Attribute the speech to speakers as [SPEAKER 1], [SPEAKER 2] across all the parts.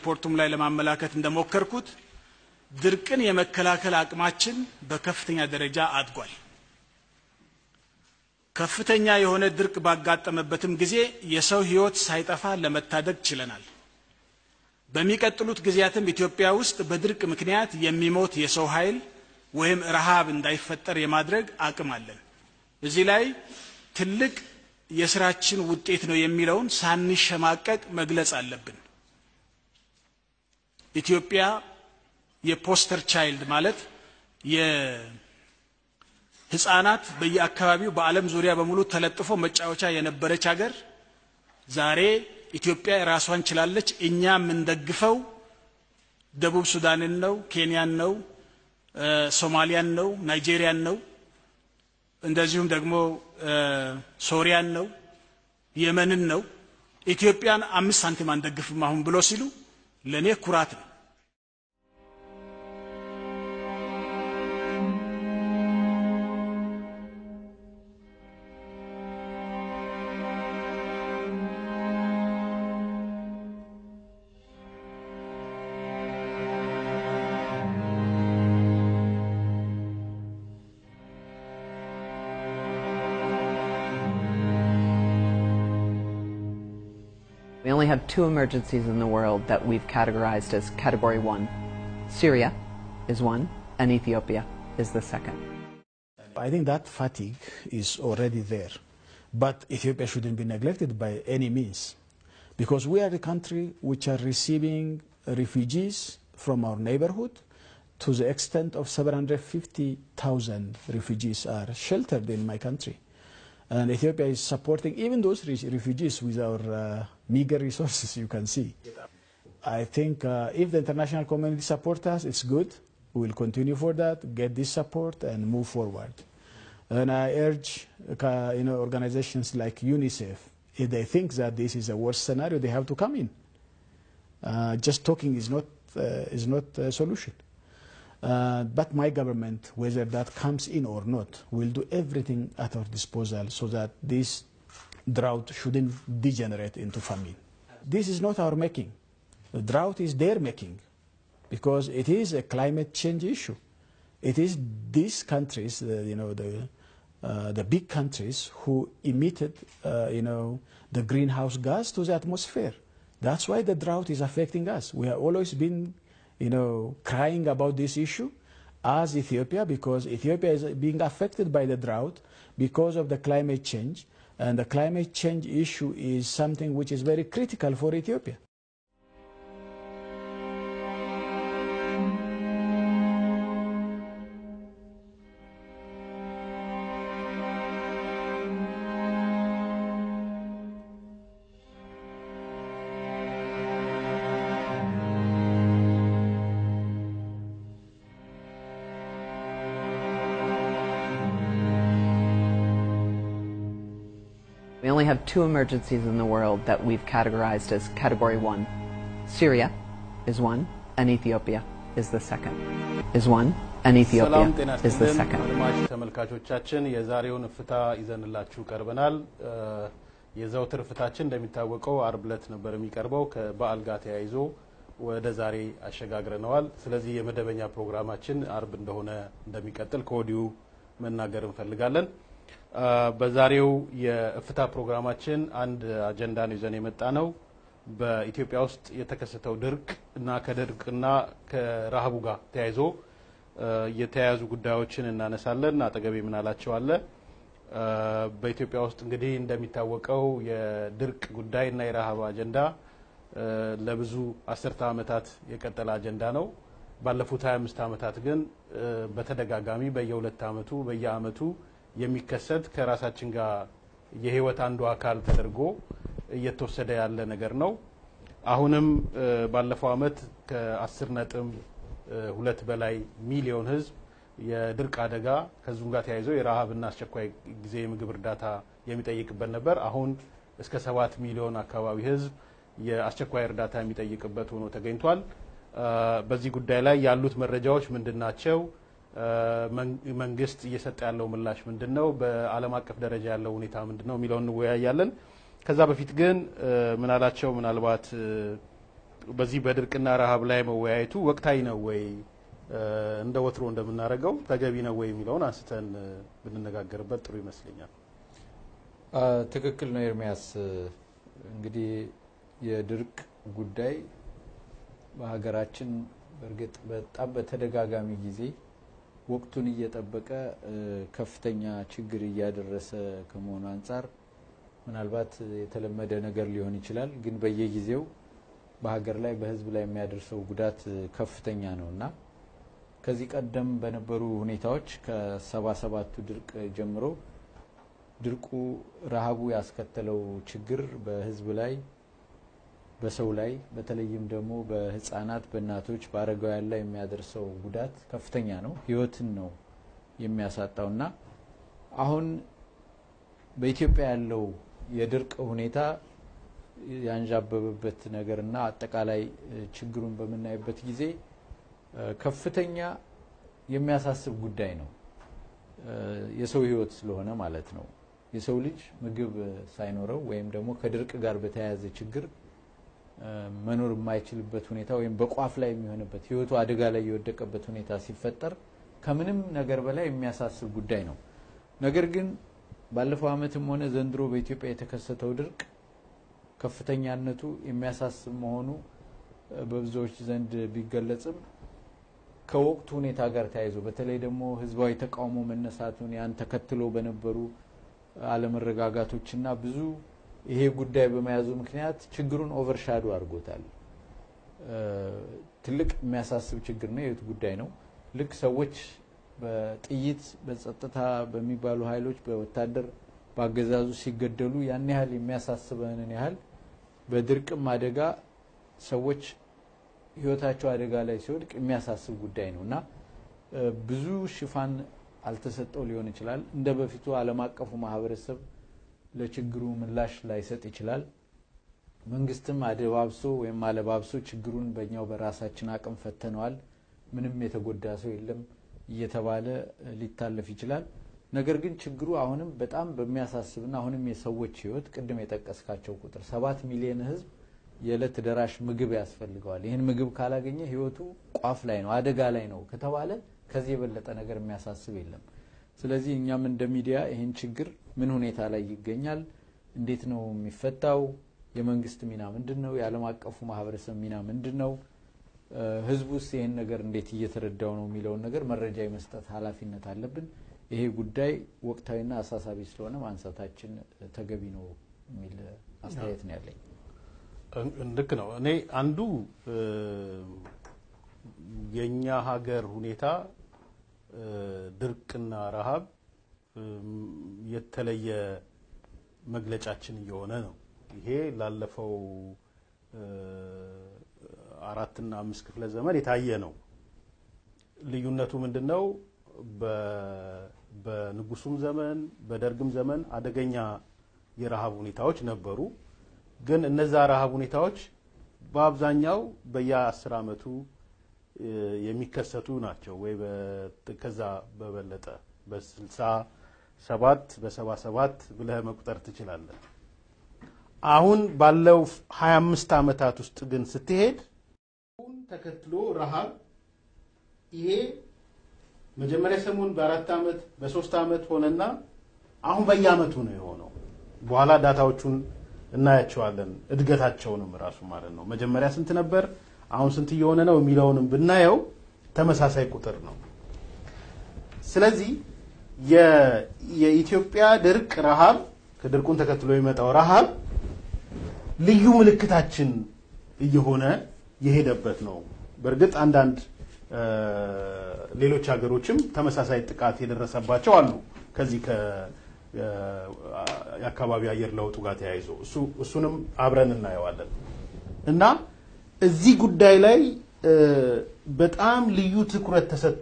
[SPEAKER 1] በሪፖርቱም ላይ ለማመላከት እንደሞከርኩት ድርቅን የመከላከል አቅማችን በከፍተኛ ደረጃ አድጓል። ከፍተኛ የሆነ ድርቅ ባጋጠመበትም ጊዜ የሰው ሕይወት ሳይጠፋ ለመታደግ ችለናል። በሚቀጥሉት ጊዜያትም ኢትዮጵያ ውስጥ በድርቅ ምክንያት የሚሞት የሰው ኃይል ወይም ረሃብ እንዳይፈጠር የማድረግ አቅም አለን። እዚህ ላይ ትልቅ የስራችን ውጤት ነው የሚለውን ሳንሸማቀቅ መግለጽ አለብን። ኢትዮጵያ የፖስተር ቻይልድ ማለት የህፃናት በየአካባቢው በዓለም ዙሪያ በሙሉ ተለጥፎ መጫወቻ የነበረች ሀገር ዛሬ ኢትዮጵያ ራሷን ችላለች። እኛ የምንደግፈው ደቡብ ሱዳንን ነው፣ ኬንያን ነው፣ ሶማሊያን ነው፣ ናይጄሪያን ነው፣ እንደዚሁም ደግሞ ሶሪያን ነው፣ የመንን ነው። ኢትዮጵያን አምስት ሳንቲም አንደግፍም አሁን ብሎ ሲሉ ለእኔ ኩራት ነው።
[SPEAKER 2] We only have two emergencies in the world that we've categorized as category one. Syria is one, and Ethiopia is the second.
[SPEAKER 3] I think that fatigue is already there. But Ethiopia shouldn't be neglected by any means. Because we are the country which are receiving refugees from our neighborhood to the extent of 750,000 refugees are sheltered in my country. And Ethiopia is supporting even those re- refugees with our uh, meager resources, you can see. I think uh, if the international community supports us, it's good. We will continue for that, get this support, and move forward. And I urge uh, you know, organizations like UNICEF, if they think that this is a worst scenario, they have to come in. Uh, just talking is not, uh, is not a solution. Uh, but my government, whether that comes in or not, will do everything at our disposal so that this drought shouldn't degenerate into famine. This is not our making. The drought is their making because it is a climate change issue. It is these countries, uh, you know, the, uh, the big countries who emitted, uh, you know, the greenhouse gas to the atmosphere. That's why the drought is affecting us. We have always been, you know, crying about this issue as Ethiopia because Ethiopia is being affected by the drought because of the climate change. And the climate change issue is something which is very critical for Ethiopia.
[SPEAKER 2] We only have two emergencies in the world that we've categorized as category one. Syria is one, and Ethiopia is the second. Is one, and
[SPEAKER 4] ሰላም ጤና
[SPEAKER 2] Ethiopia is the
[SPEAKER 4] ይስጥልን
[SPEAKER 2] second.
[SPEAKER 4] አድማጭ ተመልካቾቻችን የዛሬውን እፍታ ይዘንላችሁ ቀርበናል። እ፣ የዘውትር እፍታችን እንደሚታወቀው አርብ ዕለት ነበር የሚቀርበው ከበዓል ጋር ተያይዞ ወደ ዛሬ አሸጋግረነዋል። ስለዚህ የመደበኛ ፕሮግራማችን አርብ እንደሆነ እንደሚቀጥል ከወዲሁ መናገር እንፈልጋለን። እ፣ በዛሬው የእፍታ ፕሮግራማችን አንድ አጀንዳ ነው ይዘን የመጣ ነው። በኢትዮጵያ ውስጥ የተከሰተው ድርቅ እና ከድርቅና ከረሃቡ ጋር ተያይዞ እ፣ የተያያዙ ጉዳዮችን እናነሳለን። አጠገቤ ምናላቸው አለ። እ፣ በኢትዮጵያ ውስጥ እንግዲህ እንደሚታወቀው የድርቅ ጉዳይ እና የረሃብ አጀንዳ እ፣ ለብዙ አስርተ ዓመታት የቀጠለ አጀንዳ ነው። ባለፉት 25 ዓመታት ግን እ፣ በተደጋጋሚ በየሁለት ዓመቱ በየዓመቱ የሚከሰት ከራሳችን ጋር የህይወት አንዱ አካል ተደርጎ እየተወሰደ ያለ ነገር ነው። አሁንም እ፣ ባለፈው ዓመት ከ10 ነጥብ እ፣ ሁለት በላይ ሚሊዮን ህዝብ የድርቅ አደጋ ከዚሁም ጋር ተያይዞ የረሃብና አስቸኳይ ጊዜ የምግብ እርዳታ የሚጠይቅበት ነበር። አሁን እስከ ሰባት ሚሊዮን አካባቢ ህዝብ የአስቸኳይ እርዳታ የሚጠይቅበት ሆኖ ተገኝቷል። እ፣ በዚህ ጉዳይ ላይ ያሉት መረጃዎች ምንድን ናቸው? እ፣ መን- መንግስት እየሰጠ ያለው ምላሽ ምንድን ነው? በዓለም አቀፍ ደረጃ ያለው ሁኔታ ምንድን ነው የሚለውን እንወያያለን። ከዛ በፊት ግን እ፣ ምናላቸው ምናልባት እ፣ በዚህ በድርቅና ረሃብ ላይ መወያየቱ ወቅታዊ ነው ወይ እንደ ወትሮ እንደምናደርገው ተገቢ ነው ወይ የሚለውን አንስተን ብንነጋገርበት ጥሩ ይመስለኛል።
[SPEAKER 5] ትክክል ነው ኤርሚያስ። እንግዲህ የድርቅ ጉዳይ በሀገራችን በእርግጥ በጣም በተደጋጋሚ ጊዜ ወቅቱን እየጠበቀ ከፍተኛ ችግር እያደረሰ ከመሆኑ አንጻር ምናልባት የተለመደ ነገር ሊሆን ይችላል። ግን በየጊዜው በሀገር ላይ በሕዝብ ላይ የሚያደርሰው ጉዳት ከፍተኛ ነው እና ከዚህ ቀደም በነበሩ ሁኔታዎች ከሰባ ሰባቱ ድርቅ ጀምሮ ድርቁ ረሃቡ ያስከተለው ችግር በሕዝብ ላይ በሰው ላይ በተለይም ደግሞ በህፃናት፣ በእናቶች፣ በአረጋውያን ላይ የሚያደርሰው ጉዳት ከፍተኛ ነው። ህይወትን ነው የሚያሳጣው እና አሁን በኢትዮጵያ ያለው የድርቅ ሁኔታ ያንዣበበበት ነገር እና አጠቃላይ ችግሩን በምናይበት ጊዜ ከፍተኛ የሚያሳስብ ጉዳይ ነው። የሰው ህይወት ስለሆነ ማለት ነው። የሰው ልጅ ምግብ ሳይኖረው ወይም ደግሞ ከድርቅ ጋር በተያያዘ ችግር መኖር የማይችልበት ሁኔታ ወይም በቋፍ ላይ የሚሆንበት ህይወቱ አደጋ ላይ የወደቀበት ሁኔታ ሲፈጠር ከምንም ነገር በላይ የሚያሳስብ ጉዳይ ነው። ነገር ግን ባለፈው ዓመትም ሆነ ዘንድሮ በኢትዮጵያ የተከሰተው ድርቅ ከፍተኛነቱ የሚያሳስብ መሆኑ በብዙዎች ዘንድ ቢገለጽም ከወቅቱ ሁኔታ ጋር ተያይዞ በተለይ ደግሞ ህዝባዊ ተቃውሞ መነሳቱን ያን ተከትሎ በነበሩ አለመረጋጋቶችና ብዙ ይሄ ጉዳይ በመያዙ ምክንያት ችግሩን ኦቨርሻዶ አድርጎታል። ትልቅ የሚያሳስብ ችግር ነው። የህይወት ጉዳይ ነው። ልክ ሰዎች በጥይት በጸጥታ በሚባሉ ኃይሎች በወታደር በአገዛዙ ሲገደሉ ያን ያህል የሚያሳስበንን ያህል በድርቅም አደጋ ሰዎች ህይወታቸው አደጋ ላይ ሲወድቅ የሚያሳስብ ጉዳይ ነው እና ብዙ ሽፋን አልተሰጠው ሊሆን ይችላል። እንደ በፊቱ ዓለም አቀፉ ማህበረሰብ ለችግሩ ምላሽ ላይሰጥ ይችላል። መንግስትም አደባብሶ ወይም አለባብሶ ችግሩን በእኛው በራሳችን አቅም ፈተነዋል፣ ምንም የተጎዳ ሰው የለም እየተባለ ሊታለፍ ይችላል። ነገር ግን ችግሩ አሁንም በጣም በሚያሳስብና አሁንም የሰዎች ህይወት ቅድም የጠቀስካቸው ቁጥር ሰባት ሚሊዮን ህዝብ የዕለት ደራሽ ምግብ ያስፈልገዋል። ይህን ምግብ ካላገኘ ህይወቱ ቋፍ ላይ ነው፣ አደጋ ላይ ነው ከተባለ ከዚህ የበለጠ ነገር የሚያሳስብ የለም። ስለዚህ እኛም እንደ ሚዲያ ይህን ችግር ምን ሁኔታ ላይ ይገኛል፣ እንዴት ነው የሚፈታው፣ የመንግስት ሚና ምንድን ነው፣ የዓለም አቀፉ ማህበረሰብ ሚና ምንድን ነው፣ ህዝቡ ውስጥ ይህን ነገር እንዴት እየተረዳው ነው የሚለውን ነገር መረጃ የመስጠት ኃላፊነት አለብን። ይሄ ጉዳይ ወቅታዊና አሳሳቢ ስለሆነ ማንሳታችን ተገቢ ነው የሚል አስተያየት ነው ያለኝ።
[SPEAKER 4] ልክ ነው። እኔ አንዱ የእኛ ሀገር ሁኔታ ድርቅና ረሃብ የተለየ መግለጫችን እየሆነ ነው። ይሄ ላለፈው አራትና አምስት ክፍለ ዘመን የታየ ነው። ልዩነቱ ምንድን ነው? በንጉሱም ዘመን በደርግም ዘመን አደገኛ የረሃብ ሁኔታዎች ነበሩ። ግን እነዛ ረሃብ ሁኔታዎች በአብዛኛው በየአስር ዓመቱ የሚከሰቱ ናቸው ወይ ከዛ በበለጠ በስልሳ ሰባት በሰባ ሰባት ብለህ መቁጠር ትችላለህ። አሁን ባለው ሀያ አምስት ዓመታት ውስጥ ግን ስትሄድ አሁን ተከትሎ ረሃብ ይሄ መጀመሪያ ሰሞን በአራት ዓመት በሶስት ዓመት ሆነና አሁን በየዓመቱ ነው የሆነው። በኋላ ዳታዎቹን እናያቸዋለን እድገታቸውንም ራሱ ማለት ነው። መጀመሪያ ስንት ነበር፣ አሁን ስንት እየሆነ ነው የሚለውንም ብናየው ተመሳሳይ ቁጥር ነው። ስለዚህ የኢትዮጵያ ድርቅ ረሃብ ከድርቁን ተከትሎ የሚመጣው ረሃብ ልዩ ምልክታችን እየሆነ የሄደበት ነው። በእርግጥ አንዳንድ ሌሎች ሀገሮችም ተመሳሳይ ጥቃት የደረሰባቸው አሉ ከዚህ የአካባቢ አየር ለውጡ ጋር ተያይዞ እሱንም አብረን እናየዋለን እና እዚህ ጉዳይ ላይ በጣም ልዩ ትኩረት ተሰጥቶ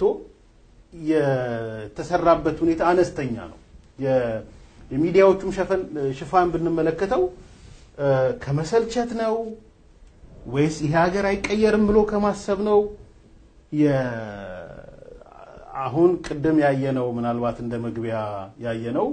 [SPEAKER 4] የተሰራበት ሁኔታ አነስተኛ ነው። የሚዲያዎቹም ሽፋን ብንመለከተው ከመሰልቸት ነው ወይስ ይሄ ሀገር አይቀየርም ብሎ ከማሰብ ነው? አሁን ቅድም ያየነው ምናልባት እንደ መግቢያ ያየነው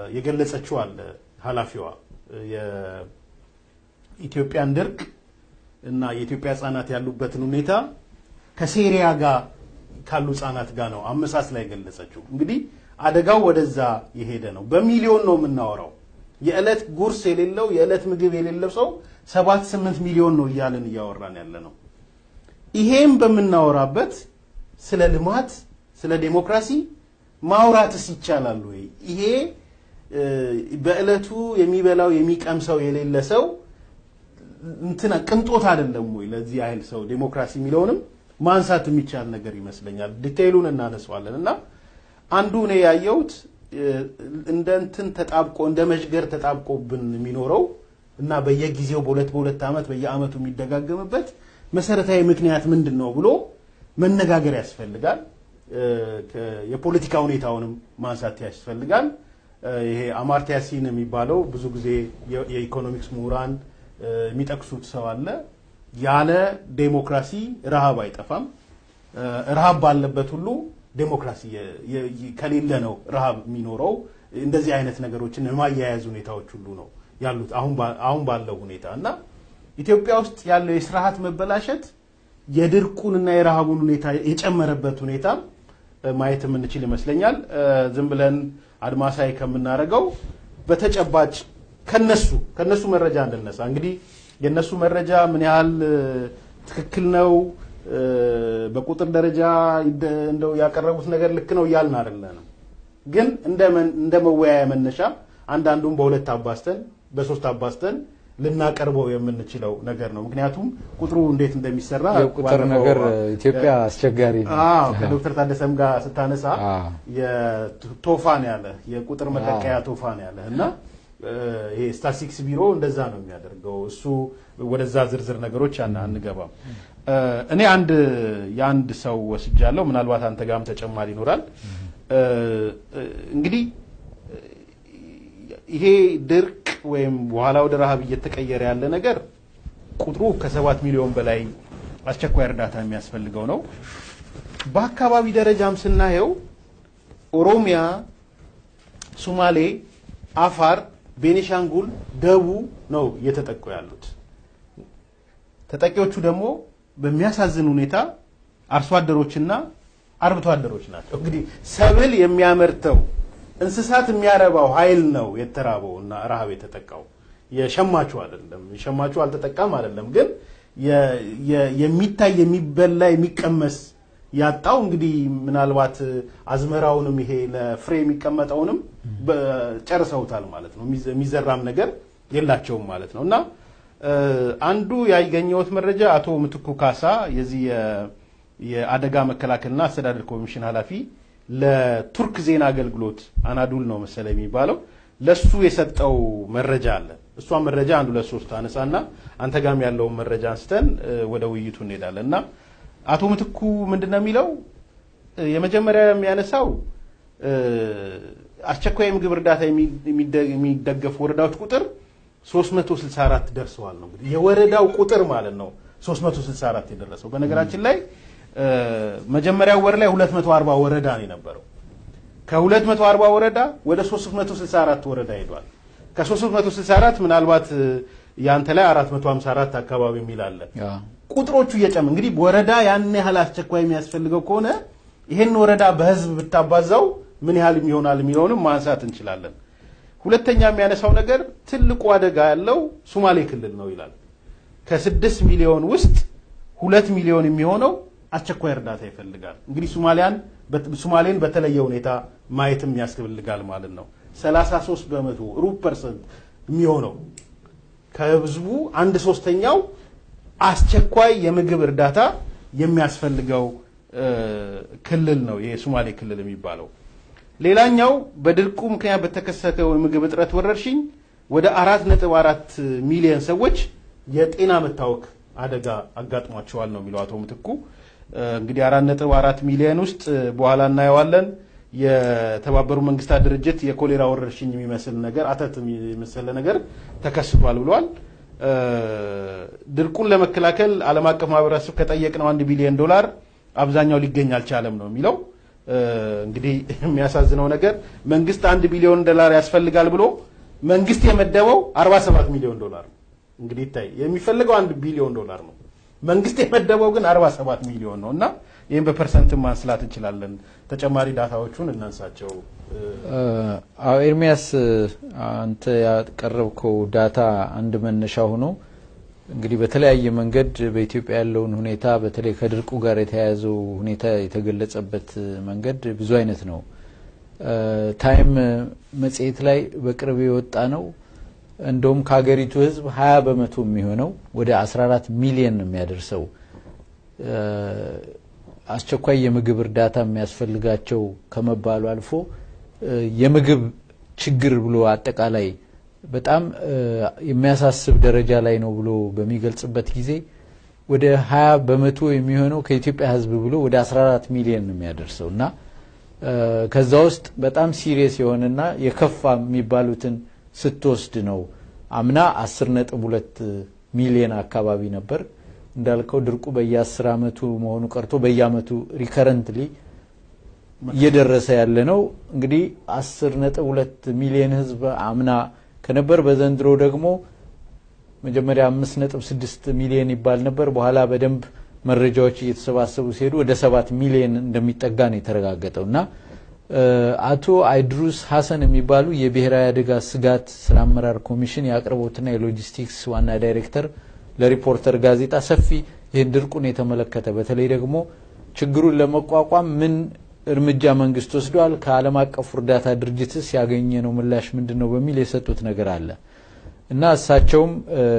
[SPEAKER 4] የገለጸችው አለ ኃላፊዋ የኢትዮጵያን ድርቅ እና የኢትዮጵያ ህጻናት ያሉበትን ሁኔታ ከሴሪያ ጋር ካሉ ህጻናት ጋር ነው አመሳስላ የገለጸችው። እንግዲህ አደጋው ወደዛ የሄደ ነው። በሚሊዮን ነው የምናወራው። የዕለት ጉርስ የሌለው የዕለት ምግብ የሌለው ሰው ሰባት ስምንት ሚሊዮን ነው እያልን እያወራን ያለ ነው። ይሄም በምናወራበት ስለ ልማት ስለ ዴሞክራሲ ማውራትስ ይቻላል ወይ? ይሄ እ፣ በዕለቱ የሚበላው የሚቀምሰው የሌለ ሰው እንትና ቅንጦት አይደለም ወይ? ለዚህ ያህል ሰው ዴሞክራሲ የሚለውንም ማንሳት የሚቻል ነገር ይመስለኛል። ዲቴይሉን እናነሳዋለን እና አንዱ እኔ ያየሁት እ፣ እንደ እንትን ተጣብቆ እንደ መዥገር ተጣብቆብን የሚኖረው እና በየጊዜው በሁለት በሁለት ዓመት በየዓመቱ የሚደጋገምበት መሰረታዊ ምክንያት ምንድን ነው ብሎ መነጋገር ያስፈልጋል። እ፣ ከ- የፖለቲካ ሁኔታውንም ማንሳት ያስፈልጋል። እ፣ ይሄ አማርትያ ሲን የሚባለው ብዙ ጊዜ የ- የኢኮኖሚክስ ምሁራን እ፣ የሚጠቅሱት ሰው አለ። ያለ ዴሞክራሲ ረሃብ አይጠፋም። እ፣ ረሃብ ባለበት ሁሉ ዴሞክራሲ የ- የ- የ- ከሌለ ነው ረሃብ የሚኖረው። እንደዚህ አይነት ነገሮችን የማያያዝ ሁኔታዎች ሁሉ ነው ያሉት አሁን ባ- አሁን ባለው ሁኔታ እና ኢትዮጵያ ውስጥ ያለው የስርዓት መበላሸት የድርቁንና የረሃቡን ሁኔታ የጨመረበት ሁኔታ እ፣ ማየት የምንችል ይመስለኛል። እ፣ ዝም ብለን አድማሳይ ከምናደርገው በተጨባጭ ከነሱ ከነሱ መረጃ እንድነሳ እንግዲህ የነሱ መረጃ ምን ያህል እ፣ ትክክል ነው እ፣ በቁጥር ደረጃ ይደ- እንደው ያቀረቡት ነገር ልክ ነው እያልን አይደለንም። ግን እንደ መን- እንደ መወያያ መነሻ አንዳንዱን በሁለት አባስተን በሶስት አባስተን ልናቀርበው የምንችለው ነገር ነው። ምክንያቱም ቁጥሩ እንዴት እንደሚሰራ
[SPEAKER 5] የቁጥር
[SPEAKER 4] ባለፈው-
[SPEAKER 5] ነገር ኢትዮጵያ አስቸጋሪ ነው።
[SPEAKER 4] አዎ ከዶክተር ታደሰም ጋር ስታነሳ
[SPEAKER 5] አዎ።
[SPEAKER 4] የቶፋን ያለ የቁጥር መለቀያ ቶፋን ያለ እና እ፣ ይሄ ስታቲስቲክስ ቢሮ እንደዛ ነው የሚያደርገው። እሱ ወደዛ ዝርዝር ነገሮች አና- አንገባም። እ፣ እኔ አንድ የአንድ ሰው ወስጃለሁ። ምናልባት አንተ ጋርም ተጨማሪ ይኖራል። እ፣ እ፣ እንግዲህ ይሄ ድርቅ ወይም በኋላ ወደ ረሃብ እየተቀየረ ያለ ነገር ቁጥሩ ከሰባት ሚሊዮን በላይ አስቸኳይ እርዳታ የሚያስፈልገው ነው። በአካባቢ ደረጃም ስናየው ኦሮሚያ፣ ሱማሌ፣ አፋር፣ ቤኒሻንጉል፣ ደቡብ ነው እየተጠቁ ያሉት። ተጠቂዎቹ ደግሞ በሚያሳዝን ሁኔታ አርሶ አደሮችና አርብቶ አደሮች ናቸው። እንግዲህ ሰብል የሚያመርተው እንስሳት የሚያረባው ኃይል ነው የተራበው እና ረሃብ የተጠቃው የሸማቹ አይደለም። የሸማቹ አልተጠቃም አይደለም፣ ግን የ- የ- የሚታይ የሚበላ የሚቀመስ ያጣው እንግዲህ ምናልባት አዝመራውንም ይሄ ለፍሬ የሚቀመጠውንም በ- ጨርሰውታል ማለት ነው። የሚዘ- የሚዘራም ነገር የላቸውም ማለት ነው እና እ፣ አንዱ ያገኘሁት መረጃ አቶ ምትኩ ካሳ የዚህ የ- የአደጋ መከላከልና አስተዳደር ኮሚሽን ኃላፊ ለቱርክ ዜና አገልግሎት አናዱል ነው መሰለ የሚባለው ለሱ የሰጠው መረጃ አለ። እሷ መረጃ አንዱ ለሶስት አነሳና አንተ ጋም ያለውን መረጃ አንስተን እ፣ ወደ ውይይቱ እንሄዳለን እና አቶ ምትኩ ምንድን ነው የሚለው እ፣ የመጀመሪያ የሚያነሳው እ፣ አስቸኳይ የምግብ እርዳታ የሚ- የሚደ- የሚደገፉ ወረዳዎች ቁጥር 364 ደርሰዋል ነው እንግዲህ የወረዳው ቁጥር ማለት ነው 364 የደረሰው በነገራችን ላይ እ፣ መጀመሪያው ወር ላይ 240 ወረዳ ነው የነበረው ከ240 ወረዳ ወደ 364 ወረዳ ሄዷል ከ364 ምናልባት እ፣ ያንተ ላይ 454 አካባቢ የሚል አለ
[SPEAKER 5] ያ።
[SPEAKER 4] ቁጥሮቹ እየጨመ እንግዲህ ወረዳ ያን ያህል አስቸኳይ የሚያስፈልገው ከሆነ ይህን ወረዳ በህዝብ ብታባዛው ምን ያህል ይሆናል የሚለውንም ማንሳት እንችላለን። ሁለተኛ የሚያነሳው ነገር ትልቁ አደጋ ያለው ሱማሌ ክልል ነው ይላል። ከስድስት ሚሊዮን ውስጥ ሁለት ሚሊዮን የሚሆነው አስቸኳይ እርዳታ ይፈልጋል። እንግዲህ ሱማሊያን ሱማሌን በተለየ ሁኔታ ማየትም ያስፈልጋል ማለት ነው። 33 በመቶ ሩብ ፐርሰንት የሚሆነው ከህዝቡ አንድ ሶስተኛው አስቸኳይ የምግብ እርዳታ የሚያስፈልገው እ፣ ክልል ነው የሶማሌ ክልል የሚባለው። ሌላኛው በድርቁ ምክንያት በተከሰተው የምግብ እጥረት ወረርሽኝ ወደ አራት ነጥብ አራት ሚሊዮን ሰዎች የጤና መታወክ አደጋ አጋጥሟቸዋል ነው የሚለው አቶ ምትኩ። እ፣ እንግዲህ አራት ነጥብ አራት ሚሊዮን ውስጥ እ፣ በኋላ እናየዋለን የተባበሩ መንግስታት ድርጅት የኮሌራ ወረርሽኝ የሚመስል ነገር አተት የመሰለ ነገር ተከስቷል ብሏል። እ፣ ድርቁን ለመከላከል ዓለም አቀፍ ማህበረሰብ ከጠየቅነው አንድ ቢሊዮን ዶላር አብዛኛው ሊገኝ አልቻለም ነው የሚለው። እ፣ እንግዲህ የሚያሳዝነው ነገር መንግስት አንድ ቢሊዮን ዶላር ያስፈልጋል ብሎ መንግስት የመደበው 47 ሚሊዮን ዶላር ነው። እንግዲህ ይታይ የሚፈልገው አንድ ቢሊዮን ዶላር ነው። መንግስት የመደበው ግን 47 ሚሊዮን ነው እና ይህም በፐርሰንት ማንስላት እንችላለን። ተጨማሪ ዳታዎቹን እናንሳቸው።
[SPEAKER 5] አዎ ኤርሚያስ አንተ ያቀረብከው ዳታ አንድ መነሻ ሆኖ እንግዲህ በተለያየ መንገድ በኢትዮጵያ ያለውን ሁኔታ በተለይ ከድርቁ ጋር የተያያዘው ሁኔታ የተገለጸበት መንገድ ብዙ አይነት ነው። ታይም መጽሔት ላይ በቅርብ የወጣ ነው። እንደውም ከሀገሪቱ ሕዝብ ሀያ በመቶ የሚሆነው ወደ 14 ሚሊየን የሚያደርሰው አስቸኳይ የምግብ እርዳታ የሚያስፈልጋቸው ከመባሉ አልፎ የምግብ ችግር ብሎ አጠቃላይ በጣም የሚያሳስብ ደረጃ ላይ ነው ብሎ በሚገልጽበት ጊዜ ወደ 20 በመቶ የሚሆነው ከኢትዮጵያ ሕዝብ ብሎ ወደ 14 ሚሊዮን ነው የሚያደርሰው እና ከዛ ውስጥ በጣም ሲሪየስ የሆነና የከፋ የሚባሉትን ስትወስድ ነው አምና 10 ነጥብ ሁለት ሚሊዮን አካባቢ ነበር። እንዳልከው ድርቁ በየአስር አመቱ መሆኑ ቀርቶ በየአመቱ ሪከረንትሊ እየደረሰ ያለ ነው። እንግዲህ አስር ነጥብ ሁለት ሚሊዮን ህዝብ አምና ከነበር በዘንድሮ ደግሞ መጀመሪያ አምስት ነጥብ ስድስት ሚሊዮን ይባል ነበር። በኋላ በደንብ መረጃዎች እየተሰባሰቡ ሲሄዱ ወደ ሰባት ሚሊዮን እንደሚጠጋ ነው የተረጋገጠው እና አቶ አይድሩስ ሀሰን የሚባሉ የብሔራዊ አደጋ ስጋት ስራ አመራር ኮሚሽን የአቅርቦትና የሎጂስቲክስ ዋና ዳይሬክተር ለሪፖርተር ጋዜጣ ሰፊ ይህን ድርቁን የተመለከተ በተለይ ደግሞ ችግሩን ለመቋቋም ምን እርምጃ መንግስት ወስዷል፣ ከዓለም አቀፉ እርዳታ ድርጅትስ ያገኘ ነው ምላሽ ምንድን ነው በሚል የሰጡት ነገር አለ እና እሳቸውም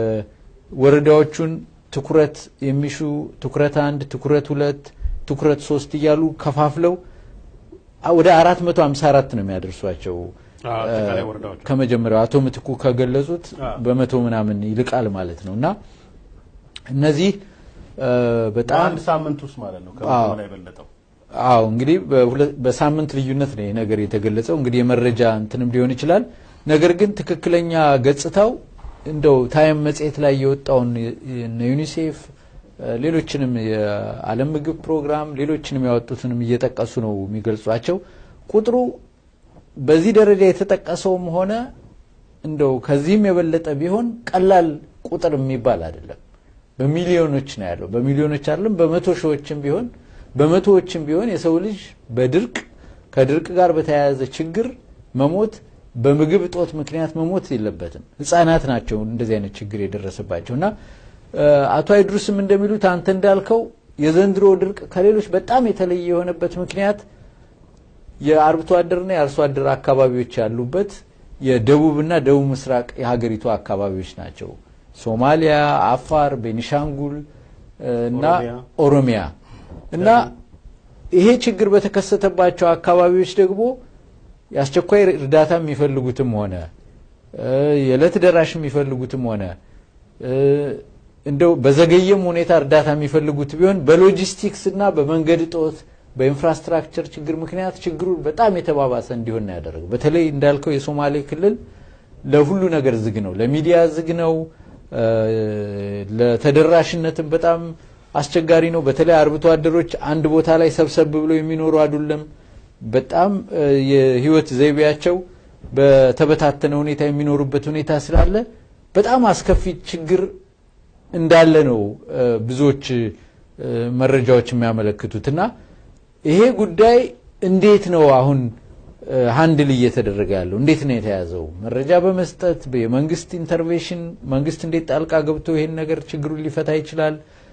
[SPEAKER 5] ወረዳዎቹን ትኩረት የሚሹ ትኩረት አንድ፣ ትኩረት ሁለት፣ ትኩረት ሶስት እያሉ ከፋፍለው ወደ አራት መቶ ሀምሳ አራት ነው የሚያደርሷቸው ከመጀመሪያው አቶ ምትኩ ከገለጹት በመቶ ምናምን ይልቃል ማለት ነው እና እነዚህ በጣም
[SPEAKER 4] በአንድ ሳምንት ውስጥ ማለት ነው ከመቶ በላይ የበለጠው
[SPEAKER 5] አዎ እንግዲህ በሳምንት ልዩነት ነው ይህ ነገር የተገለጸው። እንግዲህ የመረጃ እንትንም ሊሆን ይችላል። ነገር ግን ትክክለኛ ገጽታው እንደው ታይም መጽሔት ላይ የወጣውን ዩኒሴፍ ሌሎችንም የዓለም ምግብ ፕሮግራም ሌሎችንም ያወጡትንም እየጠቀሱ ነው የሚገልጿቸው። ቁጥሩ በዚህ ደረጃ የተጠቀሰውም ሆነ እንደው ከዚህም የበለጠ ቢሆን ቀላል ቁጥር የሚባል አይደለም። በሚሊዮኖች ነው ያለው። በሚሊዮኖች አይደለም፣ በመቶ ሺዎችም ቢሆን በመቶዎችም ቢሆን የሰው ልጅ በድርቅ ከድርቅ ጋር በተያያዘ ችግር መሞት በምግብ እጦት ምክንያት መሞት የለበትም። ህጻናት ናቸው እንደዚህ አይነት ችግር የደረሰባቸው እና አቶ አይድሩስም እንደሚሉት አንተ እንዳልከው የዘንድሮ ድርቅ ከሌሎች በጣም የተለየ የሆነበት ምክንያት የአርብቶ አደርና የአርሶ አደር አካባቢዎች ያሉበት የደቡብና ደቡብ ምስራቅ የሀገሪቱ አካባቢዎች ናቸው። ሶማሊያ፣ አፋር፣ ቤኒሻንጉል እና ኦሮሚያ እና ይሄ ችግር በተከሰተባቸው አካባቢዎች ደግሞ የአስቸኳይ እርዳታ የሚፈልጉትም ሆነ የዕለት ደራሽ የሚፈልጉትም ሆነ እንደው በዘገየም ሁኔታ እርዳታ የሚፈልጉት ቢሆን በሎጂስቲክስ እና በመንገድ እጦት በኢንፍራስትራክቸር ችግር ምክንያት ችግሩ በጣም የተባባሰ እንዲሆን ነው ያደረገው። በተለይ እንዳልከው የሶማሌ ክልል ለሁሉ ነገር ዝግ ነው፣ ለሚዲያ ዝግ ነው፣ ለተደራሽነትም በጣም አስቸጋሪ ነው። በተለይ አርብቶ አደሮች አንድ ቦታ ላይ ሰብሰብ ብለው የሚኖሩ አይደለም። በጣም የህይወት ዘይቤያቸው በተበታተነ ሁኔታ የሚኖሩበት ሁኔታ ስላለ በጣም አስከፊ ችግር እንዳለ ነው ብዙዎች መረጃዎች የሚያመለክቱት እና ይሄ ጉዳይ እንዴት ነው አሁን ሀንድል እየተደረገ ያለው? እንዴት ነው የተያዘው? መረጃ በመስጠት የመንግስት ኢንተርቬንሽን፣ መንግስት እንዴት ጣልቃ ገብቶ ይሄን ነገር ችግሩን ሊፈታ ይችላል?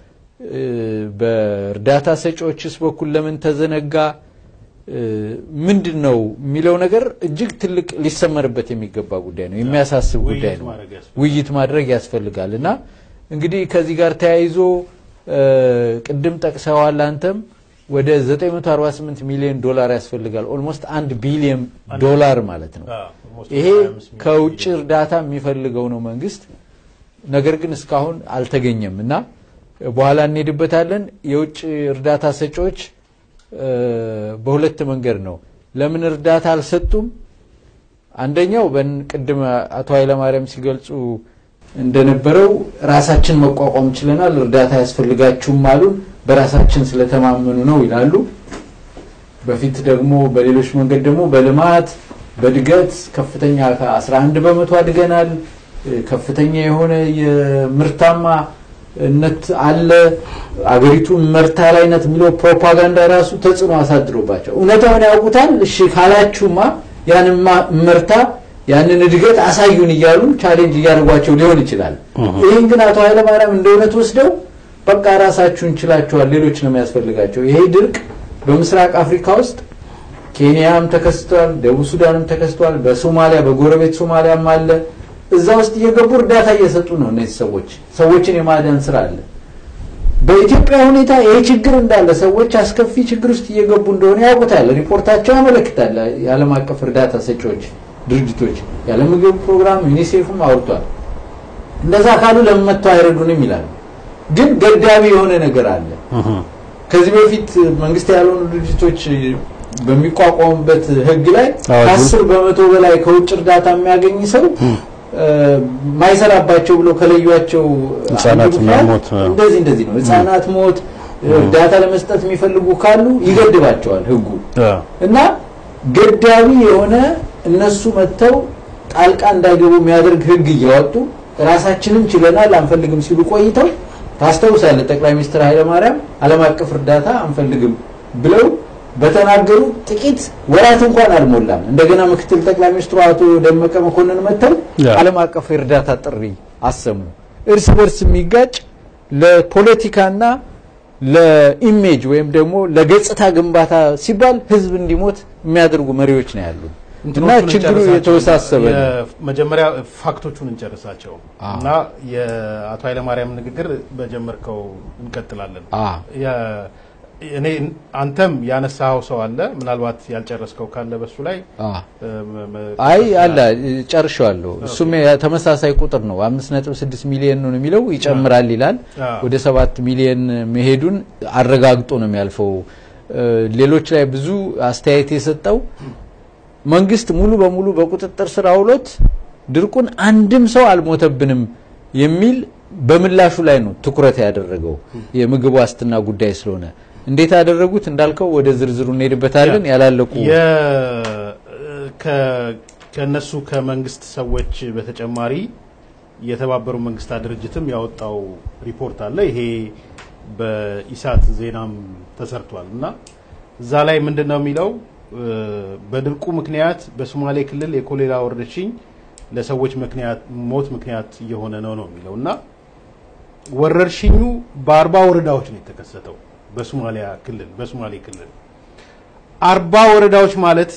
[SPEAKER 5] በእርዳታ ሰጪዎችስ በኩል ለምን ተዘነጋ? ምንድን ነው የሚለው ነገር እጅግ ትልቅ ሊሰመርበት የሚገባ ጉዳይ ነው። የሚያሳስብ ጉዳይ ነው። ውይይት ማድረግ ያስፈልጋል እና እንግዲህ ከዚህ ጋር ተያይዞ ቅድም ጠቅሰዋል አንተም ወደ 948 ሚሊዮን ዶላር ያስፈልጋል። ኦልሞስት አንድ ቢሊዮን ዶላር ማለት ነው። ይሄ ከውጭ እርዳታ የሚፈልገው ነው መንግስት። ነገር ግን እስካሁን አልተገኘም እና በኋላ እንሄድበታለን። የውጭ እርዳታ ሰጪዎች በሁለት መንገድ ነው ለምን እርዳታ አልሰጡም? አንደኛው ቅድም አቶ ኃይለማርያም ሲገልጹ እንደነበረው ራሳችን መቋቋም ችለናል፣ እርዳታ ያስፈልጋችሁም አሉን፣ በራሳችን ስለተማመኑ ነው ይላሉ። በፊት ደግሞ በሌሎች መንገድ ደግሞ በልማት በእድገት ከፍተኛ ከ11 በመቶ አድገናል፣ ከፍተኛ የሆነ የምርታማነት አለ፣ አገሪቱ መርታ ላይ ናት የሚለው ፕሮፓጋንዳ ራሱ ተጽዕኖ አሳድሮባቸው እውነታውን ያውቁታል። እሺ ካላችሁማ ያንን መርታ ያንን እድገት አሳዩን እያሉ ቻሌንጅ እያደረጓቸው ሊሆን ይችላል። ይህን ግን አቶ ኃይለማርያም እንደ እውነት ወስደው በቃ ራሳችሁን ችላችኋል፣ ሌሎች ነው የሚያስፈልጋቸው። ይሄ ድርቅ በምስራቅ አፍሪካ ውስጥ ኬንያም ተከስቷል፣ ደቡብ ሱዳንም ተከስቷል፣ በሶማሊያ በጎረቤት ሶማሊያም አለ። እዛ ውስጥ እየገቡ እርዳታ እየሰጡ ነው እነዚህ ሰዎች። ሰዎችን የማዳን ስራ አለ። በኢትዮጵያ ሁኔታ ይሄ ችግር እንዳለ ሰዎች አስከፊ ችግር ውስጥ እየገቡ እንደሆነ ያውቁታል። ሪፖርታቸው ያመለክታል። የዓለም አቀፍ እርዳታ ሰጪዎች ድርጅቶች የዓለም ምግብ ፕሮግራም ዩኒሴፍም አውርቷል። እንደዛ ካሉ ለምን መጥተው አይረዱንም ይላሉ። ግን ገዳቢ የሆነ ነገር አለ። ከዚህ በፊት መንግስት ያልሆኑ ድርጅቶች በሚቋቋሙበት ህግ ላይ ከአስር በመቶ በላይ ከውጭ እርዳታ የሚያገኝ ሰው ማይሰራባቸው ብለው ከለዩቸው
[SPEAKER 4] ህጻናትና ሞት
[SPEAKER 5] እንደዚህ እንደዚህ ነው። ህጻናት ሞት እርዳታ ለመስጠት የሚፈልጉ ካሉ ይገድባቸዋል ህጉ እና ገዳቢ የሆነ እነሱ መጥተው ጣልቃ እንዳይገቡ የሚያደርግ ህግ እያወጡ ራሳችንን ችለናል አንፈልግም ሲሉ ቆይተው ታስታውሳለህ፣ ጠቅላይ ሚኒስትር ኃይለማርያም ዓለም አቀፍ እርዳታ አንፈልግም ብለው በተናገሩ ጥቂት ወራት እንኳን አልሞላም። እንደገና ምክትል ጠቅላይ ሚኒስትሩ አቶ ደመቀ መኮንን መጥተው ዓለም አቀፍ የእርዳታ ጥሪ አሰሙ። እርስ በርስ የሚጋጭ ለፖለቲካና ለኢሜጅ ወይም ደግሞ ለገጽታ ግንባታ ሲባል ህዝብ እንዲሞት የሚያደርጉ መሪዎች ነው ያሉ እና ችግሩ የተወሳሰበ ነው።
[SPEAKER 4] መጀመሪያ ፋክቶቹን እንጨርሳቸው እና የአቶ ኃይለማርያም ንግግር በጀመርከው እንቀጥላለን። እኔ አንተም ያነሳኸው ሰው አለ፣ ምናልባት ያልጨረስከው ካለ በሱ ላይ
[SPEAKER 5] አይ አለ ጨርሻለሁ። እሱም ተመሳሳይ ቁጥር ነው። አምስት ነጥብ ስድስት ሚሊዮን ነው የሚለው ይጨምራል ይላል። ወደ ሰባት ሚሊዮን መሄዱን አረጋግጦ ነው የሚያልፈው። ሌሎች ላይ ብዙ አስተያየት የሰጠው መንግስት ሙሉ በሙሉ በቁጥጥር ስር አውሎት ድርቁን አንድም ሰው አልሞተብንም የሚል በምላሹ ላይ ነው ትኩረት ያደረገው የምግብ ዋስትና ጉዳይ ስለሆነ እንዴት ያደረጉት እንዳልከው ወደ ዝርዝሩ እንሄድበታለን። ያላለቁ
[SPEAKER 4] ከነሱ ከመንግስት ሰዎች በተጨማሪ የተባበሩ መንግስታት ድርጅትም ያወጣው ሪፖርት አለ። ይሄ በኢሳት ዜናም ተሰርቷል እና እዛ ላይ ምንድን ነው የሚለው በድርቁ ምክንያት በሶማሌ ክልል የኮሌራ ወረርሽኝ ለሰዎች ምክንያት ሞት ምክንያት እየሆነ ነው ነው የሚለው እና ወረርሽኙ በአርባ ወረዳዎች ነው የተከሰተው በሶማሊያ ክልል በሶማሌ ክልል አርባ ወረዳዎች ማለት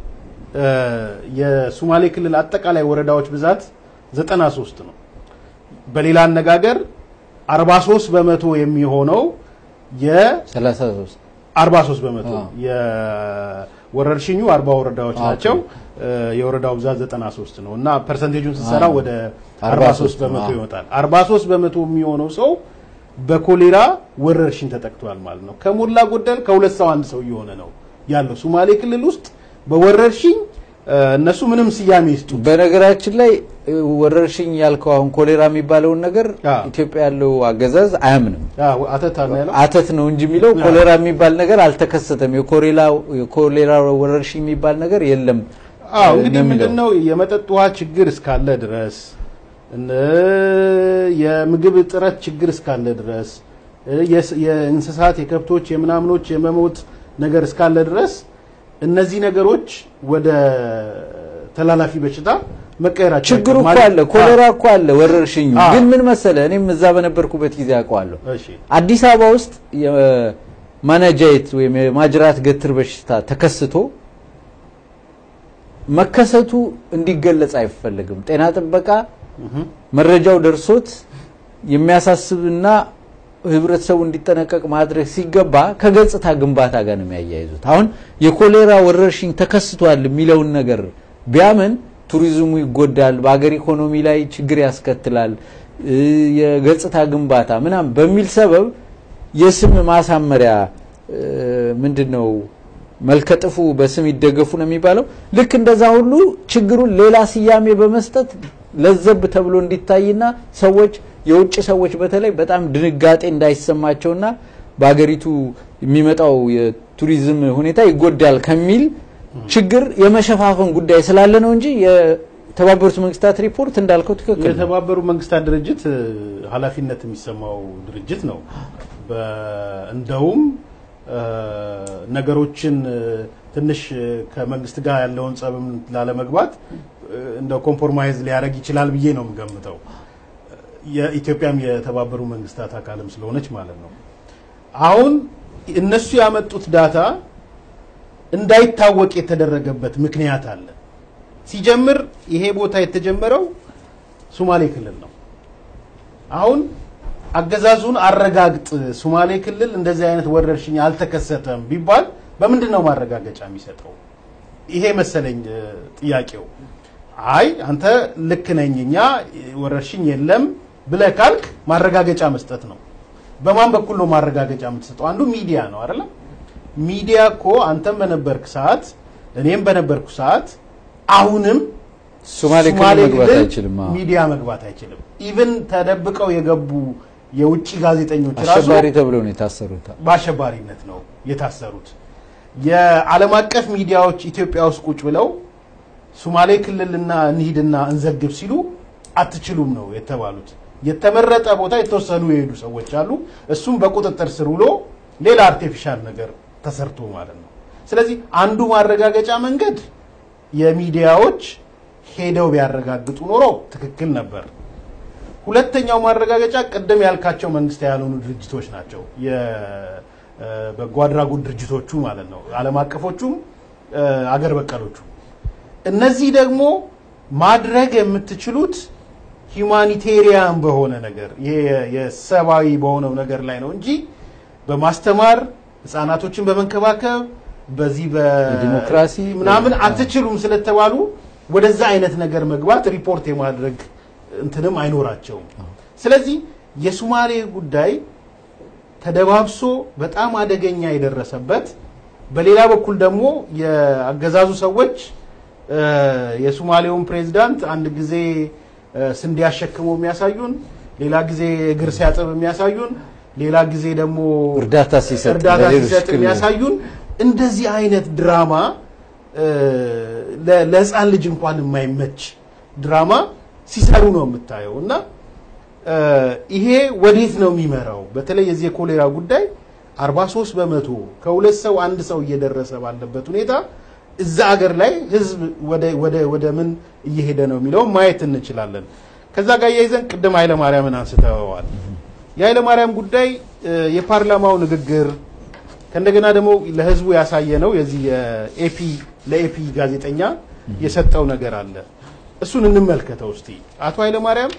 [SPEAKER 4] የሶማሌ ክልል አጠቃላይ ወረዳዎች ብዛት ዘጠና ሶስት ነው። በሌላ አነጋገር አርባ ሶስት በመቶ የሚሆነው የ
[SPEAKER 5] 33
[SPEAKER 4] 43 በመቶ የወረርሽኙ አርባ ወረዳዎች ናቸው። የወረዳው ብዛት 93 ነው እና ፐርሰንቴጁን ስትሰራ ወደ 43 በመቶ ይወጣል። 43 በመቶ የሚሆነው ሰው በኮሌራ ወረርሽኝ ተጠቅቷል ማለት ነው። ከሞላ ጎደል ከሁለት ሰው አንድ ሰው እየሆነ ነው ያለው ሶማሌ ክልል ውስጥ በወረርሽኝ እነሱ ምንም ስያሜ ይስጡ።
[SPEAKER 5] በነገራችን ላይ ወረርሽኝ ያልከው አሁን ኮሌራ የሚባለውን ነገር ኢትዮጵያ ያለው አገዛዝ አያምንም።
[SPEAKER 4] አተት ነው ያለው
[SPEAKER 5] አተት ነው እንጂ የሚለው ኮሌራ የሚባል ነገር አልተከሰተም። የኮሌራ ወረርሽኝ የሚባል ነገር የለም።
[SPEAKER 4] አዎ እንግዲህ ምንድነው የመጠጥ ውሃ ችግር እስካለ ድረስ የምግብ እጥረት ችግር እስካለ ድረስ የእንስሳት የከብቶች የምናምኖች የመሞት ነገር እስካለ ድረስ እነዚህ ነገሮች ወደ ተላላፊ በሽታ መቀየራቸው
[SPEAKER 5] ችግሩ እኮ አለ፣ ኮሌራ እኮ አለ፣ ወረርሽኙ ግን ምን መሰለ፣ እኔም እዛ በነበርኩበት ጊዜ አውቀዋለሁ። አዲስ አበባ ውስጥ የማናጃይት ወይም የማጅራት ገትር በሽታ ተከስቶ መከሰቱ እንዲገለጽ አይፈልግም። ጤና ጥበቃ መረጃው ደርሶት የሚያሳስብና ህብረተሰቡ እንዲጠነቀቅ ማድረግ ሲገባ ከገጽታ ግንባታ ጋር ነው የሚያያይዙት። አሁን የኮሌራ ወረርሽኝ ተከስቷል የሚለውን ነገር ቢያምን ቱሪዝሙ ይጎዳል፣ በአገር ኢኮኖሚ ላይ ችግር ያስከትላል፣ የገጽታ ግንባታ ምናምን በሚል ሰበብ የስም ማሳመሪያ ምንድን ነው መልከጥፉ በስም ይደገፉ ነው የሚባለው። ልክ እንደዛ ሁሉ ችግሩን ሌላ ስያሜ በመስጠት ለዘብ ተብሎ እንዲታይና ሰዎች የውጭ ሰዎች በተለይ በጣም ድንጋጤ እንዳይሰማቸውና በሀገሪቱ የሚመጣው የቱሪዝም ሁኔታ ይጎዳል ከሚል ችግር የመሸፋፈን ጉዳይ ስላለ ነው እንጂ የተባበሩት መንግስታት ሪፖርት እንዳልከው ትክክል ነው።
[SPEAKER 4] የተባበሩ መንግስታት ድርጅት እ፣ ኃላፊነት የሚሰማው ድርጅት ነው። በ- እንደውም እ፣ ነገሮችን እ፣ ትንሽ እ፣ ከመንግስት ጋር ያለውን ጸብም ላለመግባት እ፣ እንደው ኮምፕሮማይዝ ሊያደርግ ይችላል ብዬ ነው የምገምተው። የኢትዮጵያም የተባበሩ መንግስታት አካልም ስለሆነች ማለት ነው። አሁን እነሱ ያመጡት ዳታ እንዳይታወቅ የተደረገበት ምክንያት አለ። ሲጀምር ይሄ ቦታ የተጀመረው ሶማሌ ክልል ነው። አሁን አገዛዙን አረጋግጥ፣ ሶማሌ ክልል እንደዚህ አይነት ወረርሽኝ አልተከሰተም ቢባል በምንድን ነው ማረጋገጫ የሚሰጠው? ይሄ መሰለኝ እ፣ ጥያቄው። አይ አንተ ልክ ነኝ እኛ ወረርሽኝ የለም ብለህ ካልክ ማረጋገጫ መስጠት ነው። በማን በኩል ነው ማረጋገጫ የምትሰጠው? አንዱ ሚዲያ ነው አይደለም? ሚዲያ እኮ አንተም በነበርክ ሰዓት እኔም በነበርኩ ሰዓት አሁንም
[SPEAKER 5] ሶማሌ ክልል
[SPEAKER 4] ሶማሌ
[SPEAKER 5] መግባት
[SPEAKER 4] ክልል
[SPEAKER 5] አይችልም። አዎ።
[SPEAKER 4] ሚዲያ መግባት አይችልም። ኢቭን ተደብቀው የገቡ የውጭ ጋዜጠኞች ራሱ
[SPEAKER 5] አሸባሪ ተብለው ነው የታሰሩት።
[SPEAKER 4] በአሸባሪነት ነው የታሰሩት። የዓለም አቀፍ ሚዲያዎች ኢትዮጵያ ውስጥ ቁጭ ብለው ሶማሌ ክልልና እንሂድና እንዘግብ ሲሉ አትችሉም ነው የተባሉት። የተመረጠ ቦታ የተወሰኑ የሄዱ ሰዎች አሉ። እሱም በቁጥጥር ስር ውሎ ሌላ አርቲፊሻል ነገር ተሰርቶ ማለት ነው። ስለዚህ አንዱ ማረጋገጫ መንገድ የሚዲያዎች ሄደው ቢያረጋግጡ ኖሮ ትክክል ነበር። ሁለተኛው ማረጋገጫ ቅድም ያልካቸው መንግስት ያልሆኑ ድርጅቶች ናቸው። የበጎ አድራጎት ድርጅቶቹ ማለት ነው። ዓለም አቀፎቹም እ፣ አገር በቀሎቹ። እነዚህ ደግሞ ማድረግ የምትችሉት ሂውማኒቴሪያን በሆነ ነገር ይሄ የሰብአዊ በሆነው ነገር ላይ ነው እንጂ በማስተማር ህጻናቶችን በመንከባከብ በዚህ
[SPEAKER 5] የዲሞክራሲ
[SPEAKER 4] ምናምን አትችሉም ስለተባሉ ወደዛ አይነት ነገር መግባት ሪፖርት የማድረግ እንትንም አይኖራቸውም። ስለዚህ የሱማሌ ጉዳይ ተደባብሶ በጣም አደገኛ የደረሰበት በሌላ በኩል ደግሞ የአገዛዙ ሰዎች እ፣ የሱማሌውን ፕሬዚዳንት አንድ ጊዜ እ፣ ስንዴ አሸክመው የሚያሳዩን፣ ሌላ ጊዜ እግር ሲያጥብ የሚያሳዩን፣ ሌላ ጊዜ ደግሞ
[SPEAKER 5] እርዳታ ሲሰጥ
[SPEAKER 4] እርዳታ
[SPEAKER 5] ለሌሎች
[SPEAKER 4] ሲሰጥ
[SPEAKER 5] ክልል
[SPEAKER 4] የሚያሳዩን እንደዚህ አይነት ድራማ እ፣ ለ- ለህፃን ልጅ እንኳን የማይመች ድራማ ሲሰሩ ነው የምታየው እና እ፣ ይሄ ወዴት ነው የሚመራው? በተለይ የዚህ የኮሌራ ጉዳይ 43 በመቶ ከሁለት ሰው አንድ ሰው እየደረሰ ባለበት ሁኔታ እዛ አገር ላይ ህዝብ ወደ ወደ ወደ ምን እየሄደ ነው የሚለውን ማየት እንችላለን። ከዛ ጋር እያይዘን ቅድም ኃይለማርያምን አንስተዋል። የኃይለማርያም ጉዳይ እ፣ የፓርላማው ንግግር ከእንደገና ደግሞ ለህዝቡ ያሳየ ነው። የዚህ የኤፒ ለኤፒ ጋዜጠኛ የሰጠው ነገር አለ። እሱን እንመልከተው እስቲ። አቶ ኃይለማርያም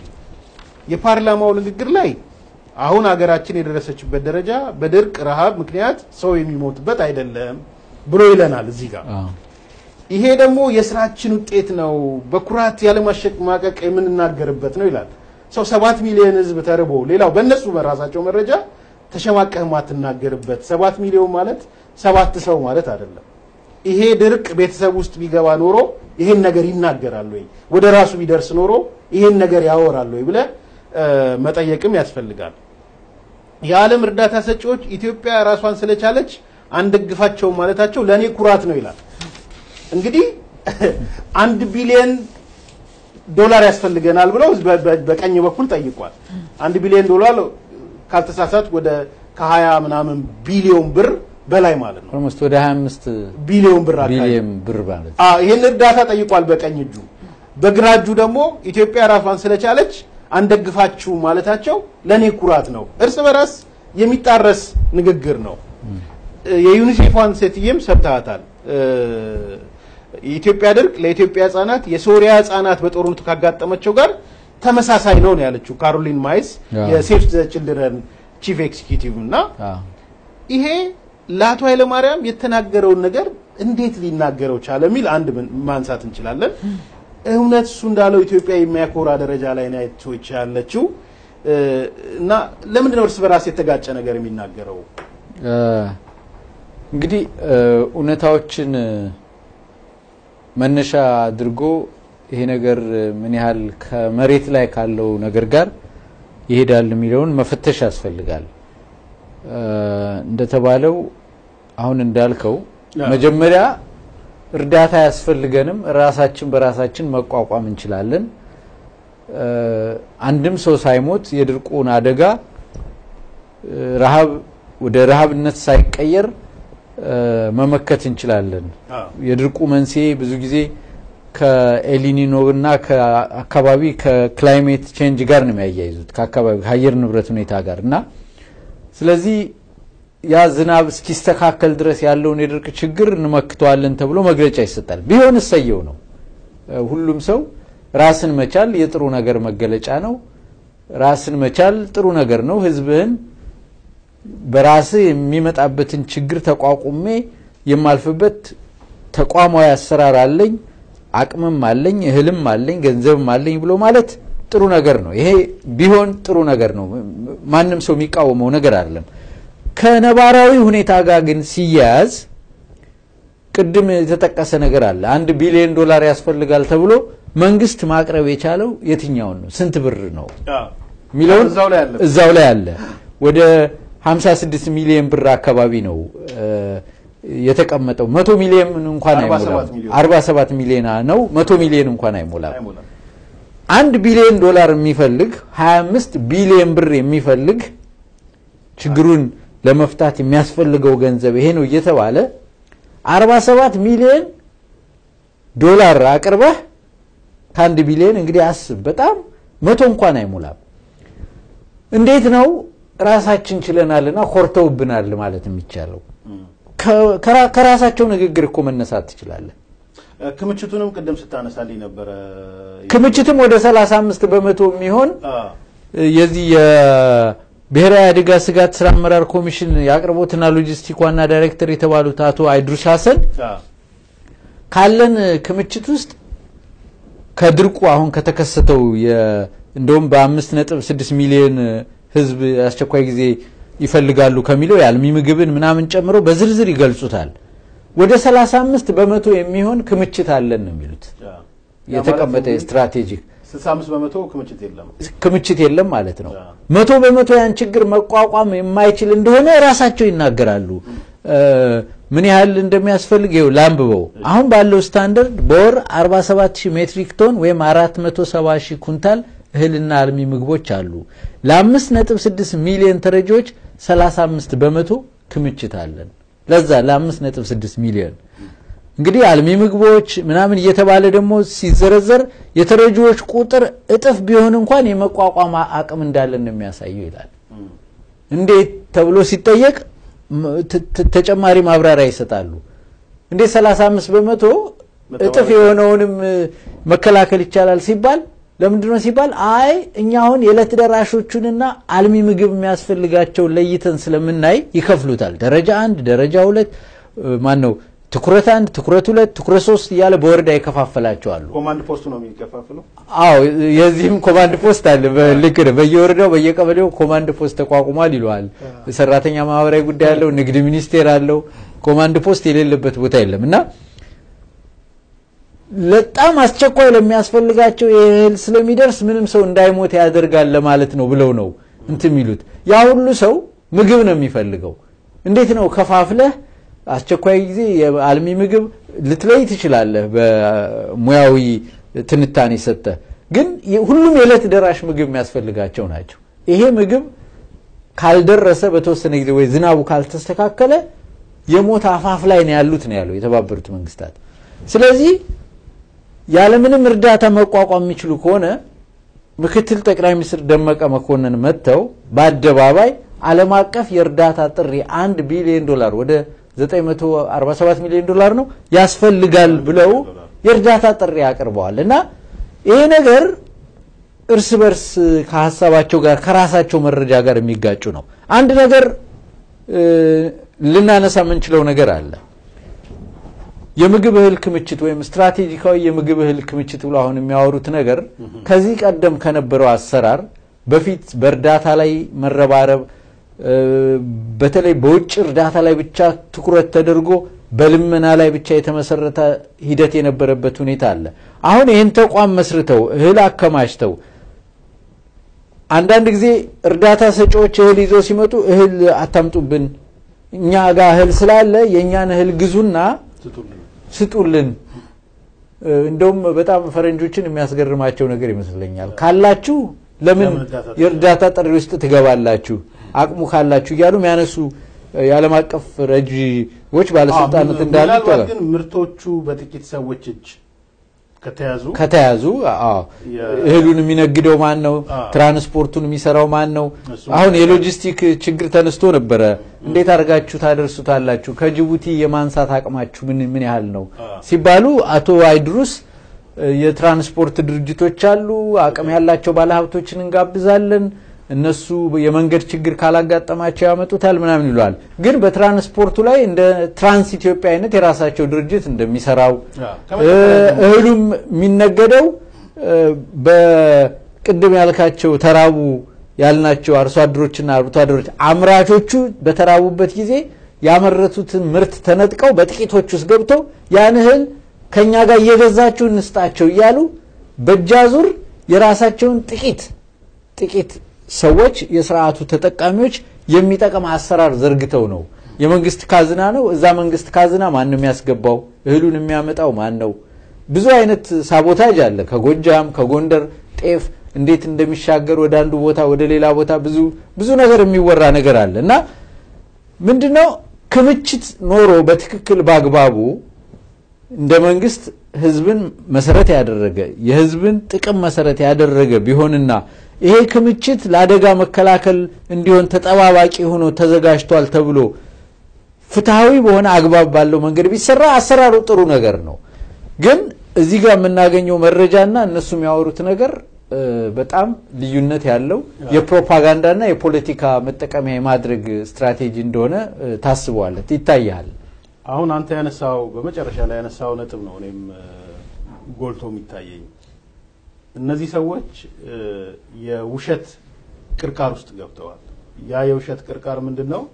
[SPEAKER 4] የፓርላማው ንግግር ላይ አሁን ሀገራችን የደረሰችበት ደረጃ በድርቅ ረሃብ ምክንያት ሰው የሚሞትበት አይደለም ብሎ ይለናል እዚህ ጋር።
[SPEAKER 5] አዎ።
[SPEAKER 4] ይሄ ደግሞ የስራችን ውጤት ነው፣ በኩራት ያለማሸማቀቅ የምንናገርበት ነው ይላል። ሰው ሰባት ሚሊዮን ህዝብ ተርቦ ሌላው በእነሱ በራሳቸው መረጃ ተሸማቀህ ማትናገርበት ሰባት ሚሊዮን ማለት ሰባት ሰው ማለት አይደለም። ይሄ ድርቅ ቤተሰብ ውስጥ ቢገባ ኖሮ ይሄን ነገር ይናገራል ወይ፣ ወደ ራሱ ቢደርስ ኖሮ ይሄን ነገር ያወራል ወይ ብለህ እ፣ መጠየቅም ያስፈልጋል። የዓለም እርዳታ ሰጪዎች ኢትዮጵያ ራሷን ስለቻለች አንደግፋቸውም ማለታቸው ለእኔ ኩራት ነው ይላል። እንግዲህ አንድ ቢሊዮን ዶላር ያስፈልገናል ብለው በ- በ- በቀኝ በኩል ጠይቋል። አንድ ቢሊዮን ዶላር ካልተሳሳት ወደ ከሀያ ምናምን ቢሊዮን ብር በላይ ማለት ነው።
[SPEAKER 5] ኦልሞስት ወደ 25
[SPEAKER 4] ቢሊዮን ብር አካባቢ
[SPEAKER 5] ቢሊየን ብር ማለት ነው።
[SPEAKER 4] አዎ ይህን እርዳታ ጠይቋል በቀኝ እጁ። በግራ እጁ ደግሞ ኢትዮጵያ ራሷን ስለቻለች አንደግፋችሁ ማለታቸው ለእኔ ኩራት ነው። እርስ በራስ የሚጣረስ ንግግር ነው። የዩኒሴፏን ሴትዬም ሰብተሃታል። የኢትዮጵያ ድርቅ ለኢትዮጵያ ህጻናት የሶሪያ ህጻናት በጦርነቱ ካጋጠመቸው ጋር ተመሳሳይ ነው ነው ያለችው ካሮሊን ማይስ
[SPEAKER 5] አዎ።
[SPEAKER 4] የሴፍ ዘ ችልድረን ቺፍ ኤክዚኪዩቲቭ እና
[SPEAKER 5] አዎ።
[SPEAKER 4] ይሄ ለአቶ ኃይለማርያም የተናገረውን ነገር እንዴት ሊናገረው ቻለ የሚል አንድ ምን- ማንሳት እንችላለን። እውነት እሱ እንዳለው ኢትዮጵያ የሚያኮራ ደረጃ ላይ ናቸች ያለችው እ፣ እና ለምንድን ነው እርስ በራስ የተጋጨ ነገር የሚናገረው?
[SPEAKER 5] እ፣ እንግዲህ እ፣ እውነታዎችን እ፣ መነሻ አድርጎ ይሄ ነገር እ፣ ምን ያህል ከመሬት ላይ ካለው ነገር ጋር ይሄዳል የሚለውን መፈተሽ ያስፈልጋል። እ፣ እንደተባለው አሁን እንዳልከው
[SPEAKER 4] አዎ።
[SPEAKER 5] መጀመሪያ እርዳታ አያስፈልገንም፣ ራሳችን በራሳችን መቋቋም እንችላለን። እ፣ አንድም ሰው ሳይሞት የድርቁን አደጋ እ፣ ረሃብ ወደ ረሃብነት ሳይቀየር እ፣ መመከት እንችላለን። የድርቁ መንስኤ ብዙ ጊዜ ከኤሊኒኖ እና ከአካባቢ ከክላይሜት ቼንጅ ጋር ነው የሚያያይዙት ከአካባቢ ከአየር ንብረት ሁኔታ ጋር እና ስለዚህ ያ ዝናብ እስኪስተካከል ድረስ ያለውን የድርቅ ችግር እንመክተዋለን ተብሎ መግለጫ ይሰጣል። ቢሆን እሰየው ነው። እ፣ ሁሉም ሰው ራስን መቻል የጥሩ ነገር መገለጫ ነው። ራስን መቻል ጥሩ ነገር ነው። ህዝብህን በራስህ የሚመጣበትን ችግር ተቋቁሜ የማልፍበት ተቋማዊ አሰራር አለኝ፣ አቅምም አለኝ፣ እህልም አለኝ፣ ገንዘብም አለኝ ብሎ ማለት ጥሩ ነገር ነው። ይሄ ቢሆን ጥሩ ነገር ነው። ማንም ሰው የሚቃወመው ነገር አይደለም። ከነባራዊ ሁኔታ ጋር ግን ሲያያዝ ቅድም የተጠቀሰ ነገር አለ። አንድ ቢሊዮን ዶላር ያስፈልጋል ተብሎ መንግስት ማቅረብ የቻለው የትኛውን ነው? ስንት ብር ነው የሚለውን
[SPEAKER 4] እዛው ላይ አለ።
[SPEAKER 5] እዛው ላይ አለ። ወደ 56 ሚሊዮን ብር አካባቢ ነው እ፣ የተቀመጠው። መቶ ሚሊዮን እንኳን
[SPEAKER 4] 47
[SPEAKER 5] አይሞላም።
[SPEAKER 4] ሚሊዮን።
[SPEAKER 5] 47 ሚሊዮን ነው። መቶ ሚሊዮን እንኳን አይሞላም።
[SPEAKER 4] አይሞላም።
[SPEAKER 5] አንድ ቢሊዮን ዶላር የሚፈልግ 25 ቢሊዮን ብር የሚፈልግ ችግሩን ለመፍታት የሚያስፈልገው ገንዘብ ይሄ ነው እየተባለ 47 ሚሊዮን ዶላር አቅርበህ ከአንድ ቢሊዮን እንግዲህ አስብ፣ በጣም መቶ እንኳን አይሞላም። እንዴት ነው ራሳችን ችለናልና ኮርተውብናል ማለት የሚቻለው? ከ- ከራ- ከራሳቸው ንግግር እኮ መነሳት ትችላለህ።
[SPEAKER 4] እ፣ ክምችቱንም ቅድም ስታነሳልኝ ነበረ።
[SPEAKER 5] ክምችትም ወደ 35 በመቶ የሚሆን
[SPEAKER 4] አ፣
[SPEAKER 5] የዚህ የብሔራዊ አደጋ ስጋት ስራ አመራር ኮሚሽን የአቅርቦትና ሎጂስቲክ ዋና ዳይሬክተር የተባሉት አቶ አይድሩስ ሀሰን
[SPEAKER 4] አ፣
[SPEAKER 5] ካለን ክምችት ውስጥ ከድርቁ አሁን ከተከሰተው የ- እንደውም በአምስት ነጥብ ስድስት ሚሊዮን ህዝብ አስቸኳይ ጊዜ ይፈልጋሉ ከሚለው የአልሚ ምግብን ምናምን ጨምሮ በዝርዝር ይገልጹታል። ወደ 35 በመቶ የሚሆን ክምችት አለን ነው የሚሉት
[SPEAKER 4] አ።
[SPEAKER 5] የተቀመጠ
[SPEAKER 4] ያ ማለት
[SPEAKER 5] ስትራቴጂክ
[SPEAKER 4] 65 በመቶ ክምችት የለም።
[SPEAKER 5] ክምችት የለም ማለት ነው።
[SPEAKER 4] ያ።
[SPEAKER 5] መቶ በመቶ ያን ችግር መቋቋም የማይችል እንደሆነ ራሳቸው ይናገራሉ። እ፣ ምን ያህል እንደሚያስፈልግ ይኸው ላንብበው። አሁን ባለው ስታንዳርድ በወር 47 ሺህ ሜትሪክ ቶን ወይም 470 ሺህ ኩንታል እህልና አልሚ ምግቦች አሉ። ለአምስት ነጥብ ስድስት ሚሊዮን ተረጂዎች 35 በመቶ ክምችት አለን። ለዛ ለአምስት ነጥብ ስድስት ሚሊዮን እንግዲህ አልሚ ምግቦች ምናምን እየተባለ ደግሞ ሲዘረዘር የተረጂዎች ቁጥር እጥፍ ቢሆን እንኳን የመቋቋም አቅም እንዳለን ነው የሚያሳየው ይላል። እንዴት ተብሎ ሲጠየቅ ም- ተ- ተ- ተጨማሪ ማብራሪያ ይሰጣሉ። እንዴት 35 በመቶ እጥፍ የሆነውንም እ፣ መከላከል ይቻላል ሲባል ለምንድን ነው ሲባል አይ እኛ አሁን የዕለት ደራሾቹንና አልሚ ምግብ የሚያስፈልጋቸውን ለይተን ስለምናይ ይከፍሉታል። ደረጃ አንድ፣ ደረጃ ሁለት ማን ነው ትኩረት አንድ፣ ትኩረት ሁለት፣ ትኩረት ሶስት እያለ በወረዳ ይከፋፈላቸዋሉ።
[SPEAKER 4] ኮማንድ ፖስቱ ነው የሚከፋፍለው።
[SPEAKER 5] አዎ የዚህም ኮማንድ ፖስት አለ። ልክ ነህ። በየወረዳው በየቀበሌው ኮማንድ ፖስት ተቋቁሟል ይለዋል። ሰራተኛ ማህበራዊ ጉዳይ አለው፣ ንግድ ሚኒስቴር አለው። ኮማንድ ፖስት የሌለበት ቦታ የለም እና በጣም አስቸኳይ ለሚያስፈልጋቸው የእህል ስለሚደርስ ምንም ሰው እንዳይሞት ያደርጋል ለማለት ነው ብለው ነው እንትን የሚሉት። ያ ሁሉ ሰው ምግብ ነው የሚፈልገው። እንዴት ነው ከፋፍለህ አስቸኳይ ጊዜ የአልሚ ምግብ ልትለይ ትችላለህ፣ በሙያዊ ትንታኔ ሰጠህ። ግን ሁሉም የዕለት ደራሽ ምግብ የሚያስፈልጋቸው ናቸው። ይሄ ምግብ ካልደረሰ በተወሰነ ጊዜ ወይ ዝናቡ ካልተስተካከለ የሞት አፋፍ ላይ ነው ያሉት ነው ያለው የተባበሩት መንግስታት። ስለዚህ ያለምንም እርዳታ መቋቋም የሚችሉ ከሆነ ምክትል ጠቅላይ ሚኒስትር ደመቀ መኮንን መጥተው በአደባባይ ዓለም አቀፍ የእርዳታ ጥሪ አንድ ቢሊዮን ዶላር ወደ 947 ሚሊዮን ዶላር ነው ያስፈልጋል ብለው የእርዳታ ጥሪ አቅርበዋል እና ይሄ ነገር እርስ በርስ ከሀሳባቸው ጋር ከራሳቸው መረጃ ጋር የሚጋጩ ነው። አንድ ነገር ልናነሳ የምንችለው ነገር አለ። የምግብ እህል ክምችት ወይም ስትራቴጂካዊ የምግብ እህል ክምችት ብሎ አሁን የሚያወሩት ነገር ከዚህ ቀደም ከነበረው አሰራር በፊት በእርዳታ ላይ መረባረብ በተለይ በውጭ እርዳታ ላይ ብቻ ትኩረት ተደርጎ በልመና ላይ ብቻ የተመሰረተ ሂደት የነበረበት ሁኔታ አለ። አሁን ይህን ተቋም መስርተው እህል አከማችተው አንዳንድ ጊዜ እርዳታ ሰጪዎች እህል ይዘው ሲመጡ እህል አታምጡብን፣ እኛ ጋር እህል ስላለ የእኛን እህል ግዙና ስጡልን። እ፣ እንደውም በጣም ፈረንጆችን የሚያስገርማቸው ነገር ይመስለኛል ካላችሁ ለምን
[SPEAKER 4] ለምን እርዳታ
[SPEAKER 5] የእርዳታ ጥሪ ውስጥ ትገባላችሁ አቅሙ ካላችሁ እያሉ የሚያነሱ እ፣ የዓለም አቀፍ ረጂዎች ባለስልጣናት እንዳሉ
[SPEAKER 4] ምናልባት
[SPEAKER 5] ይታወቃል።
[SPEAKER 4] ግን ምርቶቹ በጥቂት ሰዎች እጅ ከተያዙ
[SPEAKER 5] ከተያዙ አዎ፣
[SPEAKER 4] የ-
[SPEAKER 5] እህሉን የሚነግደው ማን ነው?
[SPEAKER 4] አዎ።
[SPEAKER 5] ትራንስፖርቱን የሚሰራው ማን ነው?
[SPEAKER 4] እሱ
[SPEAKER 5] አሁን የሎጂስቲክ ችግር ተነስቶ ነበረ። እንዴት አድርጋችሁ ታደርሱታላችሁ? ከጅቡቲ የማንሳት አቅማችሁ ምን ምን ያህል ነው
[SPEAKER 4] አዎ።
[SPEAKER 5] ሲባሉ አቶ አይድሩስ እ፣ የትራንስፖርት ድርጅቶች አሉ፣ አቅም ያላቸው ባለሀብቶችን እንጋብዛለን፣ እነሱ የመንገድ ችግር ካላጋጠማቸው ያመጡታል ምናምን ይለዋል። ግን በትራንስፖርቱ ላይ እንደ ትራንስ ኢትዮጵያ አይነት የራሳቸው ድርጅት እንደሚሰራው
[SPEAKER 4] አዎ፣
[SPEAKER 5] እ፣
[SPEAKER 4] ከመጀመሪያ ጀምሮ
[SPEAKER 5] እህሉም የሚነገደው እ፣ በቅድም ያልካቸው ተራቡ ያልናቸው አርሶ አደሮችና አርብቶ አደሮች አምራቾቹ በተራቡበት ጊዜ ያመረቱትን ምርት ተነጥቀው በጥቂቶች ውስጥ ገብቶ ያን እህል ከእኛ ጋር እየገዛችሁ እንስጣቸው እያሉ በእጃዙር የራሳቸውን ጥቂት ጥቂት ሰዎች የስርዓቱ ተጠቃሚዎች የሚጠቅም አሰራር ዘርግተው ነው። የመንግስት ካዝና ነው። እዛ መንግስት ካዝና ማን ነው የሚያስገባው? እህሉን የሚያመጣው ማን ነው? ብዙ አይነት ሳቦታጅ አለ። ከጎጃም ከጎንደር ጤፍ እንዴት እንደሚሻገር ወደ አንዱ ቦታ ወደ ሌላ ቦታ ብዙ ብዙ ነገር የሚወራ ነገር አለ እና ምንድነው ክምችት ኖሮ በትክክል በአግባቡ እንደ መንግስት ህዝብን መሰረት ያደረገ የህዝብን ጥቅም መሰረት ያደረገ ቢሆንና ይሄ ክምችት ለአደጋ መከላከል እንዲሆን ተጠባባቂ ሆኖ ተዘጋጅቷል ተብሎ ፍትሐዊ በሆነ አግባብ ባለው መንገድ ቢሰራ አሰራሩ ጥሩ ነገር ነው። ግን እዚህ ጋር የምናገኘው መረጃና እነሱ የሚያወሩት ነገር እ፣ በጣም ልዩነት ያለው የፕሮፓጋንዳና የፖለቲካ መጠቀሚያ የማድረግ ስትራቴጂ እንደሆነ እ፣ ታስበዋለት ይታያል።
[SPEAKER 4] አሁን አንተ ያነሳው በመጨረሻ ላይ ያነሳው ነጥብ ነው እኔም እ፣ ጎልቶ የሚታየኝ እነዚህ ሰዎች እ፣ የውሸት ቅርቃር ውስጥ ገብተዋል። ያ የውሸት ቅርቃር ምንድን ነው?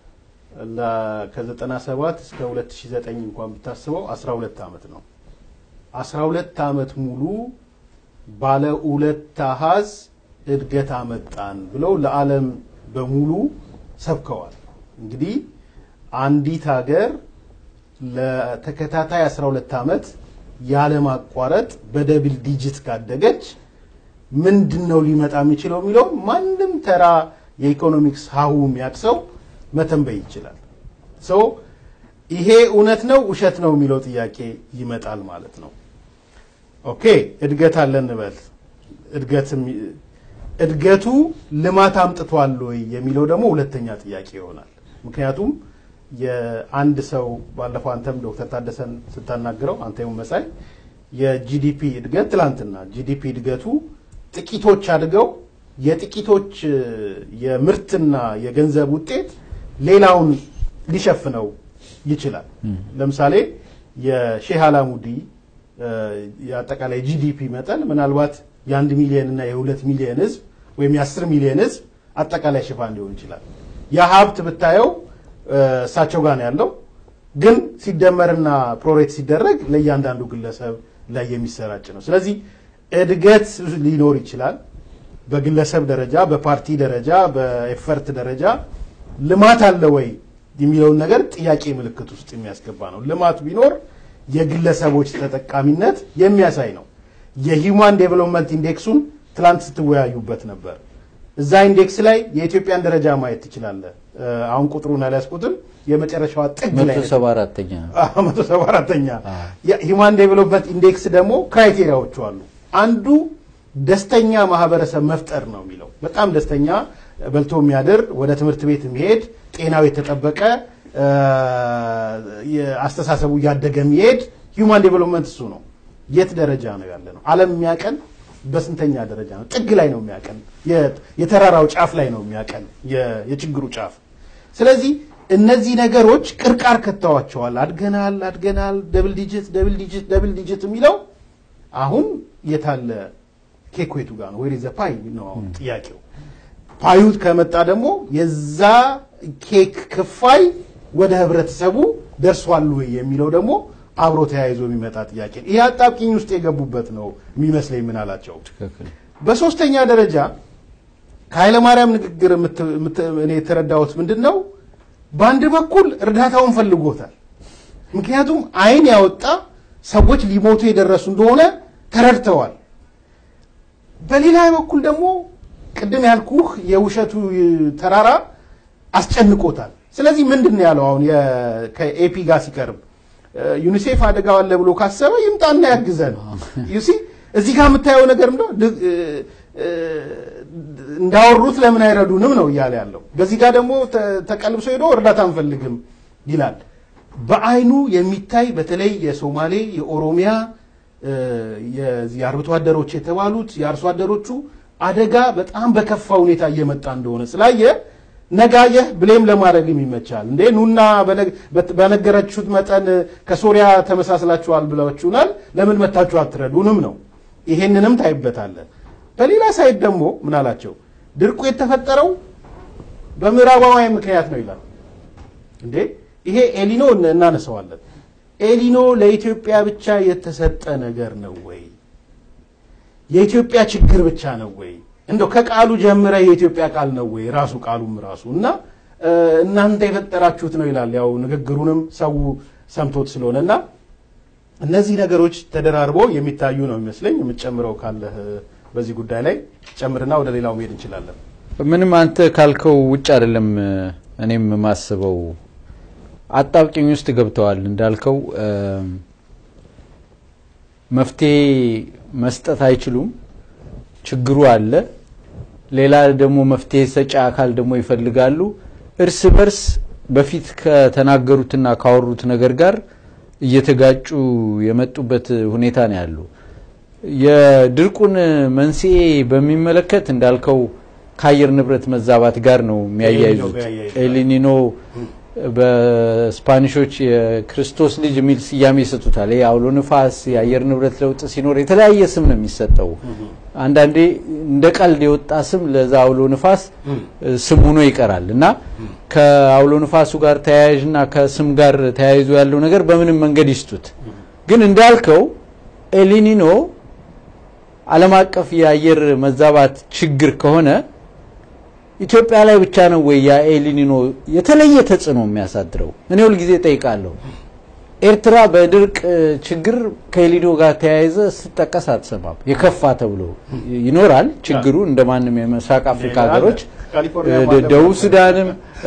[SPEAKER 4] ለ- ከ97 እስከ 2009 እንኳን ብታስበው 12 ዓመት ነው። 12 ዓመት ሙሉ ባለ ሁለት አሃዝ እድገት አመጣን ብለው ለዓለም በሙሉ ሰብከዋል። እንግዲህ አንዲት ሀገር ለተከታታይ 12 ዓመት ያለማቋረጥ በደብል ዲጂት ካደገች ምንድን ነው ሊመጣ የሚችለው የሚለው ማንም ተራ የኢኮኖሚክስ ሀሁ የሚያቅሰው መተንበይ ይችላል። ሶ ይሄ እውነት ነው ውሸት ነው የሚለው ጥያቄ ይመጣል ማለት ነው። ኦኬ እድገት አለ እንበል። እድገትም እድገቱ ልማት አምጥቷል ወይ የሚለው ደግሞ ሁለተኛ ጥያቄ ይሆናል። ምክንያቱም የአንድ ሰው ባለፈው አንተም ዶክተር ታደሰን ስታናግረው አንተ መሳይ የጂዲፒ እድገት ትላንትና ጂዲፒ እድገቱ ጥቂቶች አድገው የጥቂቶች እ፣ የምርትና የገንዘብ ውጤት ሌላውን ሊሸፍነው ይችላል። ለምሳሌ የሼህ አላሙዲ እ፣ የአጠቃላይ ጂዲፒ መጠን ምናልባት የአንድ ሚሊዮን እና የሁለት ሚሊዮን ህዝብ ወይም የአስር ሚሊዮን ህዝብ አጠቃላይ ሽፋን ሊሆን ይችላል። ያ ሀብት ብታየው እ፣ እሳቸው ጋር ነው ያለው፣ ግን ሲደመርና ፕሮሬት ሲደረግ ለእያንዳንዱ ግለሰብ ላይ የሚሰራጭ ነው። ስለዚህ እድገት ሊኖር ይችላል። በግለሰብ ደረጃ፣ በፓርቲ ደረጃ፣ በኤፈርት ደረጃ ልማት አለ ወይ የሚለውን ነገር ጥያቄ ምልክት ውስጥ የሚያስገባ ነው። ልማት ቢኖር የግለሰቦች ተጠቃሚነት የሚያሳይ ነው። የሂውማን ዴቨሎፕመንት ኢንዴክሱን ትላንት ስትወያዩበት ነበር። እዛ ኢንዴክስ ላይ የኢትዮጵያን ደረጃ ማየት ትችላለህ። እ፣ አሁን ቁጥሩን አልያዝኩትም። የመጨረሻዋ ጥግ ላይ
[SPEAKER 5] መቶ
[SPEAKER 4] ነች።
[SPEAKER 5] ሰባ አራተኛ
[SPEAKER 4] መቶ ሰባ አራተኛ የሂውማን ዴቨሎፕመንት ኢንዴክስ ደግሞ ክራይቴሪያዎቹ አሉ። አንዱ ደስተኛ ማህበረሰብ መፍጠር ነው የሚለው በጣም ደስተኛ በልቶ የሚያድር ወደ ትምህርት ቤት የሚሄድ ጤናው የተጠበቀ እ፣ የአስተሳሰቡ እያደገ የሚሄድ ሂውማን ዴቨሎፕመንት እሱ ነው። የት ደረጃ ነው ያለ ነው? ዓለም የሚያቀን በስንተኛ ደረጃ ነው? ጥግ ላይ ነው የሚያቀን፣ የ- የተራራው ጫፍ ላይ ነው የሚያቀን፣ የ- የችግሩ ጫፍ። ስለዚህ እነዚህ ነገሮች ቅርቃር ከተዋቸዋል። አድገናል አድገናል፣ ደብል ዲጂት ደብል ዲጂት ደብል ዲጂት የሚለው አሁን የታለ ኬኩ የቱ ጋር ነው? ወይ ዘ ፓይ ነው አሁን ጥያቄው። ፓዩ ከመጣ ደግሞ የዛ ኬክ ክፋይ ወደ ህብረተሰቡ ደርሷል ወይ የሚለው ደግሞ አብሮ ተያይዞ የሚመጣ ጥያቄ ነው። ይህ አጣብቂኝ ውስጥ የገቡበት ነው የሚመስለኝ። ምን አላቸው?
[SPEAKER 5] ትክክል
[SPEAKER 4] በሶስተኛ ደረጃ ከኃይለማርያም ንግግር የምት- የምት- እኔ የተረዳሁት ምንድን ነው፣ በአንድ በኩል እርዳታውን ፈልጎታል። ምክንያቱም አይን ያወጣ ሰዎች ሊሞቱ የደረሱ እንደሆነ ተረድተዋል። በሌላ በኩል ደግሞ ቅድም ያልኩህ የውሸቱ ተራራ አስጨንቆታል። ስለዚህ ምንድን ነው ያለው? አሁን የ- ከኤፒ ጋር ሲቀርብ እ፣ ዩኒሴፍ አደጋ አለ ብሎ ካሰበ ይምጣና ያግዘን። ዩሲ እዚህ ጋር የምታየው ነገር ምንድን ነው? ድ- እ፣ እ፣ እንዳወሩት ለምን አይረዱንም ነው እያለ ያለው። በዚህ ጋር ደግሞ ተ- ተቀልብሶ ሄዶ እርዳታ አንፈልግም ይላል። በአይኑ የሚታይ በተለይ የሶማሌ የኦሮሚያ እ፣ የዚህ የአርብቶ አደሮች የተባሉት የአርሶ አደሮቹ አደጋ በጣም በከፋ ሁኔታ እየመጣ እንደሆነ ስላየ ነጋየህ ብሌም ለማድረግም ይመቻል። እንዴ ኑና በነ- በት- በነገረችሁት መጠን ከሶሪያ ተመሳስላችኋል ብላችሁናል፣ ለምን መታችሁ አትረዱንም ነው። ይሄንንም ታይበታለን። በሌላ ሳይድ ደግሞ ምን አላቸው? ድርቁ የተፈጠረው በምዕራባውያን ምክንያት ነው ይላል። እንዴ ይሄ ኤሊኖ እን- እናነሳዋለን። ኤሊኖ ለኢትዮጵያ ብቻ የተሰጠ ነገር ነው ወይ? የኢትዮጵያ ችግር ብቻ ነው ወይ? እንደው ከቃሉ ጀምረ የኢትዮጵያ ቃል ነው ወይ? ራሱ ቃሉም ራሱ እና እ፣ እናንተ የፈጠራችሁት ነው ይላል። ያው ንግግሩንም ሰው ሰምቶት ስለሆነ እና እነዚህ ነገሮች ተደራርበው የሚታዩ ነው የሚመስለኝ። የምትጨምረው ካለህ በዚህ ጉዳይ ላይ ጨምርና ወደ ሌላው መሄድ እንችላለን።
[SPEAKER 5] ምንም አንተ ካልከው ውጭ አይደለም እኔም የማስበው አጣብቂኝ ውስጥ ገብተዋል እንዳልከው እ፣ መፍትሄ መስጠት አይችሉም ችግሩ አለ ሌላ ደግሞ መፍትሄ ሰጪ አካል ደግሞ ይፈልጋሉ እርስ በርስ በፊት ከተናገሩትና ካወሩት ነገር ጋር እየተጋጩ የመጡበት ሁኔታ ነው ያለው የድርቁን መንስኤ በሚመለከት እንዳልከው ከአየር ንብረት መዛባት ጋር ነው የሚያያይዙት ኤሊኒኖ በስፓኒሾች የክርስቶስ ልጅ የሚል ስያሜ ይሰጡታል። ይሄ አውሎ ንፋስ፣ የአየር ንብረት ለውጥ ሲኖር የተለያየ ስም ነው የሚሰጠው። አንዳንዴ እንደ ቀልድ የወጣ ስም ለዛ አውሎ ንፋስ ስም ሆኖ ይቀራል እና ከአውሎ ንፋሱ ጋር ተያያዥና ከስም ጋር ተያይዞ ያለው ነገር በምንም መንገድ ይስጡት፣ ግን እንዳልከው ኤሊኒኖ ዓለም አቀፍ የአየር መዛባት ችግር ከሆነ ኢትዮጵያ ላይ ብቻ ነው ወይ ያ ኤሊኒኖ የተለየ ተጽዕኖ የሚያሳድረው? እኔ ሁልጊዜ ጠይቃለሁ። ኤርትራ በድርቅ ችግር ከኤሊኒኖ ጋር ተያይዘ ስጠቀስ አትሰማም። የከፋ ተብሎ ይኖራል ችግሩ እንደ ማንም የምስራቅ አፍሪካ ሀገሮች፣ ደቡብ ሱዳንም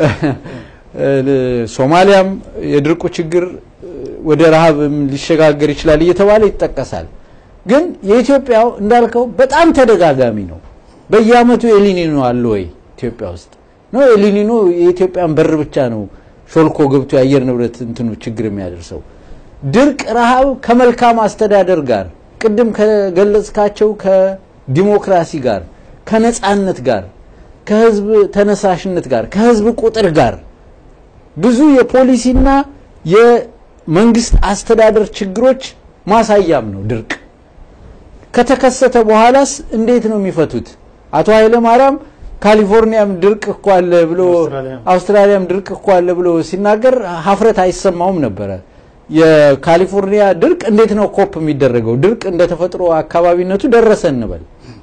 [SPEAKER 5] ሶማሊያም የድርቁ ችግር ወደ ረሃብም ሊሸጋገር ይችላል እየተባለ ይጠቀሳል። ግን የኢትዮጵያው እንዳልከው በጣም ተደጋጋሚ ነው። በየአመቱ ኤሊኒኖ አለ ወይ ኢትዮጵያ ውስጥ ነው? ኤሊኒኖ የኢትዮጵያን በር ብቻ ነው ሾልኮ ገብቶ የአየር ንብረት እንትኑ ችግር የሚያደርሰው። ድርቅ፣ ረሃብ ከመልካም አስተዳደር ጋር ቅድም ከገለጽካቸው ከዲሞክራሲ ጋር ከነጻነት ጋር ከህዝብ ተነሳሽነት ጋር ከህዝብ ቁጥር ጋር ብዙ የፖሊሲና የመንግስት አስተዳደር ችግሮች ማሳያም ነው ድርቅ። ከተከሰተ በኋላስ እንዴት ነው የሚፈቱት? አቶ ኃይለ ማርያም ካሊፎርኒያም ድርቅ እኮ አለ ብሎ አውስትራሊያም ድርቅ እኮ አለ ብሎ ሲናገር ሀፍረት አይሰማውም ነበረ። የካሊፎርኒያ ድርቅ እንዴት ነው ኮፕ የሚደረገው? ድርቅ እንደ ተፈጥሮ አካባቢነቱ ደረሰ እንበል።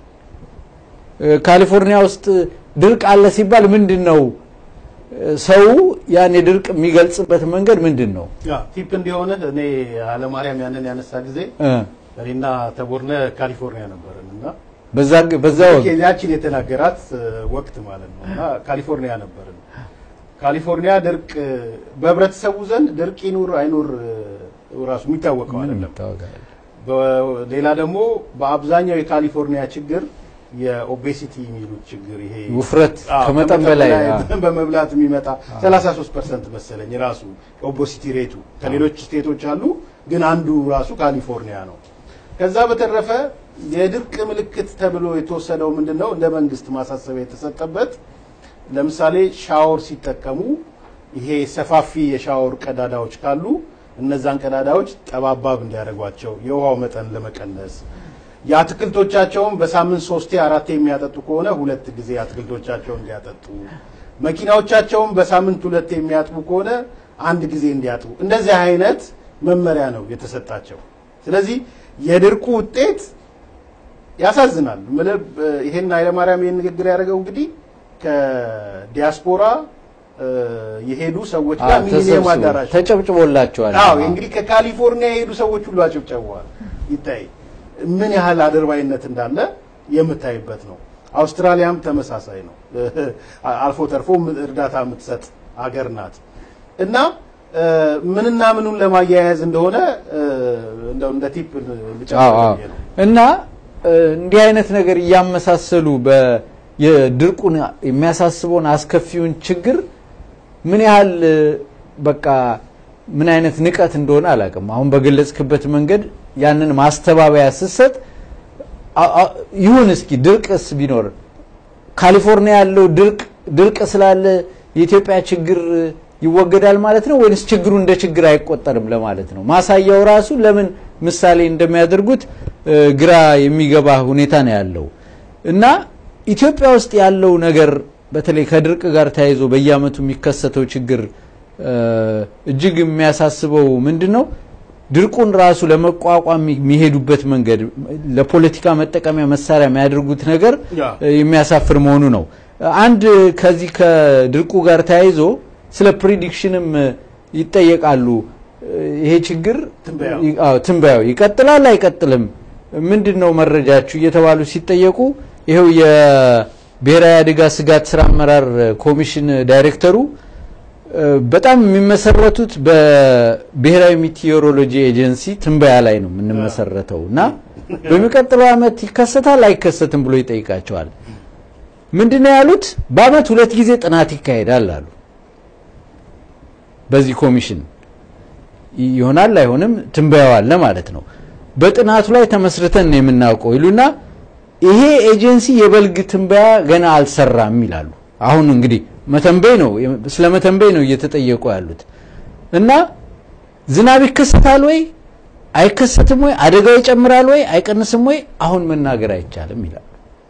[SPEAKER 5] ካሊፎርኒያ ውስጥ ድርቅ አለ ሲባል ምንድን ነው ሰው ያን የድርቅ የሚገልጽበት መንገድ ምንድን ነው?
[SPEAKER 4] ቲፕ እንዲሆነ እኔ ኃይለማርያም ያንን ያነሳ ጊዜ እኔና ተቦርነ ካሊፎርኒያ ነበርን እና
[SPEAKER 5] በዛ ወቅት
[SPEAKER 4] ያችን የተናገራት ወቅት ማለት ነው እና ካሊፎርኒያ ነበርን። ካሊፎርኒያ ድርቅ በህብረተሰቡ ዘንድ ድርቅ ይኑር አይኑር ራሱ የሚታወቀው አይደለም። ሌላ ደግሞ በአብዛኛው የካሊፎርኒያ ችግር የኦቤሲቲ የሚሉት ችግር ይሄ
[SPEAKER 5] ውፍረት ከመጠን በላይ
[SPEAKER 4] በመብላት የሚመጣ 33 ፐርሰንት መሰለኝ ራሱ ኦቤሲቲ ሬቱ ከሌሎች ስቴቶች አሉ፣ ግን አንዱ ራሱ ካሊፎርኒያ ነው። ከዛ በተረፈ የድርቅ ምልክት ተብሎ የተወሰደው ምንድን ነው? እንደ መንግስት ማሳሰቢያ የተሰጠበት ለምሳሌ ሻወር ሲጠቀሙ ይሄ ሰፋፊ የሻወር ቀዳዳዎች ካሉ እነዛን ቀዳዳዎች ጠባባብ እንዲያደርጓቸው የውሃው መጠን ለመቀነስ የአትክልቶቻቸውን በሳምንት ሶስቴ አራቴ የሚያጠጡ ከሆነ ሁለት ጊዜ አትክልቶቻቸውን እንዲያጠጡ፣ መኪናዎቻቸውን በሳምንት ሁለት የሚያጥቡ ከሆነ አንድ ጊዜ እንዲያጥቡ፣ እንደዚህ አይነት መመሪያ ነው የተሰጣቸው። ስለዚህ የድርቁ ውጤት ያሳዝናል። ይሄን ኃይለማርያም ይህን ንግግር ያደረገው እንግዲህ ከዲያስፖራ እ፣ የሄዱ ሰዎች ጋር ሚሊኒየም አዳራሽ
[SPEAKER 5] ተጨብጭቦላቸዋል።
[SPEAKER 4] አዎ እንግዲህ ከካሊፎርኒያ የሄዱ ሰዎች ሁሉ አጨብጨበዋል። ይታይ ምን ያህል አድርባይነት እንዳለ የምታይበት ነው። አውስትራሊያም ተመሳሳይ ነው። አልፎ ተርፎ እርዳታ የምትሰጥ አገር ናት እና እ፣ ምንና ምኑን ለማያያዝ እንደሆነ እ፣ እንደው እንደ ቲፕ ልጨምር
[SPEAKER 5] አዎ አዎ።
[SPEAKER 4] ብዬ ነው።
[SPEAKER 5] እና እ፣ እንዲህ አይነት ነገር እያመሳሰሉ በ- የድርቁን የሚያሳስበውን አስከፊውን ችግር ምን ያህል እ፣ በቃ ምን አይነት ንቀት እንደሆነ አላውቅም። አሁን በገለጽክበት መንገድ ያንን ማስተባበያ ስትሰጥ አ- አ- ይሁን እስኪ ድርቅስ ቢኖር ካሊፎርኒያ ያለው ድርቅ ድርቅ ስላለ የኢትዮጵያ ችግር ይወገዳል ማለት ነው ወይንስ ችግሩ እንደ ችግር አይቆጠርም ለማለት ነው? ማሳያው ራሱ ለምን ምሳሌ እንደሚያደርጉት እ፣ ግራ የሚገባ ሁኔታ ነው ያለው እና ኢትዮጵያ ውስጥ ያለው ነገር በተለይ ከድርቅ ጋር ተያይዞ በየዓመቱ የሚከሰተው ችግር እ፣ እጅግ የሚያሳስበው ምንድን ነው? ድርቁን ራሱ ለመቋቋም የሚሄዱበት መንገድ ለፖለቲካ መጠቀሚያ መሳሪያ የሚያደርጉት ነገር
[SPEAKER 4] ያ።
[SPEAKER 5] እ፣ የሚያሳፍር መሆኑ ነው። አንድ ከዚህ ከድርቁ ጋር ተያይዞ ስለ ፕሪዲክሽንም እ፣ ይጠየቃሉ። እ፣ ይሄ ችግር
[SPEAKER 4] ትንበያው።
[SPEAKER 5] ይ- አዎ፣ ትንበያው ይቀጥላል አይቀጥልም፣ ምንድን ነው መረጃችሁ እየተባሉ ሲጠየቁ ይኸው የብሔራዊ አደጋ ስጋት ስራ አመራር ኮሚሽን ዳይሬክተሩ እ፣ በጣም የሚመሰረቱት በብሔራዊ ሚቲዮሮሎጂ ኤጀንሲ ትንበያ ላይ ነው የምንመሰረተው እና በሚቀጥለው ዓመት ይከሰታል አይከሰትም ብሎ ይጠይቃቸዋል። ምንድን ነው ያሉት? በአመት ሁለት ጊዜ ጥናት ይካሄዳል አሉ። በዚህ ኮሚሽን ይሆናል አይሆንም ትንበያው አለ ማለት ነው። በጥናቱ ላይ ተመስርተን ነው የምናውቀው ይሉና ይሄ ኤጀንሲ የበልግ ትንበያ ገና አልሰራም ይላሉ። አሁን እንግዲህ መተንበይ ነው ስለ መተንበይ ነው እየተጠየቁ ያሉት እና ዝናብ ይከሰታል ወይ አይከሰትም ወይ አደጋው ይጨምራል ወይ አይቀንስም ወይ አሁን መናገር አይቻልም ይላሉ።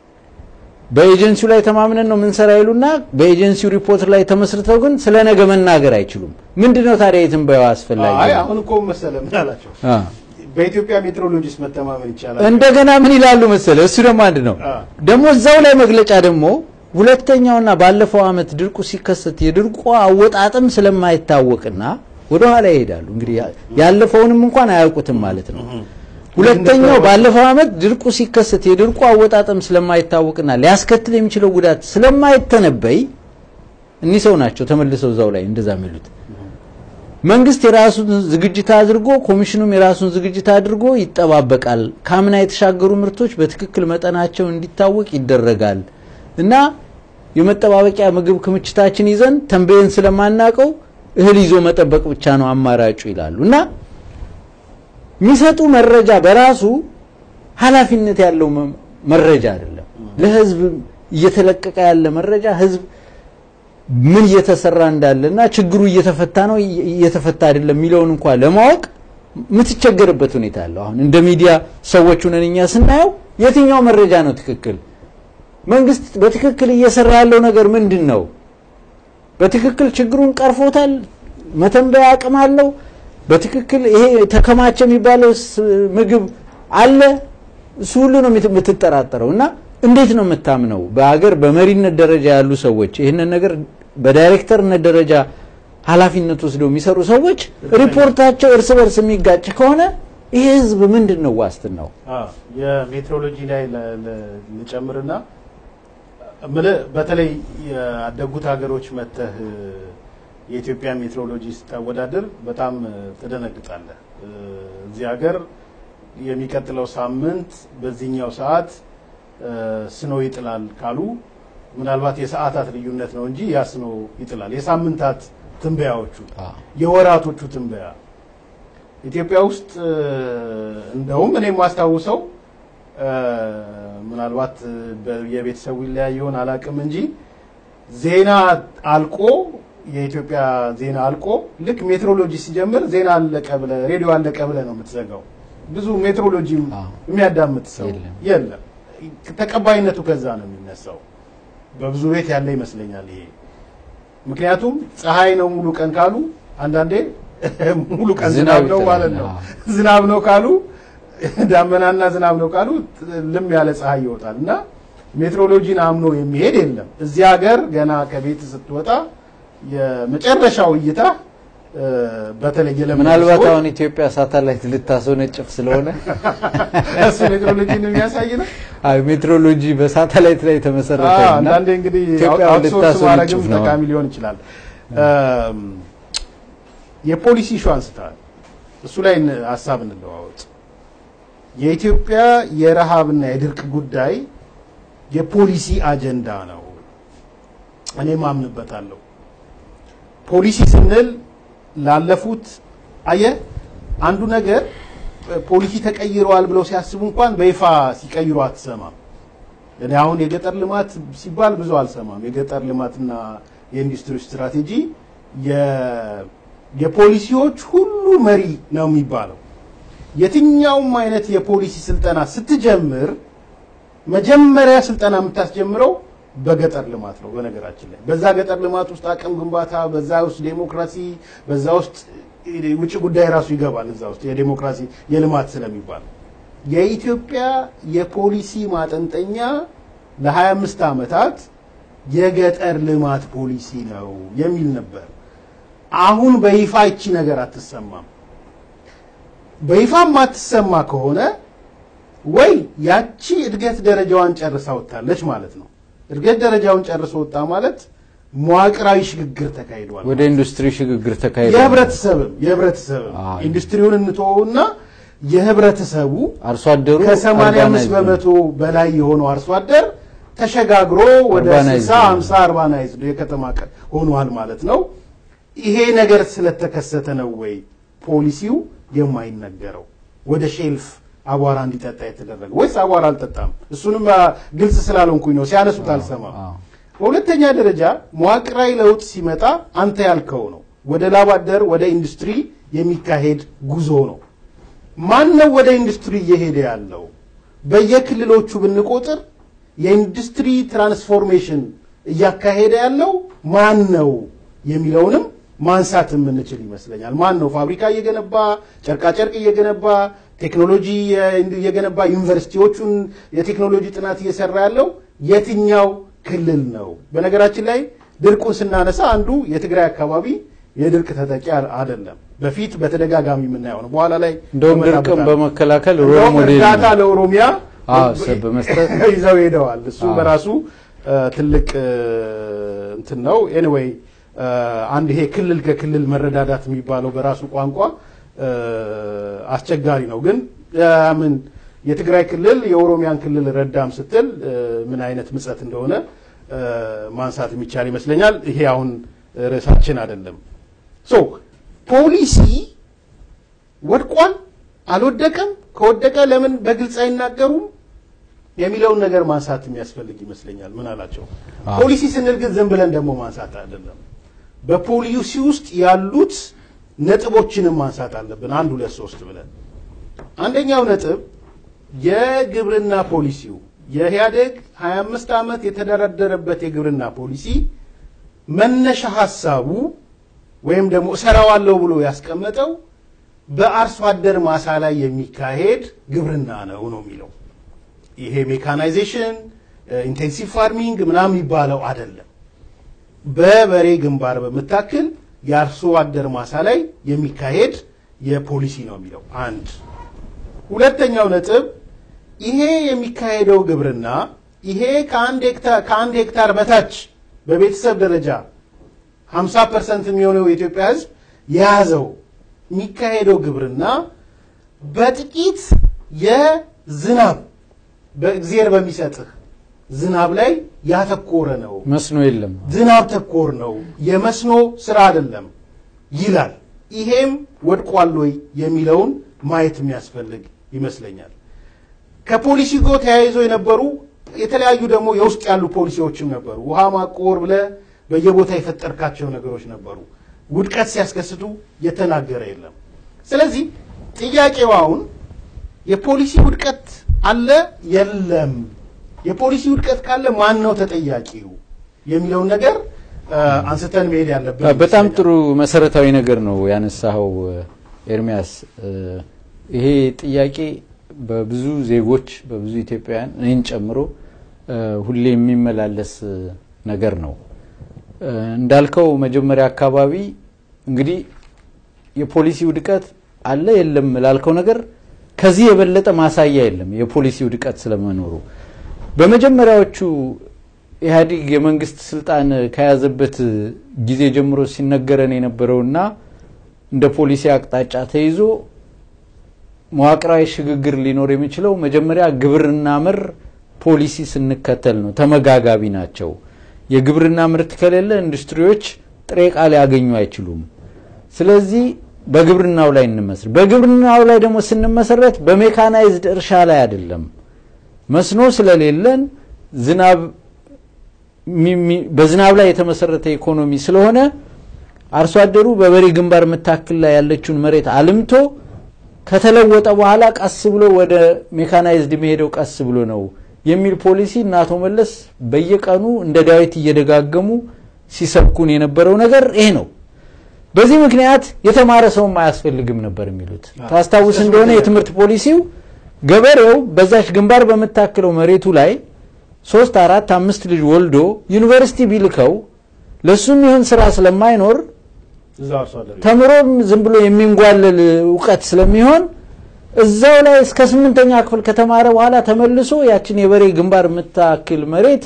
[SPEAKER 5] በኤጀንሲው ላይ ተማምነን ነው ምንሰራ ይሉና በኤጀንሲው ሪፖርት ላይ ተመስርተው ግን ስለ ነገ መናገር አይችሉም። ምንድነው ታዲያ የትንበያው አስፈላጊ?
[SPEAKER 4] አይ አሁን እኮ መሰለ ምን አላቸው
[SPEAKER 5] አ
[SPEAKER 4] በኢትዮጵያ ሜትሮሎጂስት መተማመን ይቻላል።
[SPEAKER 5] እንደገና ምን ይላሉ መሰለ እሱ ደግሞ አንድ ነው።
[SPEAKER 4] አ።
[SPEAKER 5] ደግሞ እዛው ላይ መግለጫ ደግሞ ሁለተኛውና ባለፈው አመት ድርቁ ሲከሰት የድርቁ አወጣጥም ስለማይታወቅና ወደ ኋላ ይሄዳሉ። እንግዲህ ያ- ያለፈውንም እንኳን አያውቁትም ማለት ነው። ሁለተኛው ባለፈው አመት ድርቁ ሲከሰት የድርቁ አወጣጥም ስለማይታወቅና ሊያስከትል የሚችለው ጉዳት ስለማይተነበይ እኒህ ሰው ናቸው ተመልሰው እዛው ላይ እንደዛ የሚሉት። መንግስት የራሱን ዝግጅት አድርጎ ኮሚሽኑም የራሱን ዝግጅት አድርጎ ይጠባበቃል። ካምና የተሻገሩ ምርቶች በትክክል መጠናቸው እንዲታወቅ ይደረጋል እና የመጠባበቂያ ምግብ ክምችታችን ይዘን ተንበየን ስለማናቀው እህል ይዞ መጠበቅ ብቻ ነው አማራጩ ይላሉ እና የሚሰጡ መረጃ በራሱ ኃላፊነት ያለው መ- መረጃ አይደለም። ለህዝብ እየተለቀቀ ያለ መረጃ ህዝብ ምን እየተሰራ እንዳለና ችግሩ እየተፈታ ነው እየ- እየተፈታ አይደለም የሚለውን እንኳን ለማወቅ የምትቸገርበት ሁኔታ አለው። አሁን እንደ ሚዲያ ሰዎች ሆነን እኛ ስናየው የትኛው መረጃ ነው ትክክል? መንግስት በትክክል እየሰራ ያለው ነገር ምንድን ነው? በትክክል ችግሩን ቀርፎታል? መተንበያ አቅም አለው? በትክክል ይሄ ተከማቸ የሚባለው ስ- ምግብ አለ? እሱ ሁሉ ነው የምት- የምትጠራጠረው እና እንዴት ነው የምታምነው? በሀገር በመሪነት ደረጃ ያሉ ሰዎች ይህንን ነገር በዳይሬክተርነት ደረጃ ኃላፊነት ወስደው የሚሰሩ ሰዎች ሪፖርታቸው እርስ በርስ የሚጋጭ ከሆነ ይሄ ህዝብ ምንድን ነው ዋስትናው?
[SPEAKER 4] አዎ፣ የሜትሮሎጂ ላይ ለ- ለ- ልጨምርና እምልህ በተለይ ያደጉት ሀገሮች መተህ የኢትዮጵያ ሜትሮሎጂ ስታወዳደር በጣም ትደነግጣለህ። እዚህ ሀገር የሚቀጥለው ሳምንት በዚህኛው ሰዓት ስኖ ይጥላል ካሉ ምናልባት የሰዓታት ልዩነት ነው እንጂ ያ ስኖ ይጥላል። የሳምንታት ትንበያዎቹ፣ የወራቶቹ ትንበያ ኢትዮጵያ ውስጥ እንደውም እኔ የማስታውሰው ምናልባት የቤተሰቡ ይለያይ ይሆን አላውቅም እንጂ ዜና አልቆ የኢትዮጵያ ዜና አልቆ ልክ ሜትሮሎጂ ሲጀምር ዜና አለቀ ብለህ ሬዲዮ አለቀ ብለህ ነው የምትዘጋው። ብዙ ሜትሮሎጂ የሚያዳምጥ ሰው የለም። ተቀባይነቱ ከዛ ነው የሚነሳው። በብዙ ቤት ያለ ይመስለኛል ይሄ። ምክንያቱም ፀሐይ ነው ሙሉ ቀን ካሉ አንዳንዴ ሙሉ ቀን ዝናብ ነው ማለት ነው። ዝናብ ነው ካሉ ዳመናና ዝናብ ነው ካሉ ልም ያለ ፀሐይ ይወጣል እና ሜትሮሎጂን አምኖ የሚሄድ የለም። እዚህ ሀገር ገና ከቤት ስትወጣ የመጨረሻው እይታ እ፣ በተለይ የለመዱ
[SPEAKER 5] ምናልባት
[SPEAKER 4] ሰዎች-
[SPEAKER 5] አሁን ኢትዮጵያ ሳተላይት ልታስወነጭፍ ስለሆነ
[SPEAKER 4] እሱ ሜትሮሎጂን የሚያሳይ ነው።
[SPEAKER 5] አይ ሜትሮሎጂ በሳተላይት ላይ የተመሰረተ
[SPEAKER 4] አዎ፣
[SPEAKER 5] እና
[SPEAKER 4] አንዳንዴ እንግዲህ
[SPEAKER 5] ኢትዮጵያ
[SPEAKER 4] አውትሶርስ ማድረግም
[SPEAKER 5] ልታስወነጭፍ ነው።
[SPEAKER 4] ጠቃሚ ሊሆን ይችላል። እም፣ የፖሊሲ ኢሹ አንስተዋል። እሱ ላይ ን- ሀሳብ እንለዋወጥ። የኢትዮጵያ የረሃብና የድርቅ ጉዳይ የፖሊሲ አጀንዳ ነው። እኔ ማምንበታለሁ። ፖሊሲ ስንል ላለፉት አየ አንዱ ነገር ፖሊሲ ተቀይረዋል ብለው ሲያስቡ እንኳን በይፋ ሲቀይሩ አትሰማም። እኔ አሁን የገጠር ልማት ሲባል ብዙ አልሰማም። የገጠር ልማትና የኢንዱስትሪ ስትራቴጂ የ- የፖሊሲዎች ሁሉ መሪ ነው የሚባለው። የትኛውም አይነት የፖሊሲ ስልጠና ስትጀምር መጀመሪያ ስልጠና የምታስጀምረው በገጠር ልማት ነው። በነገራችን ላይ በዛ ገጠር ልማት ውስጥ አቅም ግንባታ፣ በዛ ውስጥ ዴሞክራሲ፣ በዛ ውስጥ ውጭ ጉዳይ ራሱ ይገባል። እዛ ውስጥ የዴሞክራሲ የልማት ስለሚባል የኢትዮጵያ የፖሊሲ ማጠንጠኛ ለ25 ዓመታት የገጠር ልማት ፖሊሲ ነው የሚል ነበር። አሁን በይፋ ይቺ ነገር አትሰማም። በይፋ የማትሰማ ከሆነ ወይ ያቺ እድገት ደረጃዋን ጨርሳ ወጥታለች ማለት ነው። እድገት ደረጃውን ጨርሶ ወጣ ማለት መዋቅራዊ ሽግግር ተካሂዷል።
[SPEAKER 5] ወደ ኢንዱስትሪ ሽግግር ተካሂዷል።
[SPEAKER 4] የህብረተሰብም የህብረተሰብም
[SPEAKER 5] አዎ።
[SPEAKER 4] ኢንዱስትሪውን እንተወውና የህብረተሰቡ
[SPEAKER 5] አርሶ አደሩ
[SPEAKER 4] ከ85
[SPEAKER 5] urbanized ነው።
[SPEAKER 4] በመቶ በላይ የሆነው አርሶ አደር ተሸጋግሮ ወደ
[SPEAKER 5] Urbanized
[SPEAKER 4] 60
[SPEAKER 5] ነው።
[SPEAKER 4] 50 አርባናይዝድ የከተማ ቀ- ሆኗል ማለት ነው። ይሄ ነገር ስለተከሰተ ነው ወይ ፖሊሲው የማይነገረው ወደ ሼልፍ አቧራ እንዲጠጣ የተደረገው ወይስ አቧራ አልጠጣም? እሱንም አ፣ ግልጽ ስላልሆንኩኝ ነው ሲያነሱት አልሰማም።
[SPEAKER 5] አዎ።
[SPEAKER 4] በሁለተኛ ደረጃ መዋቅራዊ ለውጥ ሲመጣ አንተ ያልከው ነው ወደ ላብ አደር ወደ ኢንዱስትሪ የሚካሄድ ጉዞ ነው። ማን ነው ወደ ኢንዱስትሪ እየሄደ ያለው? በየክልሎቹ ብንቆጥር የኢንዱስትሪ ትራንስፎርሜሽን እያካሄደ ያለው ማን ነው የሚለውንም ማንሳት የምንችል ይመስለኛል። ማን ነው ፋብሪካ እየገነባ ጨርቃጨርቅ እየገነባ ቴክኖሎጂ እየገነባ ዩኒቨርሲቲዎቹን የቴክኖሎጂ ጥናት እየሰራ ያለው የትኛው ክልል ነው? በነገራችን ላይ ድርቁን ስናነሳ አንዱ የትግራይ አካባቢ የድርቅ ተጠቂ አይደለም። በፊት በተደጋጋሚ የምናየው ነው። በኋላ ላይ
[SPEAKER 5] እንደውም ድርቅን
[SPEAKER 4] እንመጣበታለን።
[SPEAKER 5] በመከላከል ሮል
[SPEAKER 4] እንደውም
[SPEAKER 5] ሞዴል
[SPEAKER 4] እርዳታ
[SPEAKER 5] ነው።
[SPEAKER 4] ለኦሮሚያ
[SPEAKER 5] አዎ፣ ሰብ በመስጠት
[SPEAKER 4] ይዘው ሄደዋል። እሱ
[SPEAKER 5] አዎ።
[SPEAKER 4] በራሱ እ፣ ትልቅ እ፣ እንትን ነው። ኤኒዌይ አንድ ይሄ ክልል ከክልል መረዳዳት የሚባለው በራሱ ቋንቋ እ፣ አስቸጋሪ ነው። ግን እ፣ ምን የትግራይ ክልል የኦሮሚያን ክልል ረዳም ስትል እ፣ ምን አይነት ምጸት እንደሆነ እ፣ ማንሳት የሚቻል ይመስለኛል። ይሄ አሁን ርዕሳችን አይደለም። ሶ ፖሊሲ ወድቋል አልወደቀም፣ ከወደቀ ለምን በግልጽ አይናገሩም የሚለውን ነገር ማንሳት የሚያስፈልግ ይመስለኛል። ምን አላቸው?
[SPEAKER 5] አዎ።
[SPEAKER 4] ፖሊሲ ስንል ግን ዝም ብለን ደግሞ ማንሳት አይደለም። በፖሊሲ ውስጥ ያሉት ነጥቦችንም ማንሳት አለብን። አንድ ሁለት ሶስት ብለን አንደኛው ነጥብ የግብርና ፖሊሲው የኢህአዴግ 25 ዓመት የተደረደረበት የግብርና ፖሊሲ መነሻ ሀሳቡ ወይም ደግሞ እሰራዋለሁ ብሎ ያስቀመጠው በአርሶ አደር ማሳ ላይ የሚካሄድ ግብርና ነው ነው የሚለው። ይሄ ሜካናይዜሽን ኢንቴንሲቭ ፋርሚንግ ምናምን የሚባለው አይደለም። በበሬ ግንባር በምታክል የአርሶ አደር ማሳ ላይ የሚካሄድ የፖሊሲ ነው የሚለው አንድ። ሁለተኛው ነጥብ ይሄ የሚካሄደው ግብርና ይሄ ከአንድ ሄክታር ከአንድ ሄክታር በታች በቤተሰብ ደረጃ 50 ፐርሰንት የሚሆነው የኢትዮጵያ ሕዝብ የያዘው የሚካሄደው ግብርና በጥቂት የዝናብ በእግዚአብሔር በሚሰጥህ ዝናብ ላይ ያተኮረ ነው።
[SPEAKER 5] መስኖ የለም።
[SPEAKER 4] ዝናብ ተኮር ነው፣ የመስኖ ስራ አይደለም ይላል። ይሄም ወድቋል ወይ የሚለውን ማየት የሚያስፈልግ ይመስለኛል። ከፖሊሲ ጋር ተያይዞ የነበሩ የተለያዩ ደግሞ የውስጥ ያሉ ፖሊሲዎችም ነበሩ። ውሃ ማቆር ብለ በየቦታ የፈጠርካቸው ነገሮች ነበሩ። ውድቀት ሲያስከስቱ የተናገረ የለም። ስለዚህ ጥያቄው አሁን የፖሊሲ ውድቀት አለ የለም፣ የፖሊሲ ውድቀት ካለ ማን ነው ተጠያቂው የሚለውን ነገር እ፣ አንስተን መሄድ ያለብን
[SPEAKER 5] በጣም
[SPEAKER 4] ይመስለኛል።
[SPEAKER 5] ጥሩ መሰረታዊ ነገር ነው ያነሳኸው ኤርሚያስ። እ፣ ይሄ ጥያቄ በብዙ ዜጎች በብዙ ኢትዮጵያውያን እኔን ጨምሮ እ፣ ሁሌ የሚመላለስ እ፣ ነገር ነው። እንዳልከው መጀመሪያ አካባቢ እንግዲህ የፖሊሲ ውድቀት አለ የለም ላልከው ነገር ከዚህ የበለጠ ማሳያ የለም የፖሊሲ ውድቀት ስለመኖሩ። በመጀመሪያዎቹ ኢህአዴግ የመንግስት ስልጣን ከያዘበት ጊዜ ጀምሮ ሲነገረን የነበረውና እንደ ፖሊሲ አቅጣጫ ተይዞ መዋቅራዊ ሽግግር ሊኖር የሚችለው መጀመሪያ ግብርና መር ፖሊሲ ስንከተል ነው። ተመጋጋቢ ናቸው። የግብርና ምርት ከሌለ ኢንዱስትሪዎች ጥሬ ዕቃ ሊያገኙ አይችሉም። ስለዚህ በግብርናው ላይ እንመስረት። በግብርናው ላይ ደግሞ ስንመሰረት በሜካናይዝድ እርሻ ላይ አይደለም። መስኖ ስለሌለን ዝናብ በዝናብ ላይ የተመሰረተ ኢኮኖሚ ስለሆነ አርሶ አደሩ በበሬ ግንባር ምታክል ላይ ያለችውን መሬት አልምቶ ከተለወጠ በኋላ ቀስ ብሎ ወደ ሜካናይዝድ የሚሄደው ቀስ ብሎ ነው የሚል ፖሊሲ እና አቶ መለስ በየቀኑ እንደ ዳዊት እየደጋገሙ ሲሰብኩን የነበረው ነገር ይሄ ነው። በዚህ ምክንያት የተማረ ሰውም አያስፈልግም ነበር የሚሉት ታስታውስ እንደሆነ የትምህርት ፖሊሲው ገበሬው በዛች ግንባር በምታክለው መሬቱ ላይ ሶስት አራት አምስት ልጅ ወልዶ ዩኒቨርሲቲ ቢልከው ለሱም ይሁን ስራ ስለማይኖር
[SPEAKER 4] እዛው አርሶ አደር
[SPEAKER 5] ተምሮም ዝም ብሎ የሚንጓለል እውቀት ስለሚሆን እዛው ላይ እስከ ስምንተኛ ክፍል ከተማረ በኋላ ተመልሶ ያችን የበሬ ግንባር የምታክል መሬት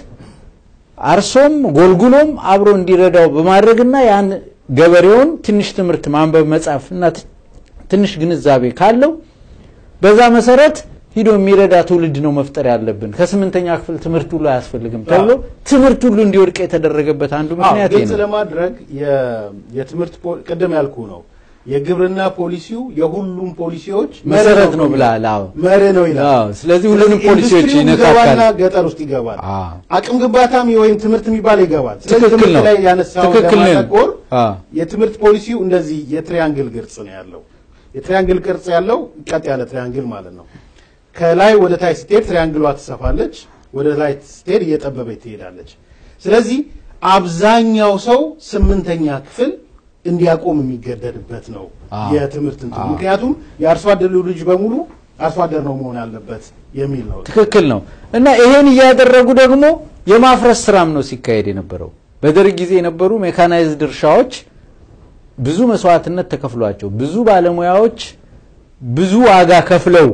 [SPEAKER 5] አርሶም ጎልጉሎም አብሮ እንዲረዳው በማድረግና ያን ገበሬውን ትንሽ ትምህርት ማንበብ መጻፍ እና ትንሽ ግንዛቤ ካለው በዛ መሰረት ሂዶ የሚረዳ ትውልድ ነው መፍጠር ያለብን። ከስምንተኛ ክፍል ትምህርት ሁሉ አያስፈልግም ተብሎ ትምህርት ሁሉ እንዲወድቅ የተደረገበት አንዱ ምክንያት ይሄ
[SPEAKER 4] ግልጽ
[SPEAKER 5] ነው።
[SPEAKER 4] ለማድረግ የ- የትምህርት ፖ- ቅድም ያልኩ ነው የግብርና ፖሊሲው የሁሉም ፖሊሲዎች
[SPEAKER 5] መሰረት ነው ብለሃል። አዎ
[SPEAKER 4] መርህ ነው ይላል።
[SPEAKER 5] አዎ፣ ስለዚህ ሁሉንም ፖሊሲዎች
[SPEAKER 4] ኢንዱስትሪው
[SPEAKER 5] ይነካካል።
[SPEAKER 4] ይገባና ገጠር ውስጥ ይገባል።
[SPEAKER 5] አዎ።
[SPEAKER 4] አቅም ግንባታም ወይም ትምህርት የሚባል ይገባል። ስለዚህ
[SPEAKER 5] ትክክል
[SPEAKER 4] ትምህርት
[SPEAKER 5] ነው።
[SPEAKER 4] ላይ ያነሳው
[SPEAKER 5] ትክክል ነው።
[SPEAKER 4] ለማተኮር
[SPEAKER 5] አዎ።
[SPEAKER 4] የትምህርት ፖሊሲው እንደዚህ የትሪያንግል ቅርጽ ነው ያለው። የትሪያንግል ቅርጽ ያለው ቀጥ ያለ ትሪያንግል ማለት ነው። ከላይ ወደ ታች ስትሄድ ትሪያንግሏ ትሰፋለች፣ ወደ ላይ ስትሄድ እየጠበበች ትሄዳለች። ስለዚህ አብዛኛው ሰው ስምንተኛ ክፍል እንዲያቆም የሚገደድበት ነው
[SPEAKER 5] አዎ።
[SPEAKER 4] የትምህርት እንትን
[SPEAKER 5] አዎ።
[SPEAKER 4] ምክንያቱም የአርሶ አደሩ ልጅ በሙሉ አርሶ አደር ነው መሆን ያለበት የሚል ነው።
[SPEAKER 5] ትክክል ነው። እና ይሄን እያደረጉ ደግሞ የማፍረስ ስራም ነው ሲካሄድ የነበረው። በደርግ ጊዜ የነበሩ ሜካናይዝድ እርሻዎች ብዙ መስዋዕትነት ተከፍሏቸው ብዙ ባለሙያዎች ብዙ ዋጋ ከፍለው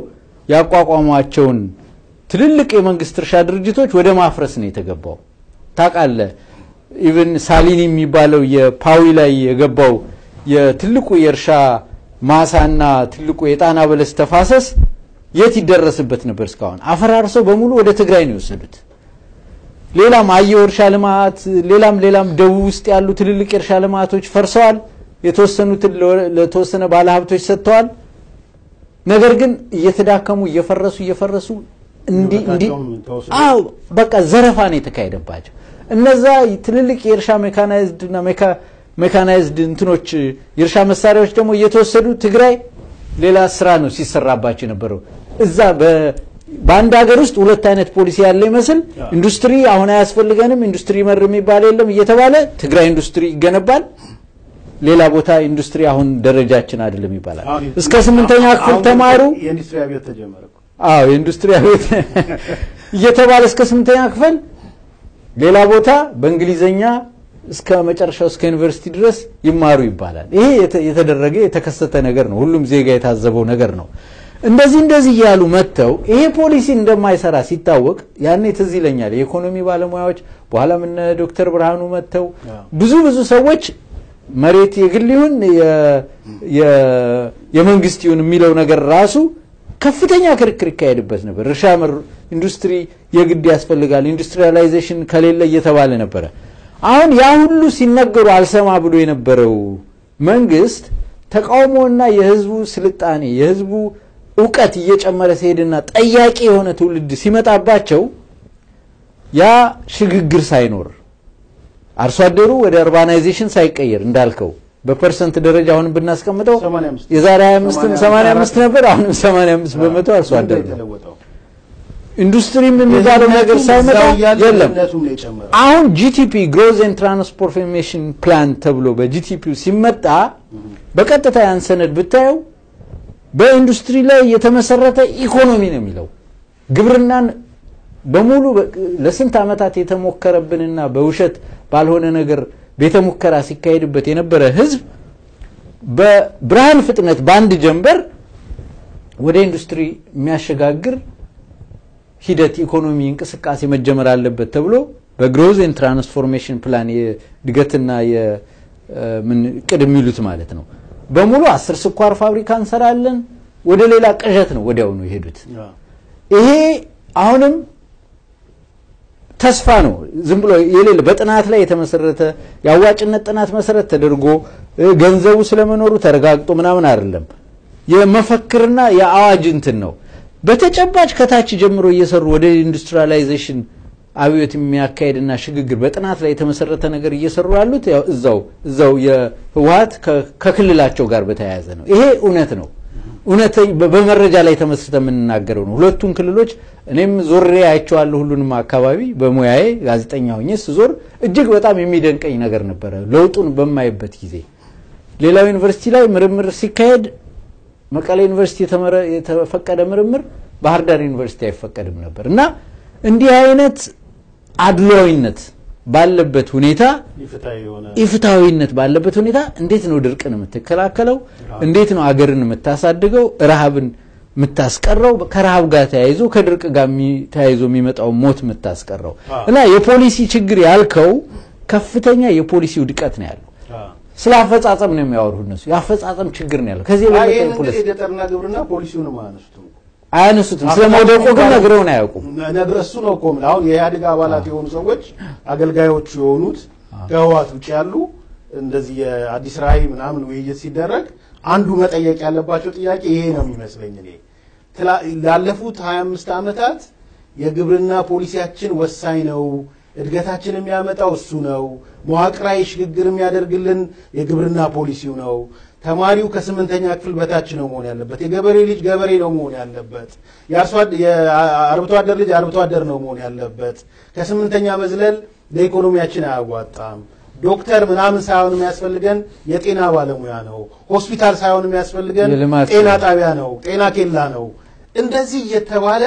[SPEAKER 5] ያቋቋሟቸውን ትልልቅ የመንግስት እርሻ ድርጅቶች ወደ ማፍረስ ነው የተገባው። ታውቃለህ፣ ኢቭን ሳሊኒ የሚባለው የፓዊ ላይ የገባው የትልቁ የእርሻ ማሳና ትልቁ የጣና በለስ ተፋሰስ የት ይደረስበት ነበር? እስካሁን አፈራርሰው በሙሉ ወደ ትግራይ ነው የወሰዱት። ሌላም አየው እርሻ ልማት፣ ሌላም ሌላም ደቡብ ውስጥ ያሉ ትልልቅ የእርሻ ልማቶች ፈርሰዋል። የተወሰኑትን ለ- ለተወሰነ ባለሀብቶች ሰጥተዋል። ነገር ግን እየተዳከሙ እየፈረሱ እየፈረሱ እንዲ እንዲ
[SPEAKER 4] ንብረታቸውም ተወስዶ
[SPEAKER 5] አዎ በቃ ዘረፋ ነው የተካሄደባቸው። እነዛ ትልልቅ የእርሻ ሜካናይዝድ እና ሜካ- ሜካናይዝድ እንትኖች የእርሻ መሳሪያዎች ደግሞ እየተወሰዱ ትግራይ ሌላ ስራ ነው ሲሰራባቸው የነበረው። እዛ በ- በአንድ ሀገር ውስጥ ሁለት አይነት ፖሊሲ ያለ ይመስል ኢንዱስትሪ አሁን አያስፈልገንም፣ ኢንዱስትሪ መር የሚባል የለም እየተባለ ትግራይ ኢንዱስትሪ ይገነባል። ሌላ ቦታ ኢንዱስትሪ አሁን ደረጃችን አይደለም ይባላል።
[SPEAKER 4] አሁን
[SPEAKER 5] እስከ ስምንተኛ ክፍል
[SPEAKER 4] አሁን
[SPEAKER 5] ተማሩ።
[SPEAKER 4] የኢንዱስትሪ አብዮት ተጀመረ እኮ።
[SPEAKER 5] አዎ የኢንዱስትሪ አብዮት እየተባለ እስከ ስምንተኛ ክፍል ሌላ ቦታ በእንግሊዘኛ እስከ መጨረሻው እስከ ዩኒቨርሲቲ ድረስ ይማሩ ይባላል። ይሄ የተ- የተደረገ የተከሰተ ነገር ነው። ሁሉም ዜጋ የታዘበው ነገር ነው። እንደዚህ እንደዚህ እያሉ መጥተው ይሄ ፖሊሲ እንደማይሰራ ሲታወቅ ያኔ ትዝ ይለኛል የኢኮኖሚ ባለሙያዎች በኋላም እነ ዶክተር ብርሃኑ መጥተው ብዙ ብዙ ሰዎች መሬት የግል ይሁን የ- የ- የመንግስት ይሁን የሚለው ነገር ራሱ ከፍተኛ ክርክር ይካሄድበት ነበር። እርሻ መር ኢንዱስትሪ የግድ ያስፈልጋል፣ ኢንዱስትሪያላይዜሽን ከሌለ እየተባለ ነበረ። አሁን ያ ሁሉ ሲነገሩ አልሰማ ብሎ የነበረው መንግስት ተቃውሞና የህዝቡ ስልጣኔ የህዝቡ እውቀት እየጨመረ ሲሄድና ጠያቂ የሆነ ትውልድ ሲመጣባቸው ያ ሽግግር ሳይኖር አርሶ አደሩ ወደ አርባናይዜሽን ሳይቀየር እንዳልከው በፐርሰንት ደረጃ አሁን ብናስቀምጠው
[SPEAKER 4] 85
[SPEAKER 5] የዛሬ 25 85 ነበር፣ አሁንም 85 በመቶ አርሶ አደር ነው።
[SPEAKER 4] የተለወጠው
[SPEAKER 5] ኢንዱስትሪም የሚባለው ነገር
[SPEAKER 4] ድህነቱም
[SPEAKER 5] ሳይመጣ
[SPEAKER 4] እዛው እያለ
[SPEAKER 5] የለም።
[SPEAKER 4] ድህነቱም ነው የጨመረው።
[SPEAKER 5] አሁን ጂቲፒ ግሮዝ ኤንድ ትራንስፎርሜሽን ፕላን ተብሎ በጂቲፒው ሲመጣ በቀጥታ ያን ሰነድ ብታየው በኢንዱስትሪ ላይ የተመሰረተ ኢኮኖሚ ነው የሚለው። ግብርናን በሙሉ በ- ለስንት ዓመታት የተሞከረብንና በውሸት ባልሆነ ነገር ቤተ ሙከራ ሲካሄድበት የነበረ ህዝብ በብርሃን ፍጥነት በአንድ ጀንበር ወደ ኢንዱስትሪ የሚያሸጋግር ሂደት ኢኮኖሚ እንቅስቃሴ መጀመር አለበት ተብሎ በግሮዝ ኤንድ ትራንስፎርሜሽን ፕላን የእድገትና የምን ቅድ የሚሉት ማለት ነው በሙሉ አስር ስኳር ፋብሪካ እንሰራለን ወደ ሌላ ቅዠት ነው ወዲያውኑ የሄዱት። ይሄ አሁንም ተስፋ ነው። ዝም ብሎ የሌለ በጥናት ላይ የተመሰረተ የአዋጭነት ጥናት መሰረት ተደርጎ ገንዘቡ ስለመኖሩ ተረጋግጦ ምናምን አይደለም። የመፈክርና የአዋጅ እንትን ነው። በተጨባጭ ከታች ጀምሮ እየሰሩ ወደ ኢንዱስትሪያላይዜሽን አብዮት የሚያካሄድና ሽግግር በጥናት ላይ የተመሰረተ ነገር እየሰሩ ያሉት ያው እዛው እዛው የህወሀት ከክልላቸው ጋር በተያያዘ ነው። ይሄ እውነት ነው። እውነት በመረጃ ላይ ተመስርተ የምንናገረው ነው። ሁለቱን ክልሎች እኔም ዞሬ አይቼዋለሁ። ሁሉንም አካባቢ በሙያዬ ጋዜጠኛ ሆኜ ስዞር እጅግ በጣም የሚደንቀኝ ነገር ነበረ ለውጡን በማይበት ጊዜ። ሌላው ዩኒቨርሲቲ ላይ ምርምር ሲካሄድ መቀሌ ዩኒቨርሲቲ የተፈቀደ ምርምር ባህር ዳር ዩኒቨርሲቲ አይፈቀድም ነበር እና እንዲህ አይነት አድሏዊነት ባለበት ሁኔታ ኢፍትሐዊነት ባለበት ሁኔታ እንዴት ነው ድርቅን የምትከላከለው? እንዴት ነው አገርን የምታሳድገው? ረሃብን የምታስቀረው? ከረሃብ ጋር ተያይዞ ከድርቅ ጋር ተያይዞ የሚመጣው ሞት የምታስቀረው እና የፖሊሲ ችግር ያልከው ከፍተኛ የፖሊሲ ውድቀት ነው ያለው። ስለ አፈጻጸም ነው የሚያወሩ እነሱ። የአፈጻጸም ችግር ነው ያለው። ከዚህ የበለጠ ፖሊሲ
[SPEAKER 4] የገጠርና ግብርና ፖሊሲውንም አያነሱትም
[SPEAKER 5] አያነሱትም። ስለ መውደቁ ግን ነግረውን አያውቁም።
[SPEAKER 4] ነግረ እሱ ነው እኮ የምልህ። አሁን የኢህአዴግ አባላት የሆኑ ሰዎች አገልጋዮቹ የሆኑት ከህወሓት ውጭ ያሉ እንደዚህ የአዲስ ራዕይ ምናምን ውይይት ሲደረግ አንዱ መጠየቅ ያለባቸው ጥያቄ ይሄ ነው የሚመስለኝ እኔ ላለፉት 25 ዓመታት የግብርና ፖሊሲያችን ወሳኝ ነው እድገታችን የሚያመጣው እሱ ነው። መዋቅራዊ ሽግግር የሚያደርግልን የግብርና ፖሊሲው ነው። ተማሪው ከስምንተኛ ክፍል በታች ነው መሆን ያለበት። የገበሬ ልጅ ገበሬ ነው መሆን ያለበት። የአርብቶ አደር ልጅ አርብቶ አደር ነው መሆን ያለበት። ከስምንተኛ መዝለል ለኢኮኖሚያችን አያዋጣም። ዶክተር ምናምን ሳይሆን የሚያስፈልገን የጤና ባለሙያ ነው። ሆስፒታል ሳይሆን የሚያስፈልገን ጤና ጣቢያ ነው፣ ጤና ኬላ ነው። እንደዚህ እየተባለ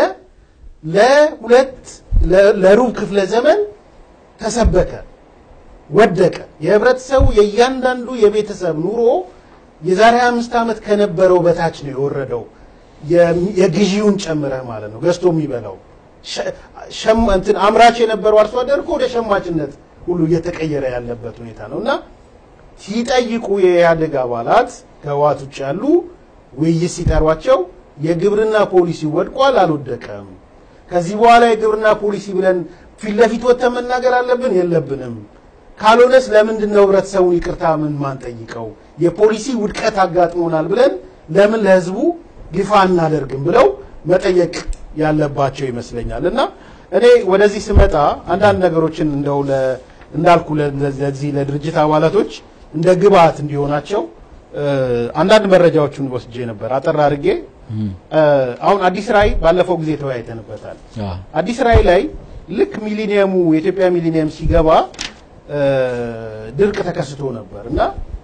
[SPEAKER 4] ለሁለት ለሩብ ክፍለ ዘመን ተሰበከ፣ ወደቀ። የህብረተሰቡ የእያንዳንዱ የቤተሰብ ኑሮ የዛሬ አምስት ዓመት ከነበረው በታች ነው የወረደው። የግዢውን ጨምረህ ማለት ነው ገዝቶ የሚበላው እንትን አምራች የነበረው አርሶ አደር እኮ ወደ ሸማችነት ሁሉ እየተቀየረ ያለበት ሁኔታ ነው እና ሲጠይቁ የኢህአዴግ አባላት ከህወሓት ውጭ ያሉ ውይይት ሲጠሯቸው የግብርና ፖሊሲ ወድቋል፣ አልወደቀም ከዚህ በኋላ የግብርና ፖሊሲ ብለን ፊት ለፊት ወጥተን መናገር አለብን የለብንም? ካልሆነስ ለምንድን ነው ህብረተሰቡን ይቅርታ ምን ማንጠይቀው? የፖሊሲ ውድቀት አጋጥሞናል ብለን ለምን ለህዝቡ ይፋ አናደርግም ብለው መጠየቅ ያለባቸው ይመስለኛል። እና እኔ ወደዚህ ስመጣ አንዳንድ ነገሮችን እንደው እንዳልኩ ለዚህ ለድርጅት አባላቶች እንደ ግብአት እንዲሆናቸው አንዳንድ መረጃዎችን ወስጄ ነበር አጠር አድርጌ አሁን አዲስ ራዕይ ባለፈው ጊዜ ተወያይተንበታል። አዲስ ራዕይ ላይ ልክ ሚሊኒየሙ የኢትዮጵያ ሚሊኒየም ሲገባ ድርቅ ተከስቶ ነበር እና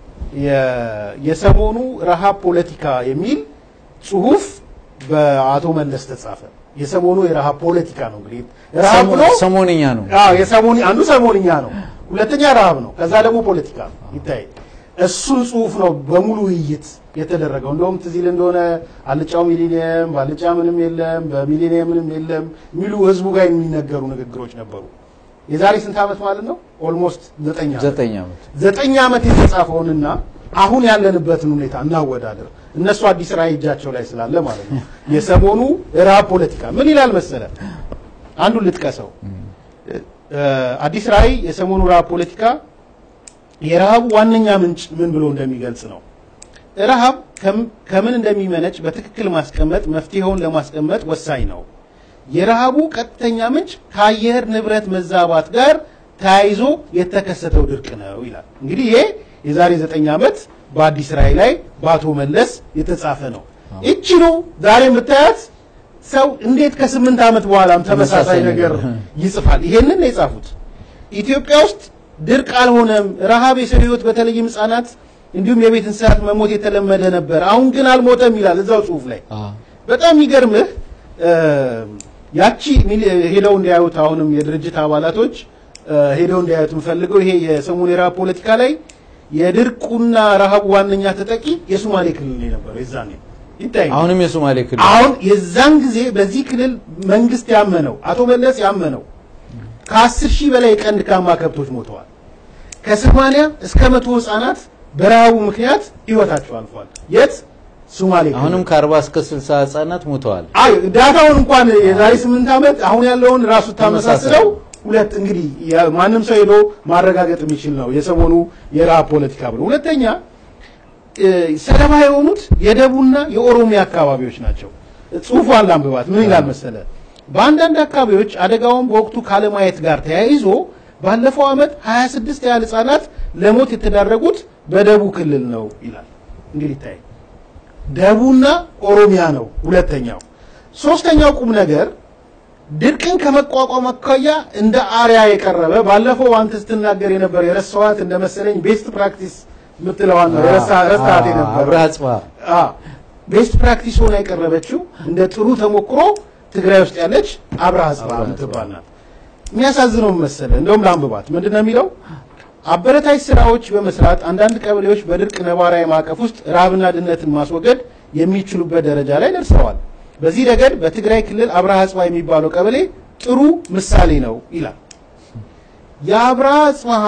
[SPEAKER 4] የሰሞኑ ረሃብ ፖለቲካ የሚል ጽሁፍ በአቶ መለስ ተጻፈ። የሰሞኑ የረሃብ ፖለቲካ ነው እንግዲህ ረሃብ ብሎ
[SPEAKER 5] ሰሞንኛ ነው።
[SPEAKER 4] አዎ የሰሞኒ አንዱ ሰሞንኛ ነው፣ ሁለተኛ ረሃብ ነው፣ ከዛ ደግሞ ፖለቲካ ነው ይታይ እሱን ጽሁፍ ነው በሙሉ ውይይት የተደረገው። እንደውም ትዝ ይል እንደሆነ አልጫው ሚሊኒየም በአልጫ ምንም የለም በሚሊኒየም ምንም የለም የሚሉ ህዝቡ ጋር የሚነገሩ ንግግሮች ነበሩ። የዛሬ ስንት ዓመት ማለት ነው? ኦልሞስት ዘጠኝ ዓመት
[SPEAKER 5] ዘጠኝ ዓመት
[SPEAKER 4] ዘጠኝ ዓመት የተጻፈውንና አሁን ያለንበትን ሁኔታ እናወዳደር። እነሱ አዲስ ራዕይ እጃቸው ላይ ስላለ ማለት ነው። የሰሞኑ ረሃብ ፖለቲካ ምን ይላል መሰለ? አንዱን ልጥቀሰው። አዲስ ራዕይ የሰሞኑ ረሃብ ፖለቲካ የረሃቡ ዋነኛ ምንጭ ምን ብሎ እንደሚገልጽ ነው። ረሃብ ከምን እንደሚመነጭ በትክክል ማስቀመጥ መፍትሄውን ለማስቀመጥ ወሳኝ ነው። የረሃቡ ቀጥተኛ ምንጭ ከአየር ንብረት መዛባት ጋር ተያይዞ የተከሰተው ድርቅ ነው ይላል። እንግዲህ ይሄ የዛሬ ዘጠኝ ዓመት በአዲስ ራዕይ ላይ በአቶ መለስ የተጻፈ ነው። እቺ ነው ዛሬ የምታያት ሰው እንዴት ከስምንት ዓመት በኋላም ተመሳሳይ ነገር ይጽፋል? ይሄንን ነው የጻፉት። ኢትዮጵያ ውስጥ ድርቅ አልሆነም። ረሃብ የሰው ህይወት በተለይም ህጻናት እንዲሁም የቤት እንስሳት መሞት የተለመደ ነበር። አሁን ግን አልሞተም ይላል እዛው ጽሁፍ ላይ። በጣም የሚገርምህ ያቺ ሄደው እንዲያዩት አሁንም የድርጅት አባላቶች ሄደው እንዲያዩት የምፈልገው ይሄ የሰሞኑ የረሃብ ፖለቲካ ላይ የድርቁና ረሃቡ ዋነኛ ተጠቂ የሶማሌ ክልል ነው የነበረው የዛኔ ይታይ
[SPEAKER 5] አሁንም የሶማሌ ክልል
[SPEAKER 4] አሁን የዛን ጊዜ በዚህ ክልል መንግስት ያመነው አቶ መለስ ያመነው ከአስር ሺህ በላይ የቀንድ ካማ ከብቶች ሞተዋል። ከሰማንያ እስከ መቶ ህጻናት በረሃቡ ምክንያት ህይወታቸው አልፏል። የት ሶማሌ ክልል።
[SPEAKER 5] አሁንም ከአርባ እስከ ስልሳ ህጻናት ሞተዋል።
[SPEAKER 4] አይ ዳታውን እንኳን የዛሬ ስምንት ዓመት አሁን ያለውን ራሱ ታመሳስለው ሁለት እንግዲህ ያ- ማንም ሰው ሄዶ ማረጋገጥ የሚችል ነው የሰሞኑ የረሃብ ፖለቲካ ብሎ ሁለተኛ እ፣ ሰለባ የሆኑት የደቡብና የኦሮሚያ አካባቢዎች ናቸው። ጽሁፏን ላንብባት። ምን ይላል መሰለ? በአንዳንድ አካባቢዎች አደጋውን በወቅቱ ካለማየት ጋር ተያይዞ ባለፈው ዓመት 26 ያህል ህጻናት ለሞት የተዳረጉት በደቡብ ክልል ነው ይላል። እንግዲህ ታይ ደቡብና ኦሮሚያ ነው ሁለተኛው። ሶስተኛው ቁም ነገር ድርቅን ከመቋቋም አኳያ እንደ አርያ የቀረበ ባለፈው አንተ ስትናገር የነበረ የረሳኋት እንደ መሰለኝ ቤስት ፕራክቲስ የምትለዋን ነው የረሳ- ረሳሃት የነበረ
[SPEAKER 5] አብርሃ ጽብሃ
[SPEAKER 4] ቤስት ፕራክቲስ ሆና የቀረበችው እንደ ጥሩ ተሞክሮ ትግራይ ውስጥ ያለች አብርሃ ጽብሃ የምትባል ናት። የሚያሳዝነው መሰለ እንደውም ለአንብባት ምንድን ነው የሚለው አበረታች ስራዎች በመስራት አንዳንድ ቀበሌዎች በድርቅ ነባራዊ ማዕቀፍ ውስጥ ረሃብና ድህነትን ማስወገድ የሚችሉበት ደረጃ ላይ ደርሰዋል። በዚህ ረገድ በትግራይ ክልል አብርሃ ጽብሃ የሚባለው ቀበሌ ጥሩ ምሳሌ ነው ይላል። የአብርሃ ጽብሃ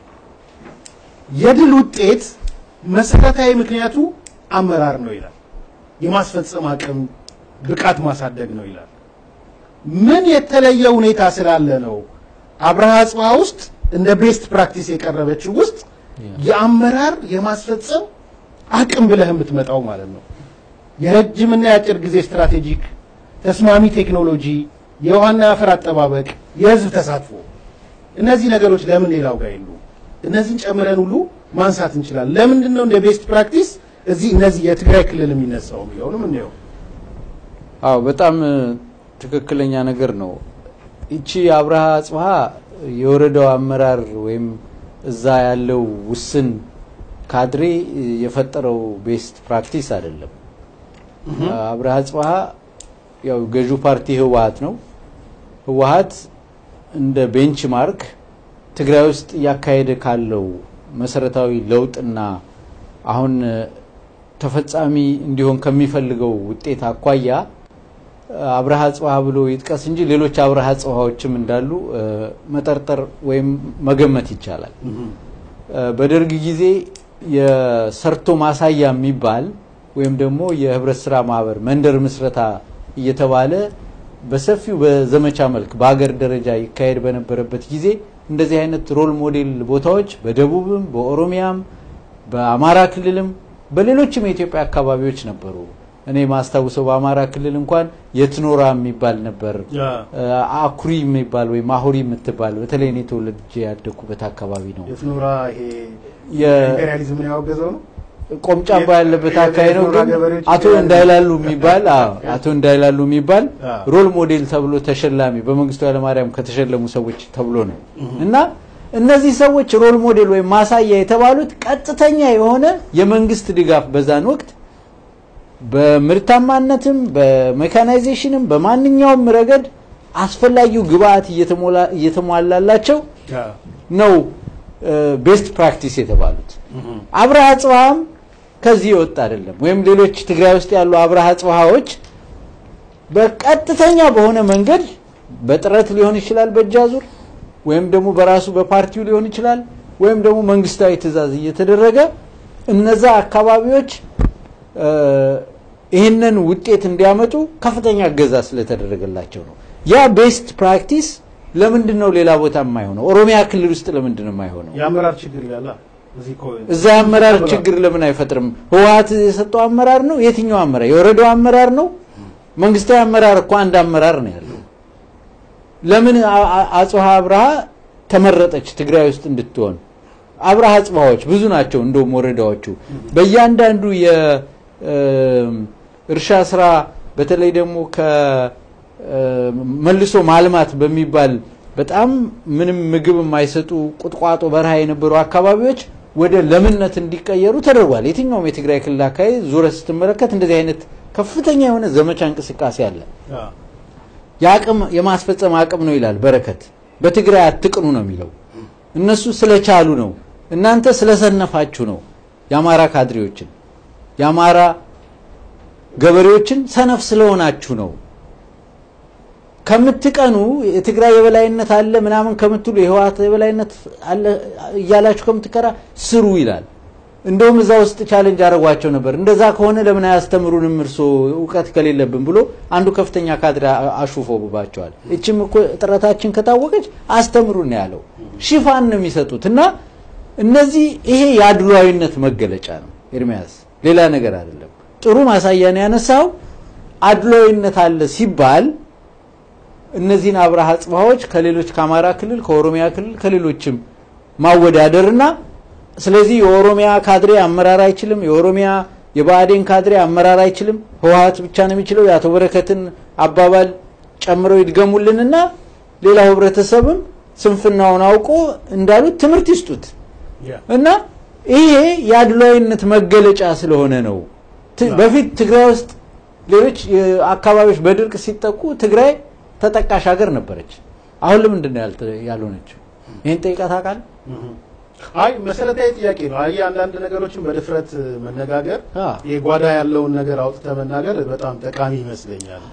[SPEAKER 4] የድል ውጤት መሰረታዊ ምክንያቱ አመራር ነው ይላል። የማስፈጸም አቅም ብቃት ማሳደግ ነው ይላል። ምን የተለየ ሁኔታ ስላለ ነው አብርሃ ጽብሃ ውስጥ እንደ ቤስት ፕራክቲስ የቀረበችው ውስጥ የአመራር የማስፈጸም አቅም ብለህ የምትመጣው ማለት ነው። የረጅምና የአጭር ጊዜ ስትራቴጂክ፣ ተስማሚ ቴክኖሎጂ፣ የውሃና የአፈር አጠባበቅ፣ የህዝብ ተሳትፎ እነዚህ ነገሮች ለምን ሌላው ጋር የሉ? እነዚህን ጨምረን ሁሉ ማንሳት እንችላለን። ለምንድን ነው እንደ ቤስት ፕራክቲስ እዚህ እነዚህ የትግራይ ክልል የሚነሳው የሚለውንም እንየው።
[SPEAKER 5] አዎ በጣም እ፣ ትክክለኛ ነገር ነው። ይቺ አብርሃ ጽብሃ የወረዳው አመራር ወይም እዛ ያለው ውስን ካድሬ እ፣ የፈጠረው ቤስት ፕራክቲስ አይደለም። አብርሃ ጽብሃ ያው ገዢው ፓርቲ ህወሀት ነው። ህወሀት እንደ ቤንች ማርክ ትግራይ ውስጥ እያካሄደ ካለው መሰረታዊ ለውጥና አሁን እ፣ ተፈጻሚ እንዲሆን ከሚፈልገው ውጤት አኳያ አብርሃ ጽብሃ ብሎ ይጥቀስ እንጂ ሌሎች አብርሃ ጽብሃዎችም እንዳሉ እ፣ መጠርጠር ወይም መገመት ይቻላል። እ፣ በደርግ ጊዜ የሰርቶ ማሳያ የሚባል ወይም ደግሞ የህብረት ስራ ማህበር መንደር ምስረታ እየተባለ በሰፊው በዘመቻ መልክ በሀገር ደረጃ ይካሄድ በነበረበት ጊዜ እንደዚህ አይነት ሮል ሞዴል ቦታዎች በደቡብም በኦሮሚያም በአማራ ክልልም በሌሎችም የኢትዮጵያ አካባቢዎች ነበሩ። እኔ ማስታውሰው በአማራ ክልል እንኳን የትኖራ የሚባል ነበር። እ፣ አኩሪ የሚባል ወይም ማሁሪ የምትባል በተለይ እኔ ተወልጄ ያደኩበት አካባቢ ነው።
[SPEAKER 4] የትኖራ ይሄ
[SPEAKER 5] የ-
[SPEAKER 4] ኢምፔሪያሊዝምን ያወገዘው ነው።
[SPEAKER 5] ቆምጫባ ያለበት አካባቢ ነው።
[SPEAKER 4] የትኖራ
[SPEAKER 5] ግን
[SPEAKER 4] ገበሬዎች
[SPEAKER 5] አቶ
[SPEAKER 4] ኢምፔሪያሊዝም
[SPEAKER 5] እንዳይላሉ የሚባል አዎ፣ አቶ እንዳይላሉ የሚባል
[SPEAKER 4] አዎ።
[SPEAKER 5] ሮል ሞዴል ተብሎ ተሸላሚ በመንግስቱ ኃይለማርያም ከተሸለሙ ሰዎች ተብሎ ነው እና እነዚህ ሰዎች ሮል ሞዴል ወይም ማሳያ የተባሉት ቀጥተኛ የሆነ የመንግስት ድጋፍ በዛን ወቅት በምርታማነትም በሜካናይዜሽንም በማንኛውም ረገድ አስፈላጊው ግብአት እየተሞላ- እየተሟላላቸው ነው ቤስት ፕራክቲስ የተባሉት። አብርሃ ጽብሃም ከዚህ የወጣ አይደለም። ወይም ሌሎች ትግራይ ውስጥ ያሉ አብርሃ ጽብሃዎች በቀጥተኛ በሆነ መንገድ በጥረት ሊሆን ይችላል በእጅ አዙር ወይም ደግሞ በራሱ በፓርቲው ሊሆን ይችላል ወይም ደግሞ መንግስታዊ ትዕዛዝ እየተደረገ እነዛ አካባቢዎች እ፣ ይህንን ውጤት እንዲያመጡ ከፍተኛ እገዛ ስለተደረገላቸው ነው። ያ ቤስት ፕራክቲስ ለምንድን ነው ሌላ ቦታ የማይሆነው? ኦሮሚያ ክልል ውስጥ ለምንድን ነው የማይሆነው?
[SPEAKER 4] የአመራር ችግር ይላል። እዚህ እኮ
[SPEAKER 5] እዛ የአመራር ችግር ለምን አይፈጥርም? ህወሀት የሰጠው አመራር ነው? የትኛው አመራር? የወረዳው አመራር ነው? መንግስታዊ አመራር እኮ አንድ አመራር ነው ያለው። ለምን አ- አ- አጽብሃ አብርሃ ተመረጠች ትግራይ ውስጥ እንድትሆን? አብርሃ አጽብሃዎች ብዙ ናቸው። እንደውም ወረዳዎቹ በእያንዳንዱ የእርሻ ስራ በተለይ ደግሞ ከመልሶ ማልማት በሚባል በጣም ምንም ምግብ የማይሰጡ ቁጥቋጦ በረሃ የነበሩ አካባቢዎች ወደ ለምነት እንዲቀየሩ ተደርጓል። የትኛውም የትግራይ ክልል አካባቢ ዙረ ስትመለከት እንደዚህ አይነት ከፍተኛ የሆነ ዘመቻ እንቅስቃሴ አለ። የአቅም የማስፈጸም አቅም ነው ይላል በረከት። በትግራይ አትቅኑ ነው የሚለው። እነሱ ስለቻሉ ነው፣ እናንተ ስለሰነፋችሁ ነው። የአማራ ካድሬዎችን የአማራ ገበሬዎችን ሰነፍ ስለሆናችሁ ነው። ከምትቀኑ የትግራይ የበላይነት አለ ምናምን ከምትሉ የህወሓት የበላይነት አለ እያላችሁ ከምትከራ ስሩ ይላል። እንደውም እዛ ውስጥ ቻሌንጅ አደረጓቸው ነበር። እንደዛ ከሆነ ለምን አያስተምሩንም እርሶ እውቀት ከሌለብን ብሎ አንዱ ከፍተኛ ካድሬ አሹፎባቸዋል። እችም እኮ ጥረታችን ከታወቀች አስተምሩን ነው ያለው። ሽፋን ነው የሚሰጡት እና እነዚህ ይሄ የአድሏዊነት መገለጫ ነው ኤርሚያስ፣ ሌላ ነገር አይደለም። ጥሩ ማሳያ ነው ያነሳው። አድሏዊነት አለ ሲባል እነዚህን አብርሃ ጽባዎች ከሌሎች ከአማራ ክልል ከኦሮሚያ ክልል ከሌሎችም ማወዳደርና ስለዚህ የኦሮሚያ ካድሬ አመራር አይችልም፣ የኦሮሚያ የብአዴን ካድሬ አመራር አይችልም፣ ህወሓት ብቻ ነው የሚችለው። የአቶ በረከትን አባባል ጨምረው ይድገሙልንና ሌላው ህብረተሰብም ስንፍናውን አውቆ እንዳሉት ትምህርት ይስጡት እና ይሄ የአድሏዊነት መገለጫ ስለሆነ ነው። በፊት ትግራይ ውስጥ ሌሎች አካባቢዎች በድርቅ ሲጠቁ ትግራይ ተጠቃሽ ሀገር ነበረች። አሁን ለምንድን ነው ያልሆነችው? ይህን ጠይቀህ ታውቃለህ?
[SPEAKER 4] አይ መሰረታዊ ጥያቄ ነው። አይ አንዳንድ ነገሮችን በድፍረት መነጋገር የጓዳ ያለውን ነገር አውጥተ መናገር በጣም ጠቃሚ ይመስለኛል።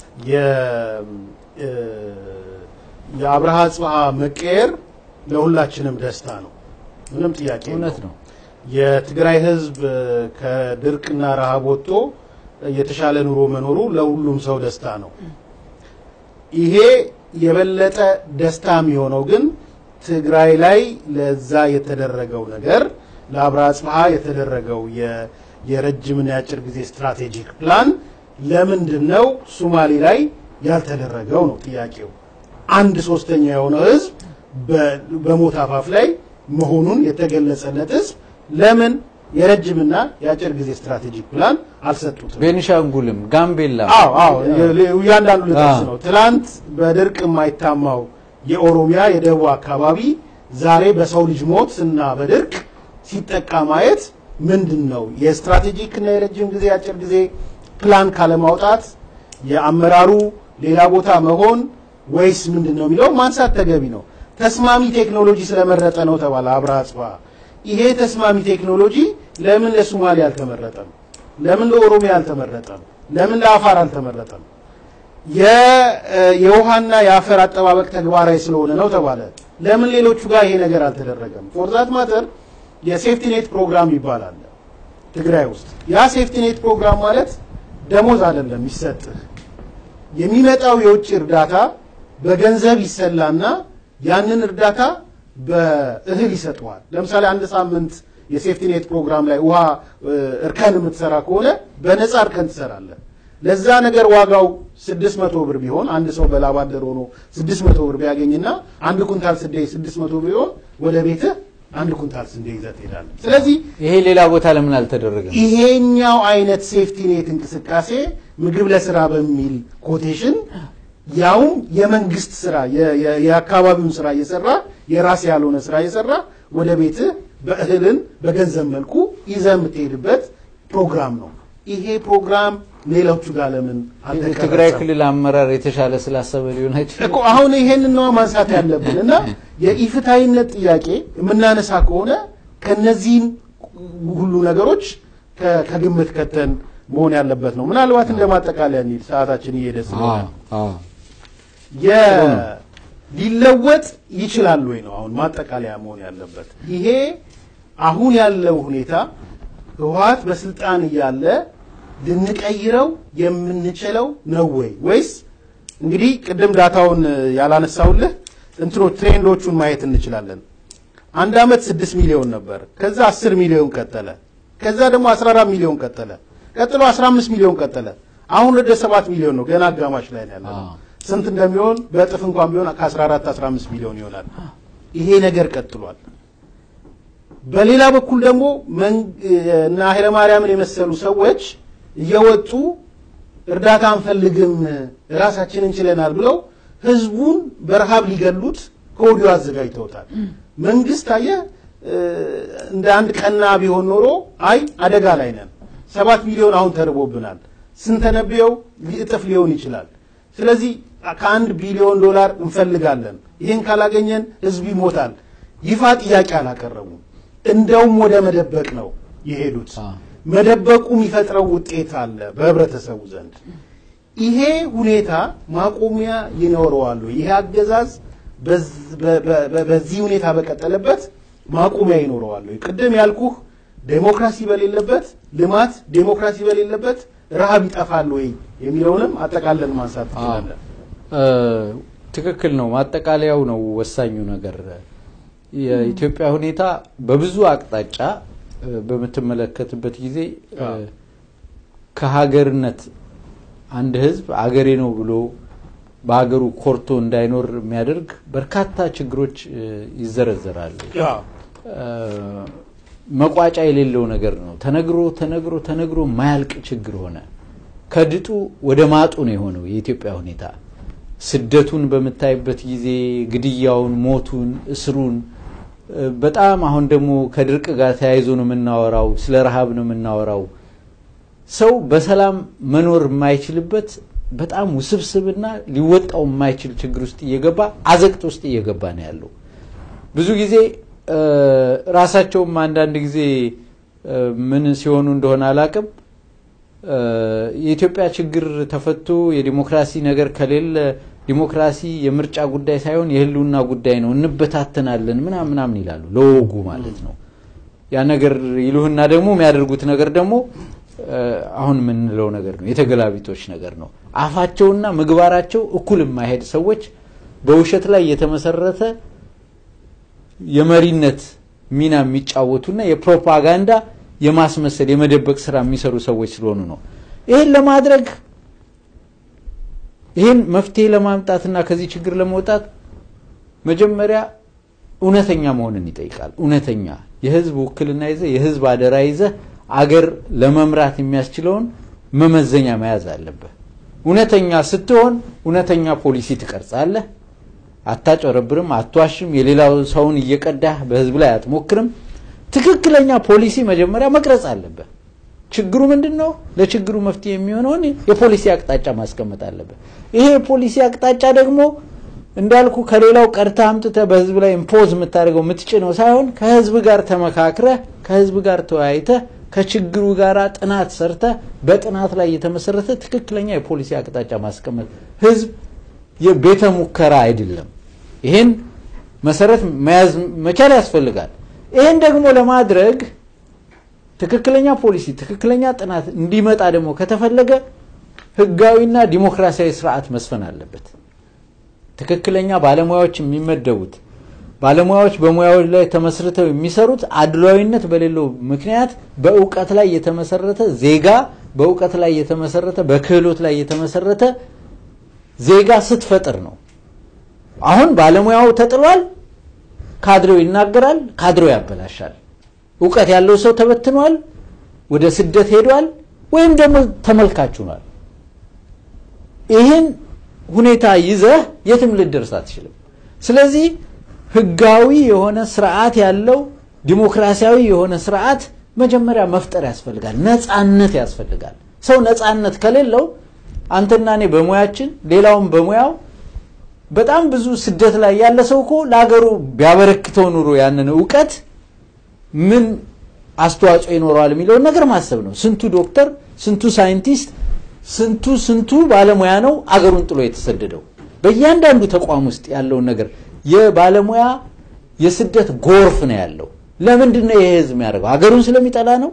[SPEAKER 4] የአብርሃ ጽብሃ መቀየር ለሁላችንም ደስታ ነው፣ ምንም ጥያቄ
[SPEAKER 5] እውነት ነው።
[SPEAKER 4] የትግራይ ህዝብ ከድርቅና ረሃብ ወጥቶ የተሻለ ኑሮ መኖሩ ለሁሉም ሰው ደስታ ነው። ይሄ የበለጠ ደስታ የሚሆነው ግን ትግራይ ላይ ለዛ የተደረገው ነገር ለአብርሃ ጽብሃ የተደረገው የረጅምና የአጭር ጊዜ ስትራቴጂክ ፕላን ለምንድን ነው ሱማሌ ላይ ያልተደረገው ነው ጥያቄው። አንድ ሶስተኛ የሆነው ህዝብ በሞት አፋፍ ላይ መሆኑን የተገለጸለት ህዝብ ለምን የረጅምና የአጭር ጊዜ ስትራቴጂክ ፕላን አልሰጡትም?
[SPEAKER 5] ቤኒሻንጉልም ጋምቤላ
[SPEAKER 4] አዎ አዎ፣ እያንዳንዱ ልጠቅስ ነው። ትላንት በድርቅ የማይታማው የኦሮሚያ የደቡብ አካባቢ ዛሬ በሰው ልጅ ሞት እና በድርቅ ሲጠቃ ማየት ምንድን ነው? የስትራቴጂክ እና የረጅም ጊዜ የአጭር ጊዜ ፕላን ካለማውጣት የአመራሩ ሌላ ቦታ መሆን ወይስ ምንድን ነው የሚለው ማንሳት ተገቢ ነው። ተስማሚ ቴክኖሎጂ ስለመረጠ ነው ተባለ አብርሃ ጽብሃ። ይሄ ተስማሚ ቴክኖሎጂ ለምን ለሶማሌ አልተመረጠም? ለምን ለኦሮሚያ አልተመረጠም? ለምን ለአፋር አልተመረጠም? የውሃና የአፈር አጠባበቅ ተግባራዊ ስለሆነ ነው ተባለ። ለምን ሌሎቹ ጋር ይሄ ነገር አልተደረገም? ፎርዛት ማተር የሴፍቲ ኔት ፕሮግራም ይባላል ትግራይ ውስጥ። ያ ሴፍቲ ኔት ፕሮግራም ማለት ደሞዝ አይደለም ይሰጥህ። የሚመጣው የውጭ እርዳታ በገንዘብ ይሰላና ያንን እርዳታ በእህል ይሰጠዋል። ለምሳሌ አንድ ሳምንት የሴፍቲ ኔት ፕሮግራም ላይ ውሃ እርከን የምትሰራ ከሆነ በነፃ እርከን ትሰራለህ። ለዛ ነገር ዋጋው ስድስት መቶ ብር ቢሆን አንድ ሰው በላባደር ሆኖ ስድስት መቶ ብር ቢያገኝና አንድ ኩንታል ስንዴ ስድስት መቶ ብር ቢሆን ወደ ቤትህ አንድ ኩንታል ስንዴ ይዘህ ትሄዳለህ። ስለዚህ
[SPEAKER 5] ይሄ ሌላ ቦታ ለምን አልተደረገም?
[SPEAKER 4] ይሄኛው አይነት ሴፍቲ ኔት እንቅስቃሴ ምግብ ለስራ በሚል ኮቴሽን ያውም የመንግስት ስራ የአካባቢውን ስራ እየሰራ የራስ ያልሆነ ስራ እየሰራ ወደ ቤትህ በእህልን በገንዘብ መልኩ ይዘህ የምትሄድበት ፕሮግራም ነው። ይሄ ፕሮግራም ሌሎቹ ጋር ለምን
[SPEAKER 5] የትግራይ ክልል አመራር የተሻለ ስላሰበ ሊሆን አይችልም
[SPEAKER 4] እኮ አሁን ይሄንን ነው ማንሳት ያለብን እና የኢፍታዊነት ጥያቄ የምናነሳ ከሆነ ከነዚህን ሁሉ ነገሮች ከግምት ከተን መሆን ያለበት ነው። ምናልባት እንደ ማጠቃለያ እንሂድ፣ ሰዓታችን እየሄደ ስለሆነ ሊለወጥ ይችላል ወይ ነው አሁን ማጠቃለያ መሆን ያለበት። ይሄ አሁን ያለው ሁኔታ ህወሓት በስልጣን እያለ ልንቀይረው የምንችለው ነው ወይ ወይስ እንግዲህ ቅድም ዳታውን ያላነሳውልህ እንትኖች ትሬንዶቹን ማየት እንችላለን። አንድ አመት ስድስት ሚሊዮን ነበር። ከዛ አስር ሚሊዮን ቀጠለ። ከዛ ደግሞ አስራ አራት ሚሊዮን ቀጠለ። ቀጥሎ አስራ አምስት ሚሊዮን ቀጠለ። አሁን ወደ ሰባት ሚሊዮን ነው። ገና አጋማሽ ላይ ነው ያለነው። ስንት እንደሚሆን በእጥፍ እንኳን ቢሆን ከ14 15 ሚሊዮን ይሆናል። ይሄ ነገር ቀጥሏል። በሌላ በኩል ደግሞ እና ኃይለማርያምን የመሰሉ ሰዎች እየወጡ እርዳታ አንፈልግም ራሳችን እንችለናል ብለው ህዝቡን በረሃብ ሊገሉት ከወዲሁ አዘጋጅተውታል። መንግስት አየ እንደ አንድ ቀና ቢሆን ኖሮ አይ አደጋ ላይ ነን፣ ሰባት ሚሊዮን አሁን ተርቦብናል፣ ስንተነበየው እጥፍ ሊሆን ይችላል። ስለዚህ ከአንድ ቢሊዮን ዶላር እንፈልጋለን፣ ይህን ካላገኘን ህዝብ ይሞታል። ይፋ ጥያቄ አላቀረቡም። እንደውም ወደ መደበቅ ነው የሄዱት። መደበቁ የሚፈጥረው ውጤት አለ በህብረተሰቡ ዘንድ። ይሄ ሁኔታ ማቆሚያ ይኖረዋል። ይሄ አገዛዝ በዚህ ሁኔታ በቀጠለበት ማቆሚያ ይኖረዋል። ቅድም ያልኩህ ዴሞክራሲ በሌለበት ልማት፣ ዴሞክራሲ በሌለበት ረሃብ ይጠፋል ወይ የሚለውንም አጠቃለን ማንሳት ትችላለን።
[SPEAKER 5] ትክክል ነው። ማጠቃለያው ነው ወሳኙ ነገር። የኢትዮጵያ ሁኔታ በብዙ አቅጣጫ በምትመለከትበት ጊዜ ከሀገርነት አንድ ህዝብ አገሬ ነው ብሎ በሀገሩ ኮርቶ እንዳይኖር የሚያደርግ በርካታ ችግሮች ይዘረዘራሉ። መቋጫ የሌለው ነገር ነው። ተነግሮ ተነግሮ ተነግሮ ማያልቅ ችግር ሆነ። ከድጡ ወደ ማጡ ነው የሆነው የኢትዮጵያ ሁኔታ። ስደቱን በምታይበት ጊዜ ግድያውን፣ ሞቱን፣ እስሩን በጣም አሁን ደግሞ ከድርቅ ጋር ተያይዞ ነው የምናወራው። ስለ ረሃብ ነው የምናወራው። ሰው በሰላም መኖር የማይችልበት በጣም ውስብስብና ሊወጣው የማይችል ችግር ውስጥ እየገባ አዘቅት ውስጥ እየገባ ነው ያለው። ብዙ ጊዜ ራሳቸውም አንዳንድ ጊዜ ምን ሲሆኑ እንደሆነ አላቅም የኢትዮጵያ ችግር ተፈቶ የዲሞክራሲ ነገር ከሌለ ዲሞክራሲ የምርጫ ጉዳይ ሳይሆን የህልውና ጉዳይ ነው፣ እንበታተናለን ምናምን ምናምን ይላሉ። ለወጉ ማለት ነው። ያ ነገር ይሉህና ደግሞ የሚያደርጉት ነገር ደግሞ አሁን የምንለው ነገር ነው፣ የተገላቢጦች ነገር ነው። አፋቸውና ምግባራቸው እኩል የማይሄድ ሰዎች በውሸት ላይ የተመሰረተ የመሪነት ሚና የሚጫወቱና የፕሮፓጋንዳ የማስመሰል የመደበቅ ስራ የሚሰሩ ሰዎች ስለሆኑ ነው። ይህን ለማድረግ ይህን መፍትሄ ለማምጣትና ከዚህ ችግር ለመውጣት መጀመሪያ እውነተኛ መሆንን ይጠይቃል። እውነተኛ የህዝብ ውክልና ይዘ የህዝብ አደራ ይዘ አገር ለመምራት የሚያስችለውን መመዘኛ መያዝ አለብህ። እውነተኛ ስትሆን እውነተኛ ፖሊሲ ትቀርጻለህ። አታጨረብርም፣ አትዋሽም፣ የሌላው ሰውን እየቀዳህ በህዝብ ላይ አትሞክርም። ትክክለኛ ፖሊሲ መጀመሪያ መቅረጽ አለብህ። ችግሩ ምንድን ነው? ለችግሩ መፍትሄ የሚሆነውን የፖሊሲ አቅጣጫ ማስቀመጥ አለብህ። ይሄ የፖሊሲ አቅጣጫ ደግሞ እንዳልኩ ከሌላው ቀድተህ አምጥተህ በህዝብ ላይ ኢምፖዝ የምታደርገው የምትጭነው ሳይሆን ከህዝብ ጋር ተመካክረህ ከህዝብ ጋር ተወያይተህ ከችግሩ ጋር ጥናት ሰርተህ በጥናት ላይ የተመሰረተ ትክክለኛ የፖሊሲ አቅጣጫ ማስቀመጥ። ህዝብ የቤተ ሙከራ አይደለም። ይሄን መሰረት መያዝ መቻል ያስፈልጋል። ይህን ደግሞ ለማድረግ ትክክለኛ ፖሊሲ፣ ትክክለኛ ጥናት እንዲመጣ ደግሞ ከተፈለገ ህጋዊና ዲሞክራሲያዊ ስርዓት መስፈን አለበት። ትክክለኛ ባለሙያዎች የሚመደቡት ባለሙያዎች በሙያዎች ላይ ተመስርተው የሚሰሩት አድሏዊነት በሌለው ምክንያት በእውቀት ላይ የተመሰረተ ዜጋ በእውቀት ላይ የተመሰረተ በክህሎት ላይ የተመሰረተ ዜጋ ስትፈጥር ነው። አሁን ባለሙያው ተጥሏል። ካድሬው ይናገራል፣ ካድሬው ያበላሻል። እውቀት ያለው ሰው ተበትኗል፣ ወደ ስደት ሄዷል፣ ወይም ደግሞ ተመልካች ሆኗል። ይህን ሁኔታ ይዘህ የትም ልደርስ አትችልም። ስለዚህ ህጋዊ የሆነ ስርዓት ያለው ዲሞክራሲያዊ የሆነ ስርዓት መጀመሪያ መፍጠር ያስፈልጋል። ነፃነት ያስፈልጋል። ሰው ነፃነት ከሌለው አንተና እኔ በሙያችን ሌላውም በሙያው በጣም ብዙ ስደት ላይ ያለ ሰው እኮ ለሀገሩ ቢያበረክተው ኑሮ ያንን እውቀት ምን አስተዋጽኦ ይኖረዋል የሚለውን ነገር ማሰብ ነው። ስንቱ ዶክተር፣ ስንቱ ሳይንቲስት፣ ስንቱ ስንቱ ባለሙያ ነው አገሩን ጥሎ የተሰደደው። በእያንዳንዱ ተቋም ውስጥ ያለውን ነገር የባለሙያ የስደት ጎርፍ ነው ያለው። ለምንድን ነው ይሄ ህዝብ የሚያደርገው? አገሩን ስለሚጠላ ነው?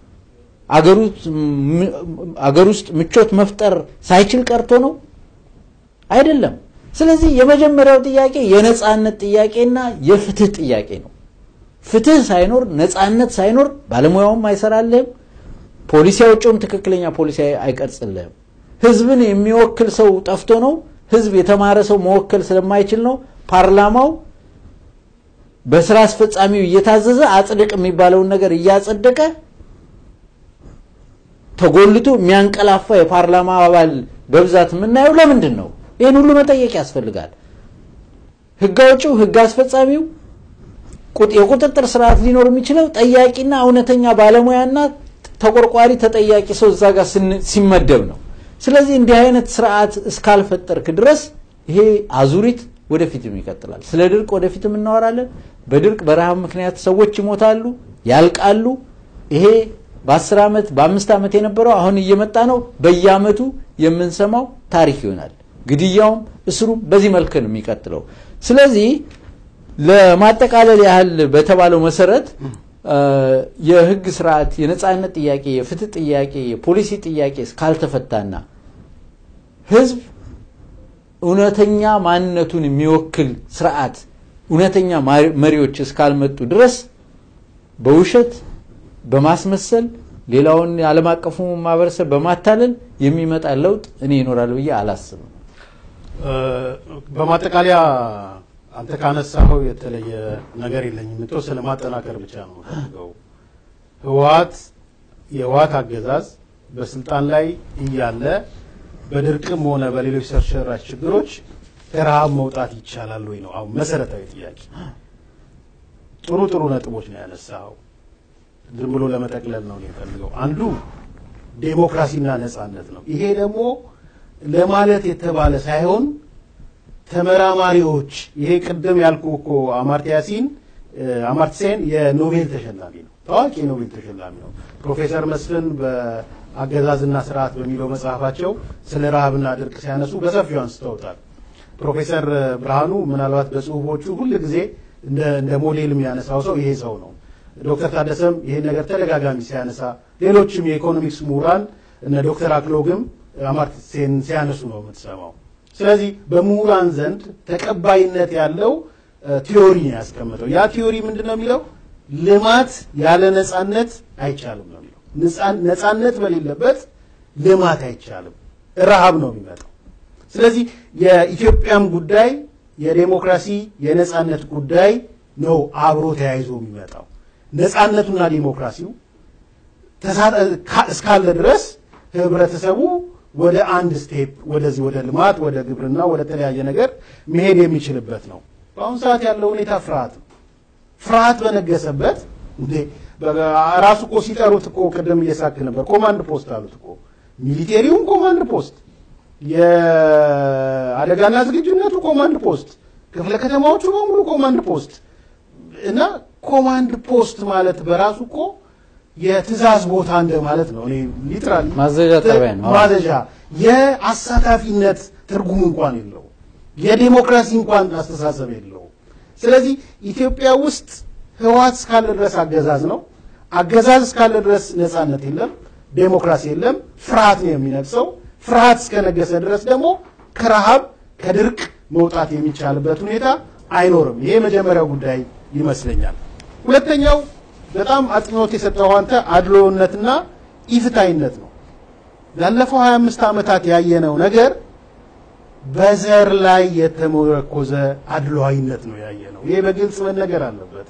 [SPEAKER 5] አገር ውስጥ ምቾት መፍጠር ሳይችል ቀርቶ ነው? አይደለም። ስለዚህ የመጀመሪያው ጥያቄ የነፃነት ጥያቄና የፍትህ ጥያቄ ነው። ፍትህ ሳይኖር ነፃነት ሳይኖር ባለሙያውም አይሰራልህም፣ ፖሊሲ አውጪውም ትክክለኛ ፖሊሲ አይቀርጽልህም። ህዝብን የሚወክል ሰው ጠፍቶ ነው። ህዝብ የተማረ ሰው መወከል ስለማይችል ነው። ፓርላማው በስራ አስፈጻሚው እየታዘዘ አጽድቅ የሚባለውን ነገር እያጸደቀ ተጎልቶ የሚያንቀላፋ የፓርላማ አባል በብዛት የምናየው ለምንድን ነው? ይህን ሁሉ መጠየቅ ያስፈልጋል። ህግ አውጪው፣ ህግ አስፈጻሚው የቁጥጥር ስርዓት ሊኖር የሚችለው ጠያቂና እውነተኛ ባለሙያና ተቆርቋሪ ተጠያቂ ሰው እዛ ጋር ሲመደብ ነው። ስለዚህ እንዲህ አይነት ስርዓት እስካልፈጠርክ ድረስ ይሄ አዙሪት ወደፊትም ይቀጥላል። ስለ ድርቅ ወደፊትም እናወራለን። በድርቅ በረሃብ ምክንያት ሰዎች ይሞታሉ፣ ያልቃሉ። ይሄ በአስር ዓመት በአምስት ዓመት የነበረው አሁን እየመጣ ነው። በየአመቱ የምንሰማው ታሪክ ይሆናል። ግድያውም እስሩም በዚህ መልክ ነው የሚቀጥለው። ስለዚህ ለማጠቃለል ያህል በተባለው መሰረት የህግ ስርዓት፣ የነጻነት ጥያቄ፣ የፍትህ ጥያቄ፣ የፖሊሲ ጥያቄ እስካልተፈታና ህዝብ እውነተኛ ማንነቱን የሚወክል ስርዓት፣ እውነተኛ መሪዎች እስካልመጡ ድረስ በውሸት በማስመሰል ሌላውን የዓለም አቀፉ ማህበረሰብ በማታለል የሚመጣ ለውጥ እኔ ይኖራል ብዬ አላስብም።
[SPEAKER 4] በማጠቃለያ አንተ ካነሳኸው የተለየ ነገር የለኝም። የተወሰነ ማጠናከር ብቻ ነው የምፈልገው። ህወሀት የህወሀት አገዛዝ በስልጣን ላይ እያለ በድርቅም ሆነ በሌሎች ሰርሸራሽ ችግሮች ከረሃብ መውጣት ይቻላል ወይ ነው አሁን መሰረታዊ ጥያቄ። ጥሩ ጥሩ ነጥቦች ነው ያነሳኸው። ዝም ብሎ ለመጠቅለል ነው የፈልገው። አንዱ ዴሞክራሲና ነጻነት ነው። ይሄ ደግሞ ለማለት የተባለ ሳይሆን ተመራማሪዎች ይሄ ቅድም ያልኩ እኮ አማርቲያ ያሲን አማርቲሴን የኖቤል ተሸላሚ ነው፣ ታዋቂ የኖቤል ተሸላሚ ነው። ፕሮፌሰር መስፍን በአገዛዝና ስርዓት በሚለው መጽሐፋቸው ስለ ረሃብና ድርቅ ሲያነሱ በሰፊው አንስተውታል። ፕሮፌሰር ብርሃኑ ምናልባት በጽሁፎቹ ሁል ጊዜ እንደ ሞዴል የሚያነሳው ሰው ይሄ ሰው ነው። ዶክተር ታደሰም ይሄን ነገር ተደጋጋሚ ሲያነሳ፣ ሌሎችም የኢኮኖሚክስ ምሁራን እነ ዶክተር አክሎግም አማርቲሴን ሲያነሱ ነው የምትሰማው። ስለዚህ በምሁራን ዘንድ ተቀባይነት ያለው ቲዮሪ ነው ያስቀምጠው። ያ ቲዮሪ ምንድን ነው የሚለው? ልማት ያለ ነጻነት አይቻልም ነው የሚለው። ነጻነት በሌለበት ልማት አይቻልም፣ ረሃብ ነው የሚመጣው። ስለዚህ የኢትዮጵያም ጉዳይ የዴሞክራሲ የነጻነት ጉዳይ ነው አብሮ ተያይዞ የሚመጣው። ነጻነቱና ዲሞክራሲው እስካለ ድረስ ህብረተሰቡ ወደ አንድ ስቴፕ ወደዚህ ወደ ልማት ወደ ግብርና ወደ ተለያየ ነገር መሄድ የሚችልበት ነው። በአሁኑ ሰዓት ያለው ሁኔታ ፍርሃት ነው። ፍርሃት በነገሰበት እንዴ ራሱ እኮ ሲጠሩት እኮ ቅድም እየሳክ ነበር። ኮማንድ ፖስት አሉት እኮ ሚሊቴሪውም ኮማንድ ፖስት፣ የአደጋና ዝግጁነቱ ኮማንድ ፖስት፣ ክፍለ ከተማዎቹ በሙሉ ኮማንድ ፖስት እና ኮማንድ ፖስት ማለት በራሱ እኮ የትእዛዝ ቦታ እንደ ማለት ነው። እኔ ሊትራሊ
[SPEAKER 5] ማዘዣ ጣቢያ ነው።
[SPEAKER 4] ማዘዣ የአሳታፊነት ትርጉም እንኳን የለው፣ የዴሞክራሲ እንኳን አስተሳሰብ የለው። ስለዚህ ኢትዮጵያ ውስጥ ህወሓት እስካለ ድረስ አገዛዝ ነው። አገዛዝ እስካለ ድረስ ነጻነት የለም፣ ዴሞክራሲ የለም። ፍርሃት ነው የሚነግሰው። ፍርሃት እስከነገሰ ድረስ ደግሞ ከረሃብ ከድርቅ መውጣት የሚቻልበት ሁኔታ አይኖርም። ይሄ የመጀመሪያው ጉዳይ ይመስለኛል። ሁለተኛው በጣም አጽንኦት የሰጠው አንተ አድሎነትና ኢፍታይነት ነው። ላለፈው 25 ዓመታት ያየነው ነገር በዘር ላይ የተመረኮዘ አድሏዊነት ነው ያየነው። ይሄ በግልጽ መነገር አለበት።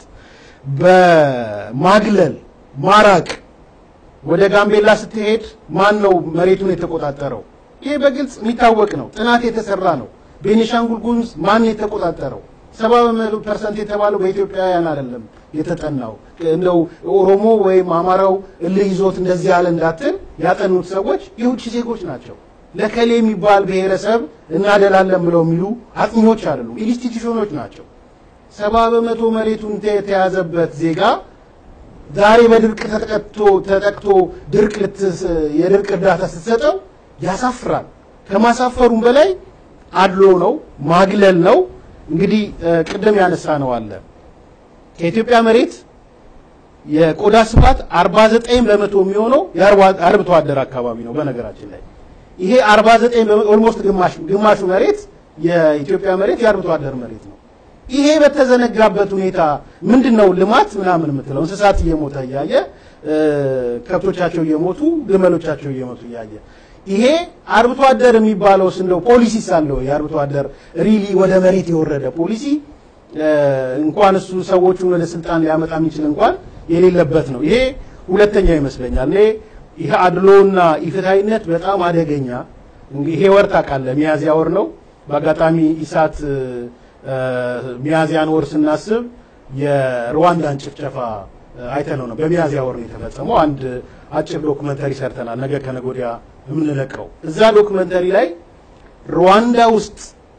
[SPEAKER 4] በማግለል ማራቅ፣ ወደ ጋምቤላ ስትሄድ ማን ነው መሬቱን የተቆጣጠረው? ይሄ በግልጽ የሚታወቅ ነው። ጥናት የተሰራ ነው። ቤኒሻንጉል ጉሙዝ ማን የተቆጣጠረው? ሰባ በመቶ ፐርሰንት የተባለው በኢትዮጵያውያን አይደለም የተጠናው። እንደው ኦሮሞ ወይም አማራው እልህ ይዞት እንደዚህ ያለ እንዳትል ያጠኑት ሰዎች የውጭ ዜጎች ናቸው። ለከሌ የሚባል ብሔረሰብ እናደላለን ብለው የሚሉ አጥኚዎች አይደሉም፣ ኢንስቲትዩሽኖች ናቸው። ሰባ በመቶ መሬቱን የተያዘበት ዜጋ ዛሬ በድርቅ ተጠቅቶ ተጠቅቶ ድርቅ የድርቅ እርዳታ ስትሰጠው ያሳፍራል። ከማሳፈሩም በላይ አድሎ ነው፣ ማግለል ነው። እንግዲህ ቅድም ያነሳ ነው አለ ከኢትዮጵያ መሬት የቆዳ ስፋት 49 በመቶ የሚሆነው የአርብቶ አደር አካባቢ ነው። በነገራችን ላይ ይሄ 49 ኦልሞስት ግማሽ ግማሹ መሬት የኢትዮጵያ መሬት የአርብቶ አደር መሬት ነው። ይሄ በተዘነጋበት ሁኔታ ምንድን ነው ልማት ምናምን የምትለው እንስሳት እየሞተ እያየ ከብቶቻቸው እየሞቱ ግመሎቻቸው እየሞቱ እያየ ይሄ አርብቶ አደር የሚባለውስ እንደው ፖሊሲ ሳለው የአርብቶ አደር ሪሊ ወደ መሬት የወረደ ፖሊሲ እንኳን እሱ ሰዎቹን ወደ ስልጣን ሊያመጣ የሚችል እንኳን የሌለበት ነው። ይሄ ሁለተኛው ይመስለኛል። እኔ ይሄ አድሎና ኢፍትሐዊነት በጣም አደገኛ ይሄ ወር ታውቃለህ፣ ሚያዝያ ወር ነው። በአጋጣሚ ኢሳት ሚያዝያን ወር ስናስብ የሩዋንዳን ጭፍጨፋ አይተነው ነው። በሚያዝያ ወር ነው የተፈጸመው። አንድ አጭር ዶክመንተሪ ሰርተናል። ነገ ከነገ ወዲያ የምንለቀው። እዛ ዶክመንተሪ ላይ ሩዋንዳ ውስጥ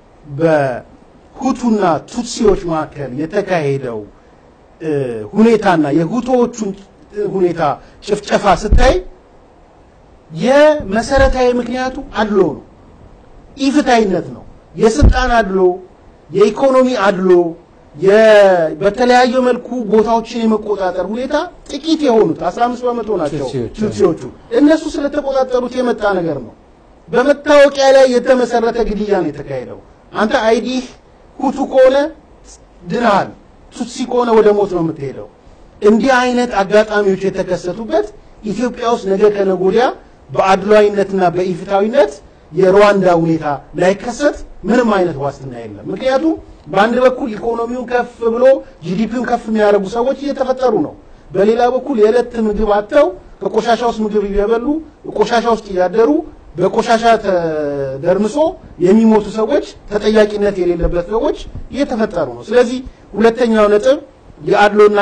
[SPEAKER 4] በሁቱና ቱትሲዎች መካከል የተካሄደው እ፣ ሁኔታና የሁቶዎቹን ሁኔታ ጭፍጨፋ ስታይ የመሰረታዊ ምክንያቱ አድሎ ነው፣ ኢፍታይነት ነው። የስልጣን አድሎ፣ የኢኮኖሚ አድሎ፣ የ- በተለያየ መልኩ ቦታዎችን የመቆጣጠር ሁኔታ ጥቂት የሆኑት 15 በመቶ ናቸው
[SPEAKER 5] ቱትሲዎች።
[SPEAKER 4] ቱትሲዎቹ እነሱ ስለተቆጣጠሩት የመጣ ነገር ነው። በመታወቂያ ላይ የተመሰረተ ግድያ ነው የተካሄደው። አንተ አይዲህ ሁቱ ከሆነ ድናሃል፣ ቱትሲ ከሆነ ወደ ሞት ነው የምትሄደው። እንዲህ አይነት አጋጣሚዎች የተከሰቱበት ኢትዮጵያ ውስጥ ነገ ከነገ ወዲያ በአድሏዊነትና በኢፍታዊነት የሩዋንዳ ሁኔታ ላይከሰት ምንም አይነት ዋስትና የለም። ምክንያቱም በአንድ በኩል ኢኮኖሚውን ከፍ ብሎ ጂዲፒውን ከፍ የሚያደርጉ ሰዎች እየተፈጠሩ ነው። በሌላ በኩል የዕለት ምግብ አጥተው ከቆሻሻ ውስጥ ምግብ እየበሉ ቆሻሻ ውስጥ እያደሩ በቆሻሻ ተደርምሶ የሚሞቱ ሰዎች፣ ተጠያቂነት የሌለበት ሰዎች እየተፈጠሩ ነው። ስለዚህ ሁለተኛው ነጥብ የአድሎና